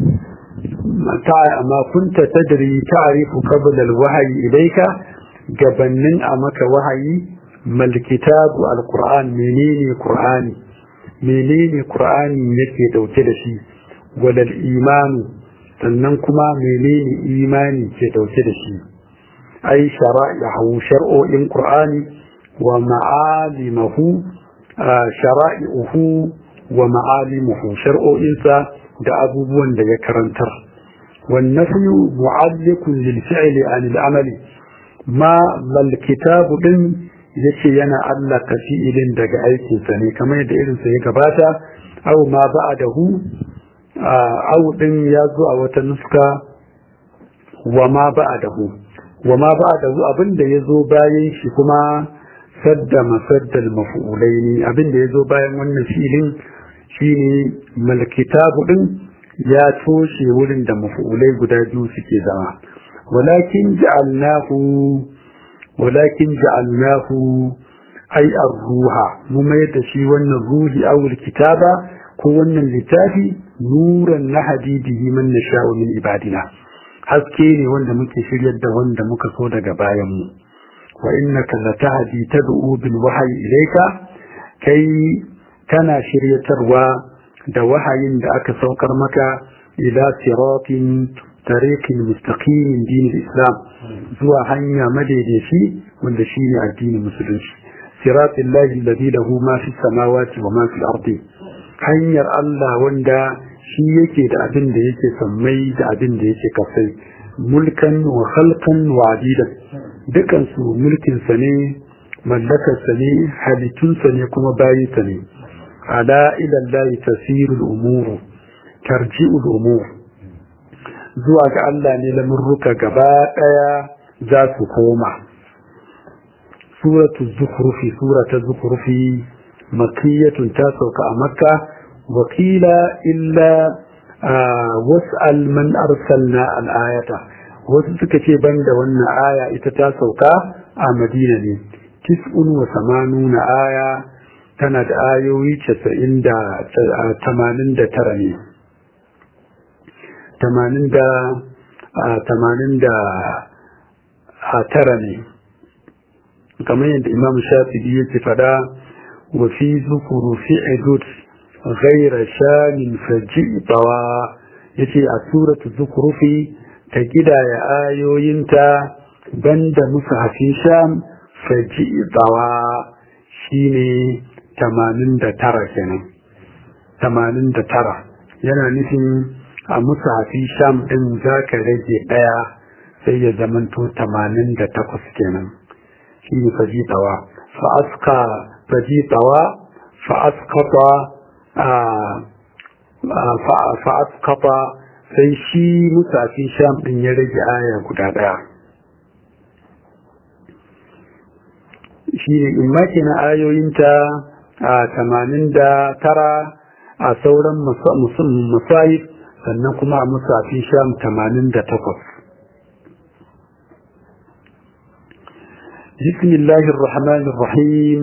ma kunta tadri ta'rifu qabla al-wahyi ilaika gabannin a maka wahayi mal kitabu al-qur'an menene qur'ani menene qur'ani yake dauke da shi walal imanu sannan kuma menene imani ke dauke da shi ai shara'ihu shar'o'in qur'ani wa ma'alimahu shara'ihu wa ma'alimuhu shar'o'insa da abubuwan da ya karantar wan nafyu mu'alliqun lil fi'li an al amali ma mal kitabu din yace yana Allah kafi'ilin daga aikin sa ne kamar da irin sa ya gabata aw ma ba'dahu aw din ya zo a wata nuska wa ma ba'dahu wa ma ba'dahu abinda yazo bayan shi kuma sadda masaddal maf'ulaini abinda yazo bayan wannan filin shine mal kitabu din ya toshe wurin da maf'ulai guda biyu suke zama walakin ja'alnahu walakin ja'alnahu ay ar-ruha mu mai da shi wannan ruhi aw kitaba ko wannan littafi nuran nahdi bihi man nasha'u min ibadina haske ne wanda muke shiryar da wanda muka so daga bayan mu wa innaka latahdi tad'u bil wahyi ilayka kai kana shiryatarwa da wahayin da aka saukar maka ila siratin tariqin mustaqimin dinin islam zuwa hanya madaidaici wanda shine addinin musulunci siratil lahi alladhi lahu ma fi samawati wa ma fi ardi hanyar Allah wanda shi yake da abin da yake sammai da abin da yake kasai mulkan wa khalqan wa adidan dukan su mulkin sa ne mallakar sa ne halittun sa ne kuma bayin sa ne ala ila Allah tasirul umur tarji'ul umur zuwa ga Allah ne lamurruka gaba daya za su koma suratu zukhrufi suratu zukhrufi makiyatun ta sauka a makka wakila illa was'al man arsalna al'ayata wasu suka ce banda wannan aya ita ta sauka a madina ne tis'un wa samanuna aya tana da ayoyi casa'in da tamanin da tara ne tamanin da tamanin da tara ne kamar yadda imam shafi'i yake fada wa fi zukuru fi'idut ghaira shamin faji bawa yace a suratu zukurufi ta gidaya ayoyinta banda musu hafin sham faji bawa shine tamanin da tara kenan tamanin da tara yana nufin a musu hafi sham ɗin za ka rage ɗaya sai ya zamanto tamanin da takwas kenan shi ne fajitawa fa'aska fajitawa fa'askata fa'askata sai shi musu hafi sham ɗin ya rage aya guda ɗaya shi ne in maki na ayoyinta a tamanin da tara a sauran musayif sannan kuma a musafin sham tamanin da takwas bismillahir rahmanir rahim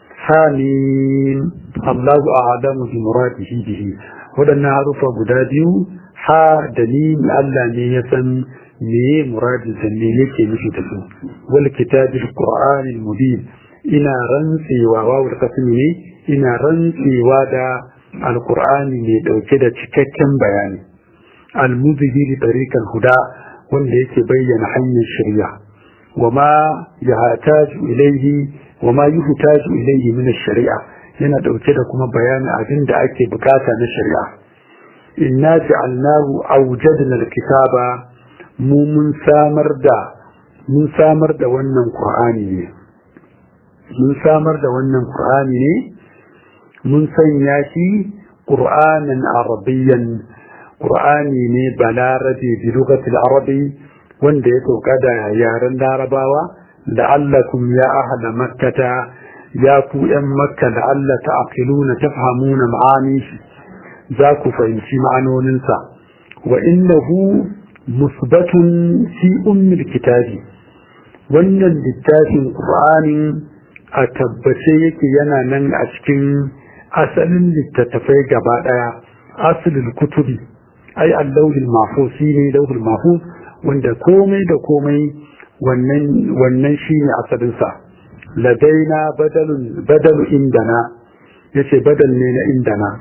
hamim allahu a'lamu bi muradihi bihi wadannan harufa guda biyu ha da ni Allah ne ya san me muradin sa ne yake nufi da su wal kitabil qur'anil mubin ina rantsewa wawul kasmi ne ina rantsewa da alqur'ani mai dauke da cikakken bayani almuzhiri tariqal huda wanda yake bayyana hanyar shari'a wama yahtaju ilayhi wama yuhtaju ilayhi min ash-shari'a yana dauke da kuma bayanin abin da ake bukata na shari'a inna ja'alnahu awjadna al-kitaba mu mun samar da mun samar da wannan qur'ani ne mun samar da wannan qur'ani ne mun sanya shi qur'anan arabiyyan qur'ani ne balarabi bi lughatil arabi wanda ya sauka da yaren larabawa la'allakum ya ahla makkata ya ku yan makka la'alla ta'qiluna tafhamuna ma'ani za ku fahimci ma'anoninsa wa innahu musbatun fi ummil kitabi wannan littafin qur'anin a tabbace yake yana nan a cikin asalin littattafai gaba daya asalin kutubi ai allahul mahfuz shine lauhul mahfuz wanda komai da komai wannan wannan shine asalin sa ladaina badalun badalu indana yace badal ne na indana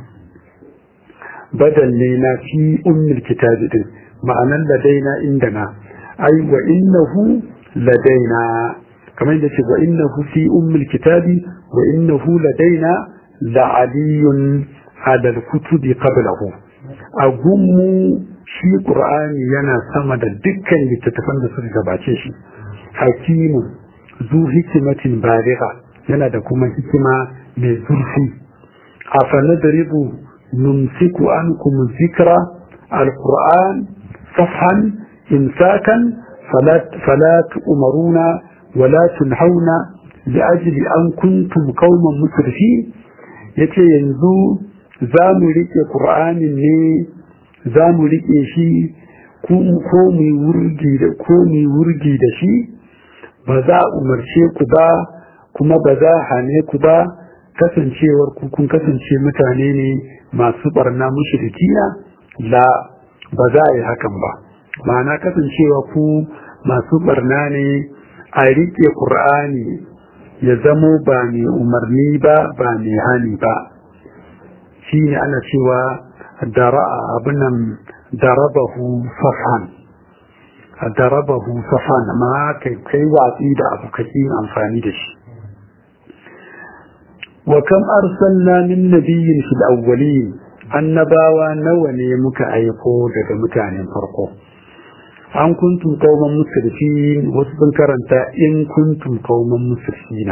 badal ne na fi ummul kitabi din ma'anan ladaina indana ai wa innahu ladaina kamar yadda ce wa innahu fi ummul kitabi wa innahu ladaina la'aliyun ala al-kutubi qablahu a gunmu shi qur'ani yana sama da dukkan littattafan da suka gabace shi hakimu zu hikimatin baligha yana da kuma hikima mai zurfi afanadribu numsiku ankum zikra al-qur'an safhan imsakan fala tu'maruna ولا تنهون لأجل أن كنتم قوما مسرفين yace yanzu za mu riƙe ƙur'anin ne za mu riƙe shi ko mu wurgi da ko mu wurgi da shi ba za a umarce ku ba kuma ba za a hane ku ba kasancewar ku kun kasance mutane ne masu barna mushrikina la ba za a yi hakan ba ma'ana kasancewa ku masu barna ne a riƙe ƙur'ani ya zamo ba mai umarni ba ba mai hani ba shi ne ana cewa abinan darabahu safan darabahu safan ma kai watsi da abu kaki amfani da shi wa kam arsalna min nabiyyin fil awwalin annabawa nawa ne muka aiko daga mutanen farko an kuntum qauman musrifin wasu sun karanta in kuntum qauman musrifina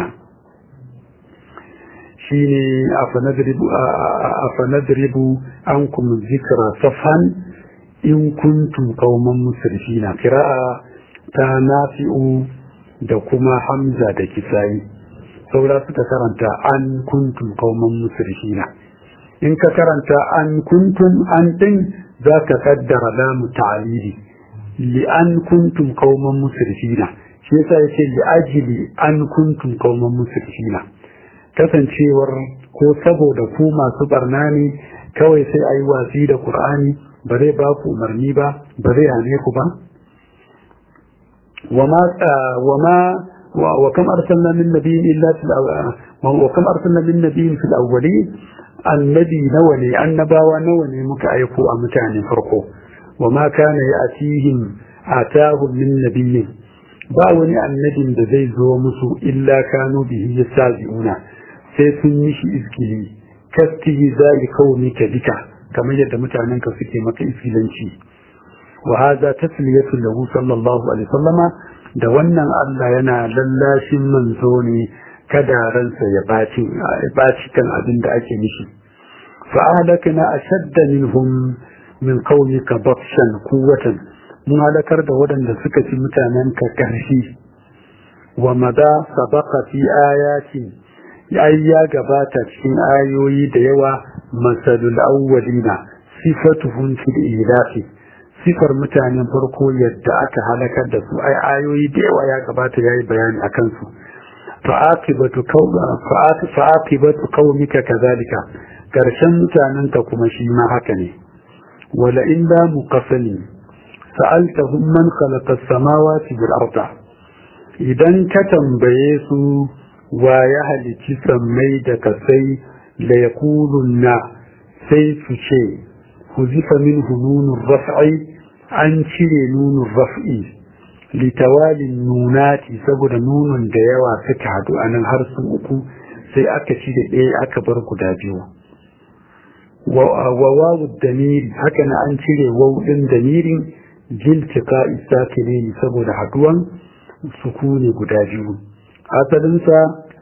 shine afanadribu afanadribu ankum zikra safan in kuntum qauman musrifina qira'a ta nafi'u da kuma hamza da kisai saura suka karanta an kuntum qauman musrifina in ka karanta an kuntum an din zaka kaddara lamu ta'lili li an kuntum qauman musrifina shi yasa yake li ajli an kuntum qauman musrifina kasancewar ko saboda ku masu barna ne kawai sai ayi wasi da qur'ani ba zai ba ku umarni ba ba zai hane ku ba وما وما وكم أرسلنا من نبي إلا في وكم أرسلنا من نبي في الأولين النبي نولي النبا ونولي مكعيقوا أمتان فرقوا وما كان يأتيهم آتاهم من نبي باوني النبي بزي زومسو إلا كانوا به يستهزئون سيسنش إذكلي كاستهزاء قومك بك كما يد متعننك سكي مك إذكلنشي وهذا تسلية له صلى الله عليه وسلم da wannan Allah yana lallashin manzo ne kada ransa ya baci baci kan abin da ake mishi fa ahlakna ashadda minhum min qawmika batshan quwwatan mun halakar da waɗanda suka ci mutanen ka karshi wa mada sabaqa fi ayatin ai ya gabata cikin ayoyi da yawa masalul awwalina sifatuhum fil ilafi sifar mutanen farko yadda aka halakar da su ai ayoyi da yawa ya gabata yayi bayani akan su fa'aqibatu qawma fa'aqibatu qaumika kadhalika karshen mutanen ka kuma shi ma haka ne wala in da muqassani sa'altahum man khalaqa as-samawati wal arda idan ka tambaye su wa ya halici sammai da kasai la yaqulunna sai su ce huzifa minhu nunur raf'i an cire nunun raf'i litawalin nunati saboda nunun da yawa suka hadu a nan har su uku sai aka cire ɗaya aka bar guda biyu wa wawu damiri haka na an cire wawudin damirin jiltika isakine saboda haduwan sukuni guda biyu asalinsa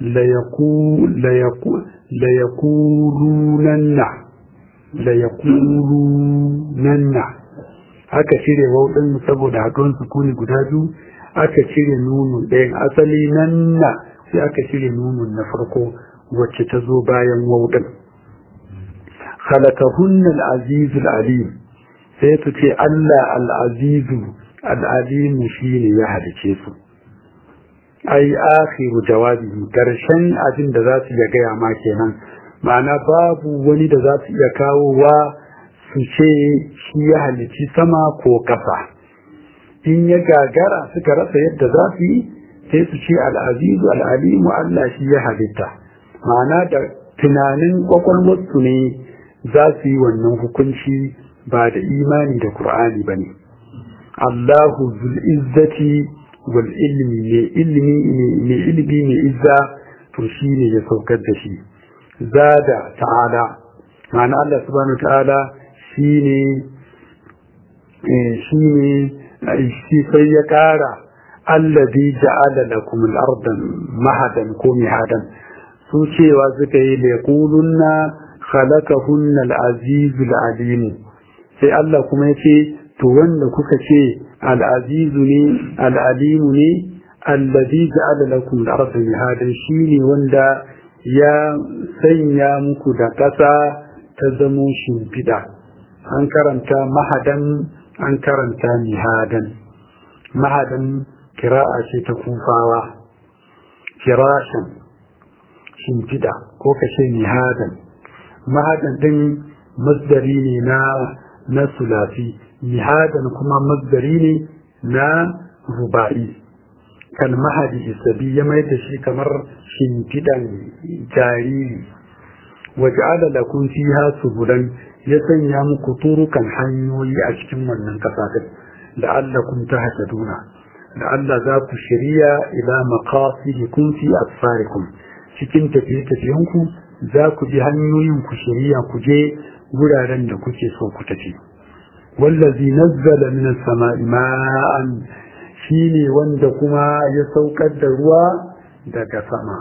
la yakulunanna la yakulunanna aka cire wauɗin saboda haɗuwan sukuni guda biyu aka cire nunun ɗayan asali nan na sai aka cire nunun na farko wacce ta zo bayan wauɗin khalaqahunna al-azizu al-alim sai su ce Allah al-azizu al-alim shine ya halice su ai akhiru jawabi karshen abin da za su iya gaya ma kenan ma'ana babu wani da za su iya kawowa su ce shi ya halici sama ko kasa in ya gagara suka rasa yadda za su yi sai su ce al'azizu al'alimu Allah shi ya halitta ma'ana da tunanin kwakwalwarsu ne za su yi wannan hukunci ba da imani da Kur'ani ba ne Allahu zul'izzati wal ilmi ne ilmi ne ilmi ne izza to shi ne ya saukar da shi zada ta'ala ma'ana Allah subhanahu ta'ala shine shine shi sai ya kara allazi ja'ala lakum al-arda mahadan ko mihadan su cewa suka yi da yaqulunna khalaqahunna al-aziz al-alim sai Allah kuma yace to wanda kuka ce al-aziz ne al-alim ne allazi ja'ala lakum al-arda mihadan shine wanda ya sanya muku da ƙasa ta zamo shimfiɗa an karanta mahadan an karanta mihadan mahadan kira'a ce ta kufawa kirashin shimfiɗa ko kashe mihadan mahadan ɗin masdari ne na na sulafi mihadan kuma masdari ne na ruba'i kan mahadi isabi ya mai da shi kamar shimfiɗan jariri waj'ala lakum fiha subulan ya sanya muku turukan hanyoyi a cikin wannan kasa din la'allakum tahtaduna da Allah za ku shirya ila maqasidikum fi asfarikum cikin tafiye-tafiyenku za ku bi hanyoyin ku shirya ku je guraren da kuke so ku tafi wallazi nazzala minas sama'i ma'an shine wanda kuma ya saukar da ruwa daga sama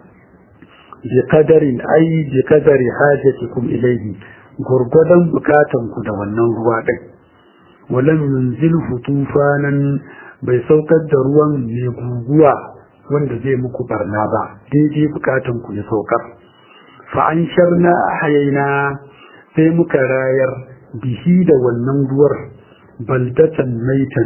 bi qadarin ay bi qadari hajatikum ilayhi gurgudan bukatan ku da wannan ruwa din walam yunzilhu tufanan bai saukar da ruwan mai guguwa wanda zai muku barna ba daidai bukatan ku ya saukar fa an sharna hayaina sai muka rayar bihi da wannan ruwar baldatan maitan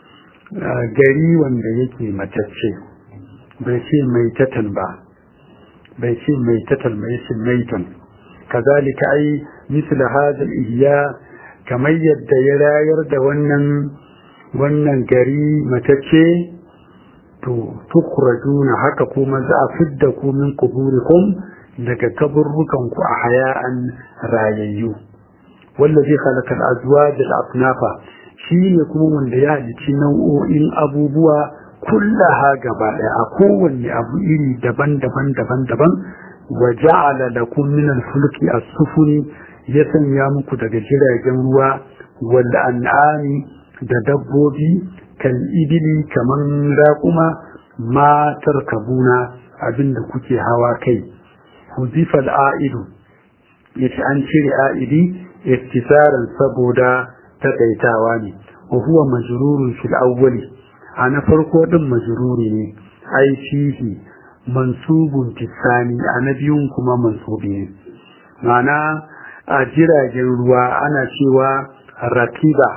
gari wanda yake matacce bai ce maitatan ba bai ce maitatan mai ce maitan kazalika ai misla hadha ihya kamar yadda ya rayar da wannan wannan gari matacce to tukhrajuna haka kuma za a fidda ku min kuburikum daga kaburrukan ku a haya'an rayayyu wallazi khalaqa al-azwaj al-asnafa shine kuma wanda ya halicci nau'o'in abubuwa kullaha gaba daya a kowanne abu iri daban-daban daban-daban wa ja'ala lakum min al-fulki as-sufuni ya sanya muku daga jiragen ruwa wal an'ami da dabbobi kal ibili kaman raquma ma tarkabuna abinda kuke hawa kai huzifa al-a'idu yace an cire a'idi iktisaran saboda takaitawa ne wa huwa majrurun fil awwali ana farko din majruri ne ai fihi mansubun tisani ana biyun kuma mansubi ne ma'ana a jiragen ruwa ana cewa rakiba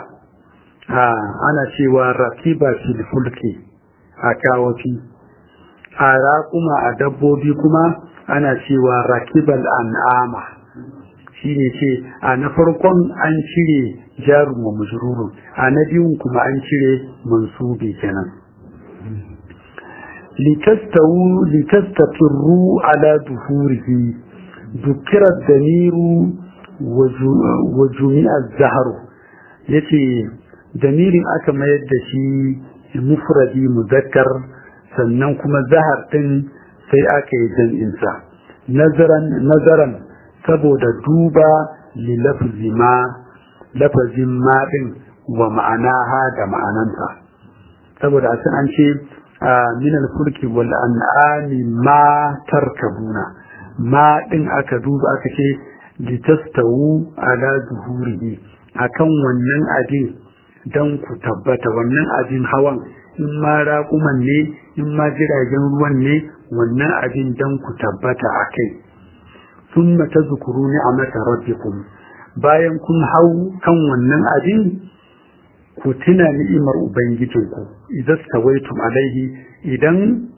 ana cewa rakiba fil fulki a kawafi a raƙuma a dabbobi kuma ana cewa rakibal an'ama shine ce a na farkon an cire jarun wa majrurun a na biyun kuma an cire mansubi kenan litastawu litastaqirru ala duhurihi dukira damiru wa jumi'a zaharu yace damirin aka mayar da shi mufradi muzakkar sannan kuma zahar din sai aka yi jam'insa nazaran nazaran saboda duba li lafzi ma lafazin ma din wa ma'anaha da ma'ananta saboda a an ce min al-fulki wal an'ami ma tarkabuna ma din aka duba aka ce litastawu ala zuhurihi akan wannan abin dan ku tabbata wannan abin hawan in ma raƙuman ne in ma jiragen ruwan ne wannan abin dan ku tabbata a kai sun mata zukuru ni'amata rabbikum bayan kun hau kan wannan abin ku tuna ni'imar ubangijinku idan tawaitum alaihi idan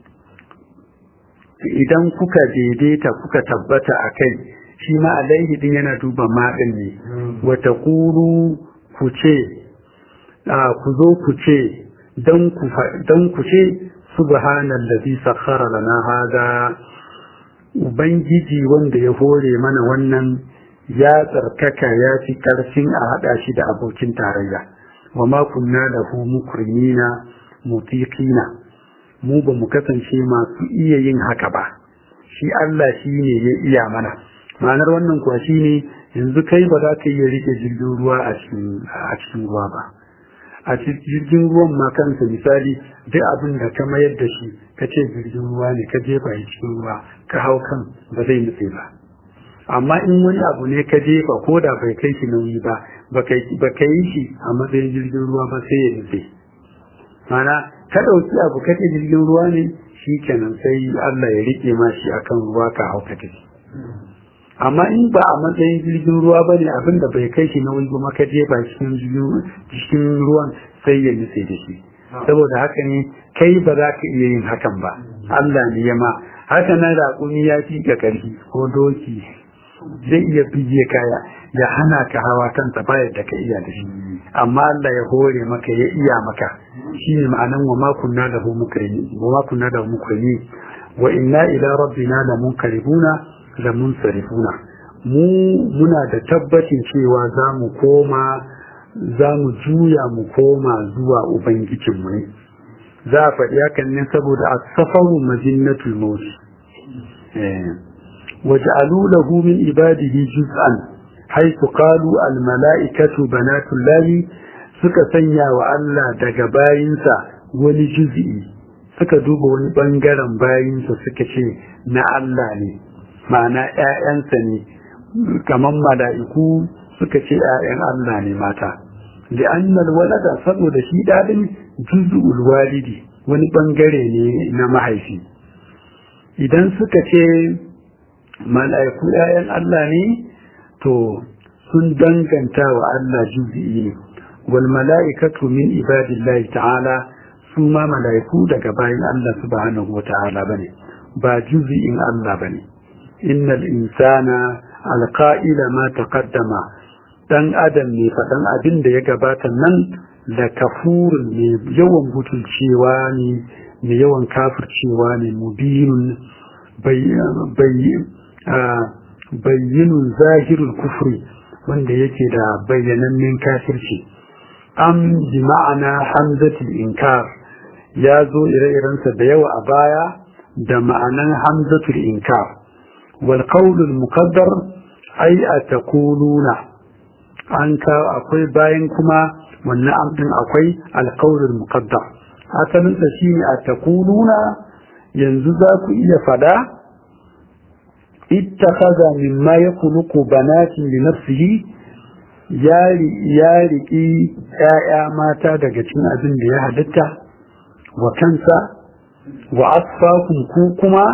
idan kuka daidaita kuka tabbata a kai shi ma alaihi din yana duba maɗin ne wata kuru ku ce ku zo ku ce don ku ce subhanallazi sakhara lana hada ubangiji wanda ya hore mana wannan ya tsarkaka ya fi ƙarfin a haɗa shi da abokin tarayya wa ma kunna lahu mukrimina mutiqina mu ba mu kasance masu iya yin haka ba shi Allah shi ne ya iya mana ma'anar wannan kuwa shi ne yanzu kai ba za ka iya rike jirgin ruwa a cikin ruwa ba a cikin jirgin ruwan ma kansa misali duk abin da ka mayar da shi ka ce jirgin ruwa ne ka jefa shi cikin ruwa ka hau kan ba zai nutse ba amma in wani abu ne ka jefa ko da bai kai shi nauyi ba ba ka yi shi a matsayin jirgin ruwa ba sai ya nutse mana ka ɗauki abu ka ce jirgin ruwa ne shi kenan sai Allah ya riƙe ma shi akan ruwa ka hau ka tafi amma in ba a matsayin jirgin ruwa ba ne abin da bai kai shi nauyi ba ka jefa cikin ruwan sai ya nutse da shi saboda haka ne kai ba za ka iya yin hakan ba Allah ne ya ma haka nan raƙumi ya fi ka ƙarfi ko doki zai iya bige kaya ya hana ka hawa kansa ba yadda ka iya da shi amma Allah ya hore maka ya iya maka shine ma'anan wa ma kunna lahu mukrimi wa ma kunna lahu mukrimi wa inna ila rabbina la munqalibuna la munsarifuna mu muna da tabbacin cewa za mu koma za mu juya mu koma zuwa ubangijinmu ne za a faɗi hakan ne saboda a safaru majinnatul mawt waj'alu lahu min ibadihi juz'an haitu qalu al mala'ikatu banatullahi suka sanya wa Allah daga bayinsa wani juz'i suka duba wani bangaren bayinsa suka ce na Allah ne ma'ana ƴaƴansa ne kaman mala'iku suka ce ƴaƴan Allah ne mata li'anna walada saboda shi dadin juz'ul walidi wani bangare ne na mahaifi idan suka ce mala'iku ƴaƴan Allah ne to sun danganta wa Allah juz'i ne wal mala'ikatu min ibadillahi ta'ala su ma mala'iku daga bayan Allah subhanahu wata'ala bane ba juz'in Allah bane innal insana alqa'ila ma taqaddama dan adam ne faɗan abin da ya gabata nan da kafurun ne yawan butulcewa ne mai yawan kafircewa ne mubinun bayyinun zahirul kufri wanda yake da bayyanannen kafirci am bi ma'ana hamzatul inkar ya zo ire-irensa da yawa a baya da ma'anan hamzatul inkar wal qawlul muqaddar ay ataquluna an ka akwai bayan kuma wannan amdin akwai alqawlul muqaddar asalin sa shine ataquluna yanzu za ku iya fada ittakhadha mimma yakhluqu banatin li nafsihi ya riƙi ‘ya'ya mata daga cikin abin da ya halitta wa kansa wa asfakun ku kuma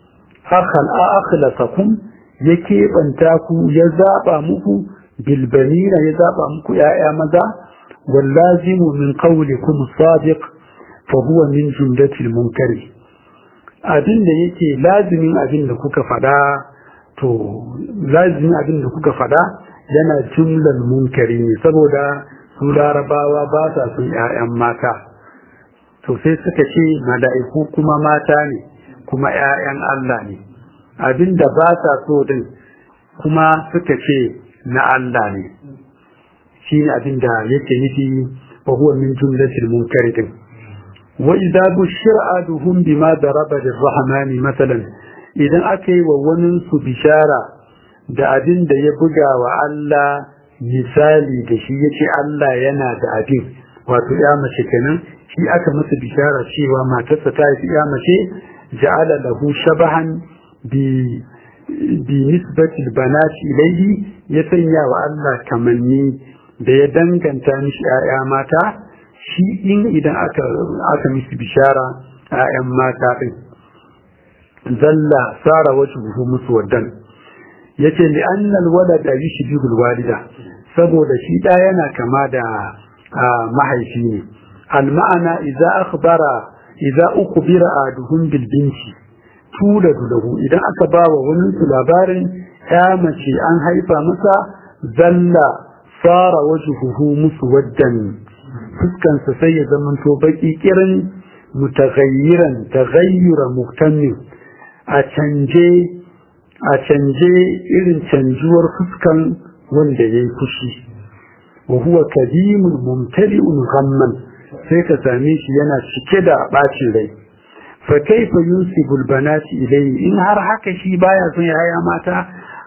akhlasakum ya keɓanta ku ya zaɓa muku bilbanina ya zaɓa muku ‘ya'ya maza wallazimu min qawlikum sadiq fa huwa min jumlatil munkari abin da yake lazimin abin da kuka faɗa to lazimin abin da kuka faɗa yana jumlar munkari ne saboda su larabawa ba sa son ‘ya'yan mata to sai suka ce mala'iku kuma mata ne kuma ‘ya'yan Allah ne abinda ba sa so din kuma suka ce na Allah ne shi ne abinda yake nufi wa huwa min jumlatil munkari din wa idza bushira aduhum bima daraba lirrahmani masalan idan aka yi wa wani su bishara da abin da ya buga wa Allah misali da shi yace Allah yana da abin wato ya mace kenan shi aka masa bishara cewa matarsa ta yi ya mace ja'ala lahu shabahan bi bi nisbati banati ilayhi ya sanya wa Allah kamanni da ya danganta mishi ƴaƴa mata shi in idan aka aka mishi bishara ƴaƴan mata din zalla sara wajhuhu muswaddan yace li annal walada yushbihul walida saboda shi da yana kama da mahaifi ne al ma'ana idza akhbara idza ukhbira aduhum bil binti tuladu lahu idan aka bawa wani labarin ya mace an haifa masa zalla sara wajhuhu muswaddan fuskansa sai ya zamanto baki kirin mutaghayyiran taghayyura muktamil a canje a canje irin canjuwar fuskan wanda ya yi fushi wa huwa kadimun mumtali'un ghamman sai ka same shi yana cike da bacin rai fa kaifa yunsibul banati ilayhi in har haka shi baya son yaya mata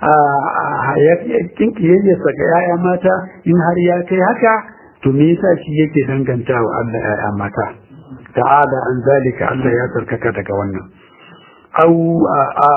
a yakin kiyayyarsa ga yaya mata in har ya kai haka to me yasa shi yake danganta wa Allah yaya mata ta'ala an zalika Allah ya tsarkaka daga wannan au a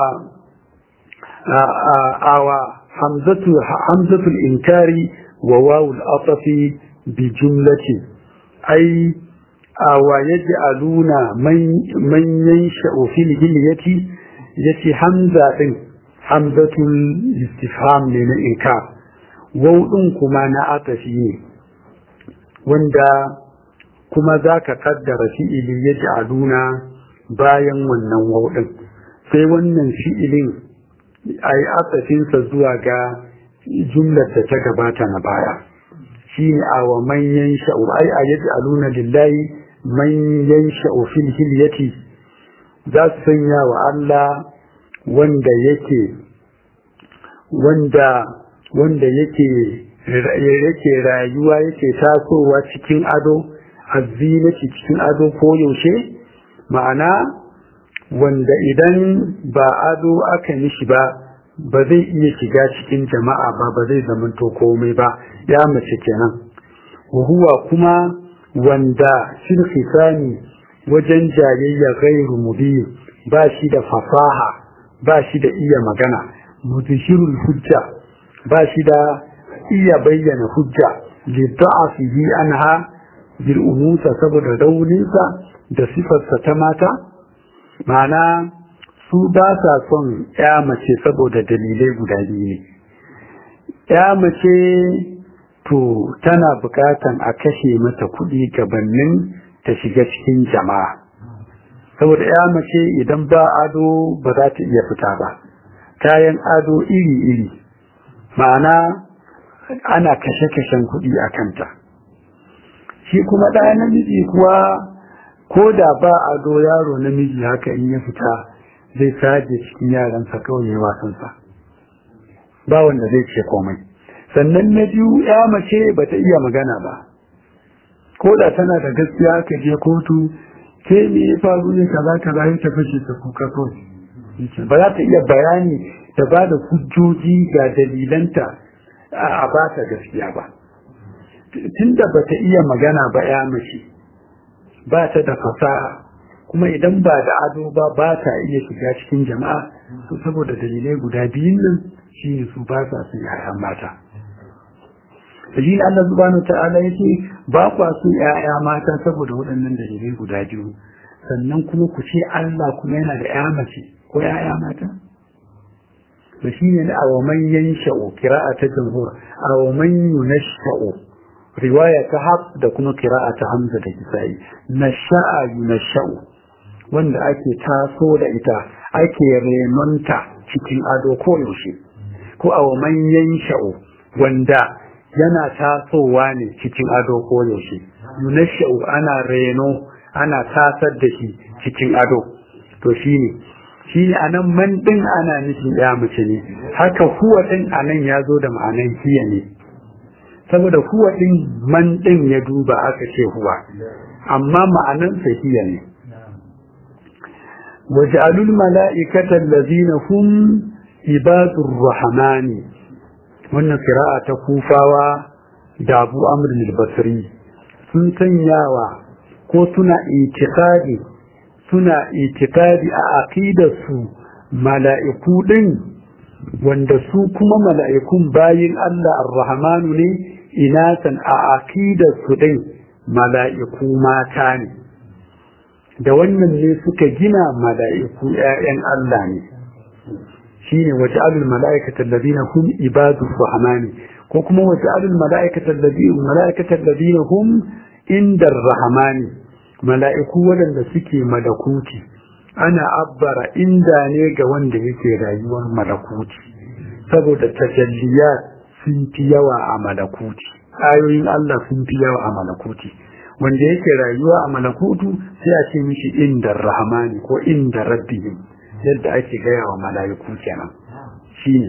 awa hamzatu hamzatu al-inkari wa wawu al-atafi bi jumlati ai awa yaj'aluna man man yansha'u fil hilyati yace hamza din hamzatul istifham ne na inkar waw din kuma na atafi ne wanda kuma zaka kaddara fi'ili yaj'aluna bayan wannan waw din sai wannan fi'ilin a yi atsafinsa zuwa ga jumlar da ta gabata na baya shi ne a wa manyan sha'u ai a yadda aluna lillahi manyan sha'u fil hilyati za su sanya wa Allah wanda yake wanda wanda yake yake rayuwa yake tasowa cikin ado azzinaci cikin ado ko yaushe ma'ana wanda idan ba ado aka mishi ba ba zai iya shiga cikin jama'a ba ba zai zamanto komai ba ya mace kenan huwa kuma wanda fil khisani wajen jayayya ghairu mubin ba shi da fasaha ba shi da iya magana mudhirul hujja ba shi da iya bayyana hujja li da'afihi anha bil umusa saboda rauninsa da sifarsa ta mata ma'ana su ba sa son ya mace saboda dalilai guda biyu ne ya mace to tana bukatan a kashe mata kuɗi gabanin ta shiga cikin jama'a saboda ya mace idan ba ado ba za ta iya fita ba kayan ado iri-iri ma'ana ana kashe-kashen kuɗi a kanta shi kuma ɗaya namiji kuwa ko da ba ado yaro namiji haka in ya fita zai saje cikin yaransa kawai ya wasansa ba wanda zai ce komai sannan na biyu ya mace ba ta iya magana ba ko da tana da gaskiya ka je kotu ke me ya faru ne kaza kaza ya ta fashe ta kuka kawai ba za ta iya bayani da ba da hujjoji ga dalilanta a ba ta gaskiya ba tunda ba ta iya magana ba ya mace ba ta da fasaha kuma idan ba da ado ba ba ta iya shiga cikin jama'a to saboda dalilai guda biyun nan shi ne su ba sa su yaya mata shi ne Allah subhanahu ta'ala yake ba kwa su yaya mata saboda waɗannan dalilai guda biyu sannan kuma ku ce Allah kuma yana da ya mace ko yaya mata to shi ne a wa man yansha'u qira'a ta jumhur a wa man yunasha'u riwaya ta haf da kuma qira'a ta hamza da kisa'i nasha'a yunasha'u wanda ake taso da ita ake renonta cikin ado ko yaushe ko a wa man yansha'u wanda yana tasowa ne cikin ado ko yaushe yunasha'u ana reno ana tasar da shi cikin ado to shine shi ne a nan man ɗin ana nufin ya mace ne haka huwa ɗin a nan ya zo da ma'anan hiya ne saboda huwa ɗin man ɗin ya duba aka ce huwa amma ma'anansa hiya ne waj'alul mala'ikata allazina hum ibadur rahmani wannan qira'a ta kufawa da Abu Amr al-Basri sun sanyawa ko suna itikadi suna itikadi a aqidarsu mala'iku din wanda su kuma mala'ikun bayin Allah ar-Rahmanu ne inatan a aqidarsu din mala'iku mata ne da wannan ne suka gina mala'iku ‘ya'yan Allah ne shi ne waje alul mala'ikatar ladina hum ibadu rahmani ko kuma waje alul mala'ikatar ladina hum indar rahmani mala'iku waɗanda suke malakuti ana abbara inda ne ga wanda yake rayuwar malakuti saboda tajalliya sun fi yawa a malakuti ayoyin Allah sun fi yawa a malakuti wanda yake rayuwa a malakutu sai a ce mishi inda rahmani ko inda rabbihim yadda ake gaya wa mala'iku kenan shine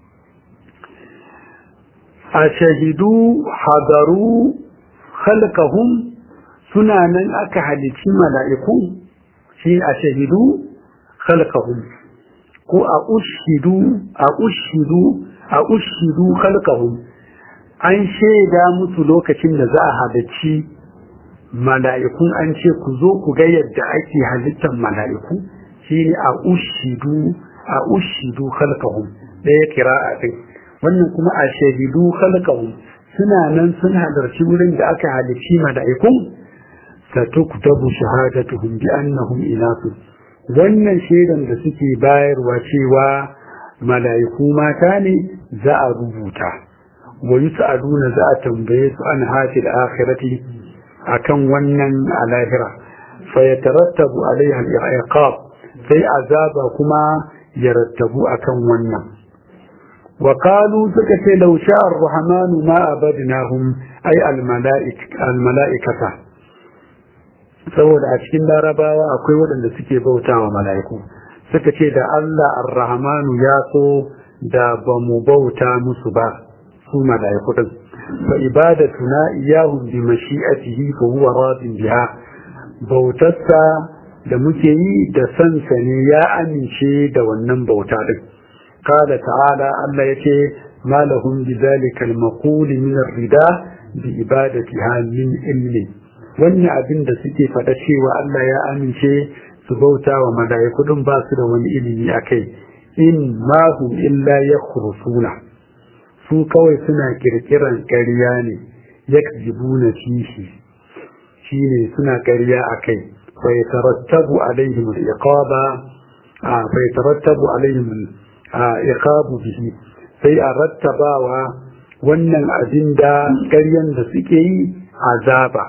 a shahidu hadaru khalqahum suna nan aka halici mala'iku shi a shahidu khalqahum ko a ushidu a ushidu a ushidu khalqahum an shaida musu lokacin da za a halicci mala'ikun an ce ku zo ku ga yadda ake halittar mala'iku shi ne a ushidu a ushidu khalqahum ɗaya kira'a din wannan kuma a shahidu khalqahum suna nan sun halarci wurin da aka halicci mala'ikun satuktabu shahadatuhum bi annahum inasu wannan shaidan da suke bayarwa cewa mala'iku mata ne za a rubuta wa yus'aluna za a tambaye su an hafil akhirati akan wannan alahira fa yatarattabu alaiha al-iqab sai azaba kuma ya rattabu akan wannan wa qalu suka ce law sha'a ar-rahman ma abadnahum ay al-mala'ikata saboda a cikin larabawa akwai waɗanda suke bautawa mala'iku suka ce da Allah ar-rahmanu ya so da ba mu bauta musu ba su mala'iku din fa ibadatuna iyahum bi mashi'atihi fa huwa radin biha bautarsa da muke yi da sansa ne ya amince da wannan bauta din qala ta'ala Allah yace ma lahum bidhalika al-maqul min ar-rida bi ibadatiha min ilmi wannan abin da suke faɗa cewa Allah ya amince su bauta wa mala'iku din ba su da wani ilimi akai in ma hum illa yakhrusuna su kawai suna kirkiran ƙarya ne yakzibuna fihi shine suna ƙarya akai fa yatarattabu alaihim al-iqaba fa yatarattabu alaihim al-iqabu bihi sai a rattabawa wannan abin da ƙaryan da suke yi azaba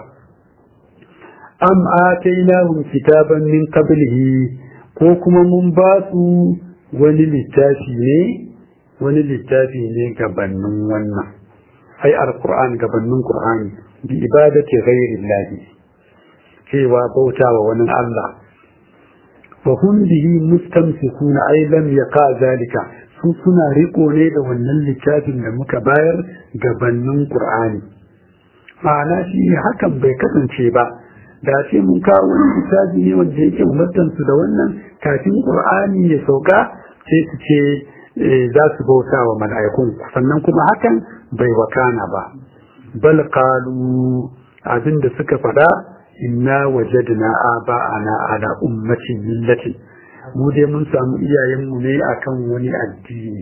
am atainahum kitaban min qablihi ko kuma mun ba su wani littafi ne wani littafi ne gabanin wannan ai alquran gabanin qur'ani bi ibadati ghairi llahi cewa bautawa wani Allah wa hum bihi mustamsikuna ai lam yaqa zalika su suna riko ne da wannan littafin da muka bayar gabanin qur'ani ma'ana shi hakan bai kasance ba da ce mun kawo wani littafi ne wanda yake umartansu da wannan kafin qur'ani ya sauka sai su ce za su bauta wa mala'ikun sannan kuma hakan bai wakana ba bal qalu abinda suka faɗa inna wajadna aba'ana ala ummatin millati mu dai mun samu iyayenmu ne akan wani addini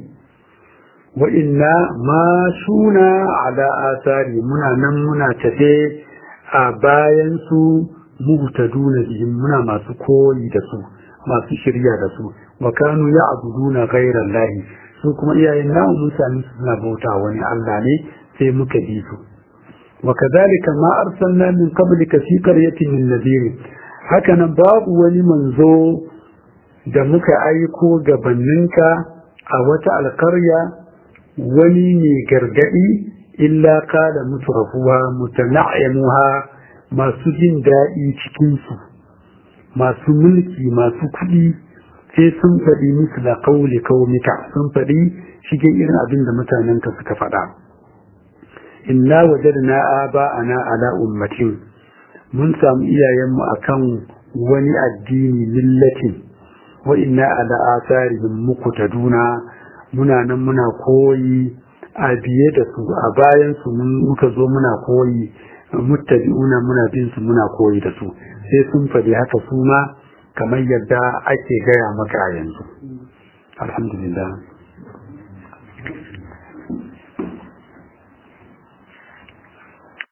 wa inna ma shuna ala asari muna nan muna tafe a bayan su muhtaduna bihim muna masu koyi da su masu shirya da su wa kanu ya'buduna ghayra allahi su kuma iyayen namu mun sami suna bauta wani Allah ne sai muka bi su wa kadhalika ma arsalna min qablika fi qaryatin min nadhir haka nan babu wani manzo da muka aiko gabaninka a wata alkarya wani ne gargadi illa kada mutrafuwa mutana'yamuha masu jin daɗi cikinsu masu mulki masu kuɗi sai sun faɗi musu da kauli kaumika sun faɗi shigen irin abin da mutanenka suka faɗa inna wajadna aba'ana ala ummatin mun samu iyayenmu akan wani addini millatin wa inna ala asarihim muqtaduna muna nan muna koyi a biye da su a bayan su muka zo muna koyi muttabi'una muna bin su muna koyi da su sai sun faɗi haka su ma kamar yadda ake gaya maka yanzu alhamdulillah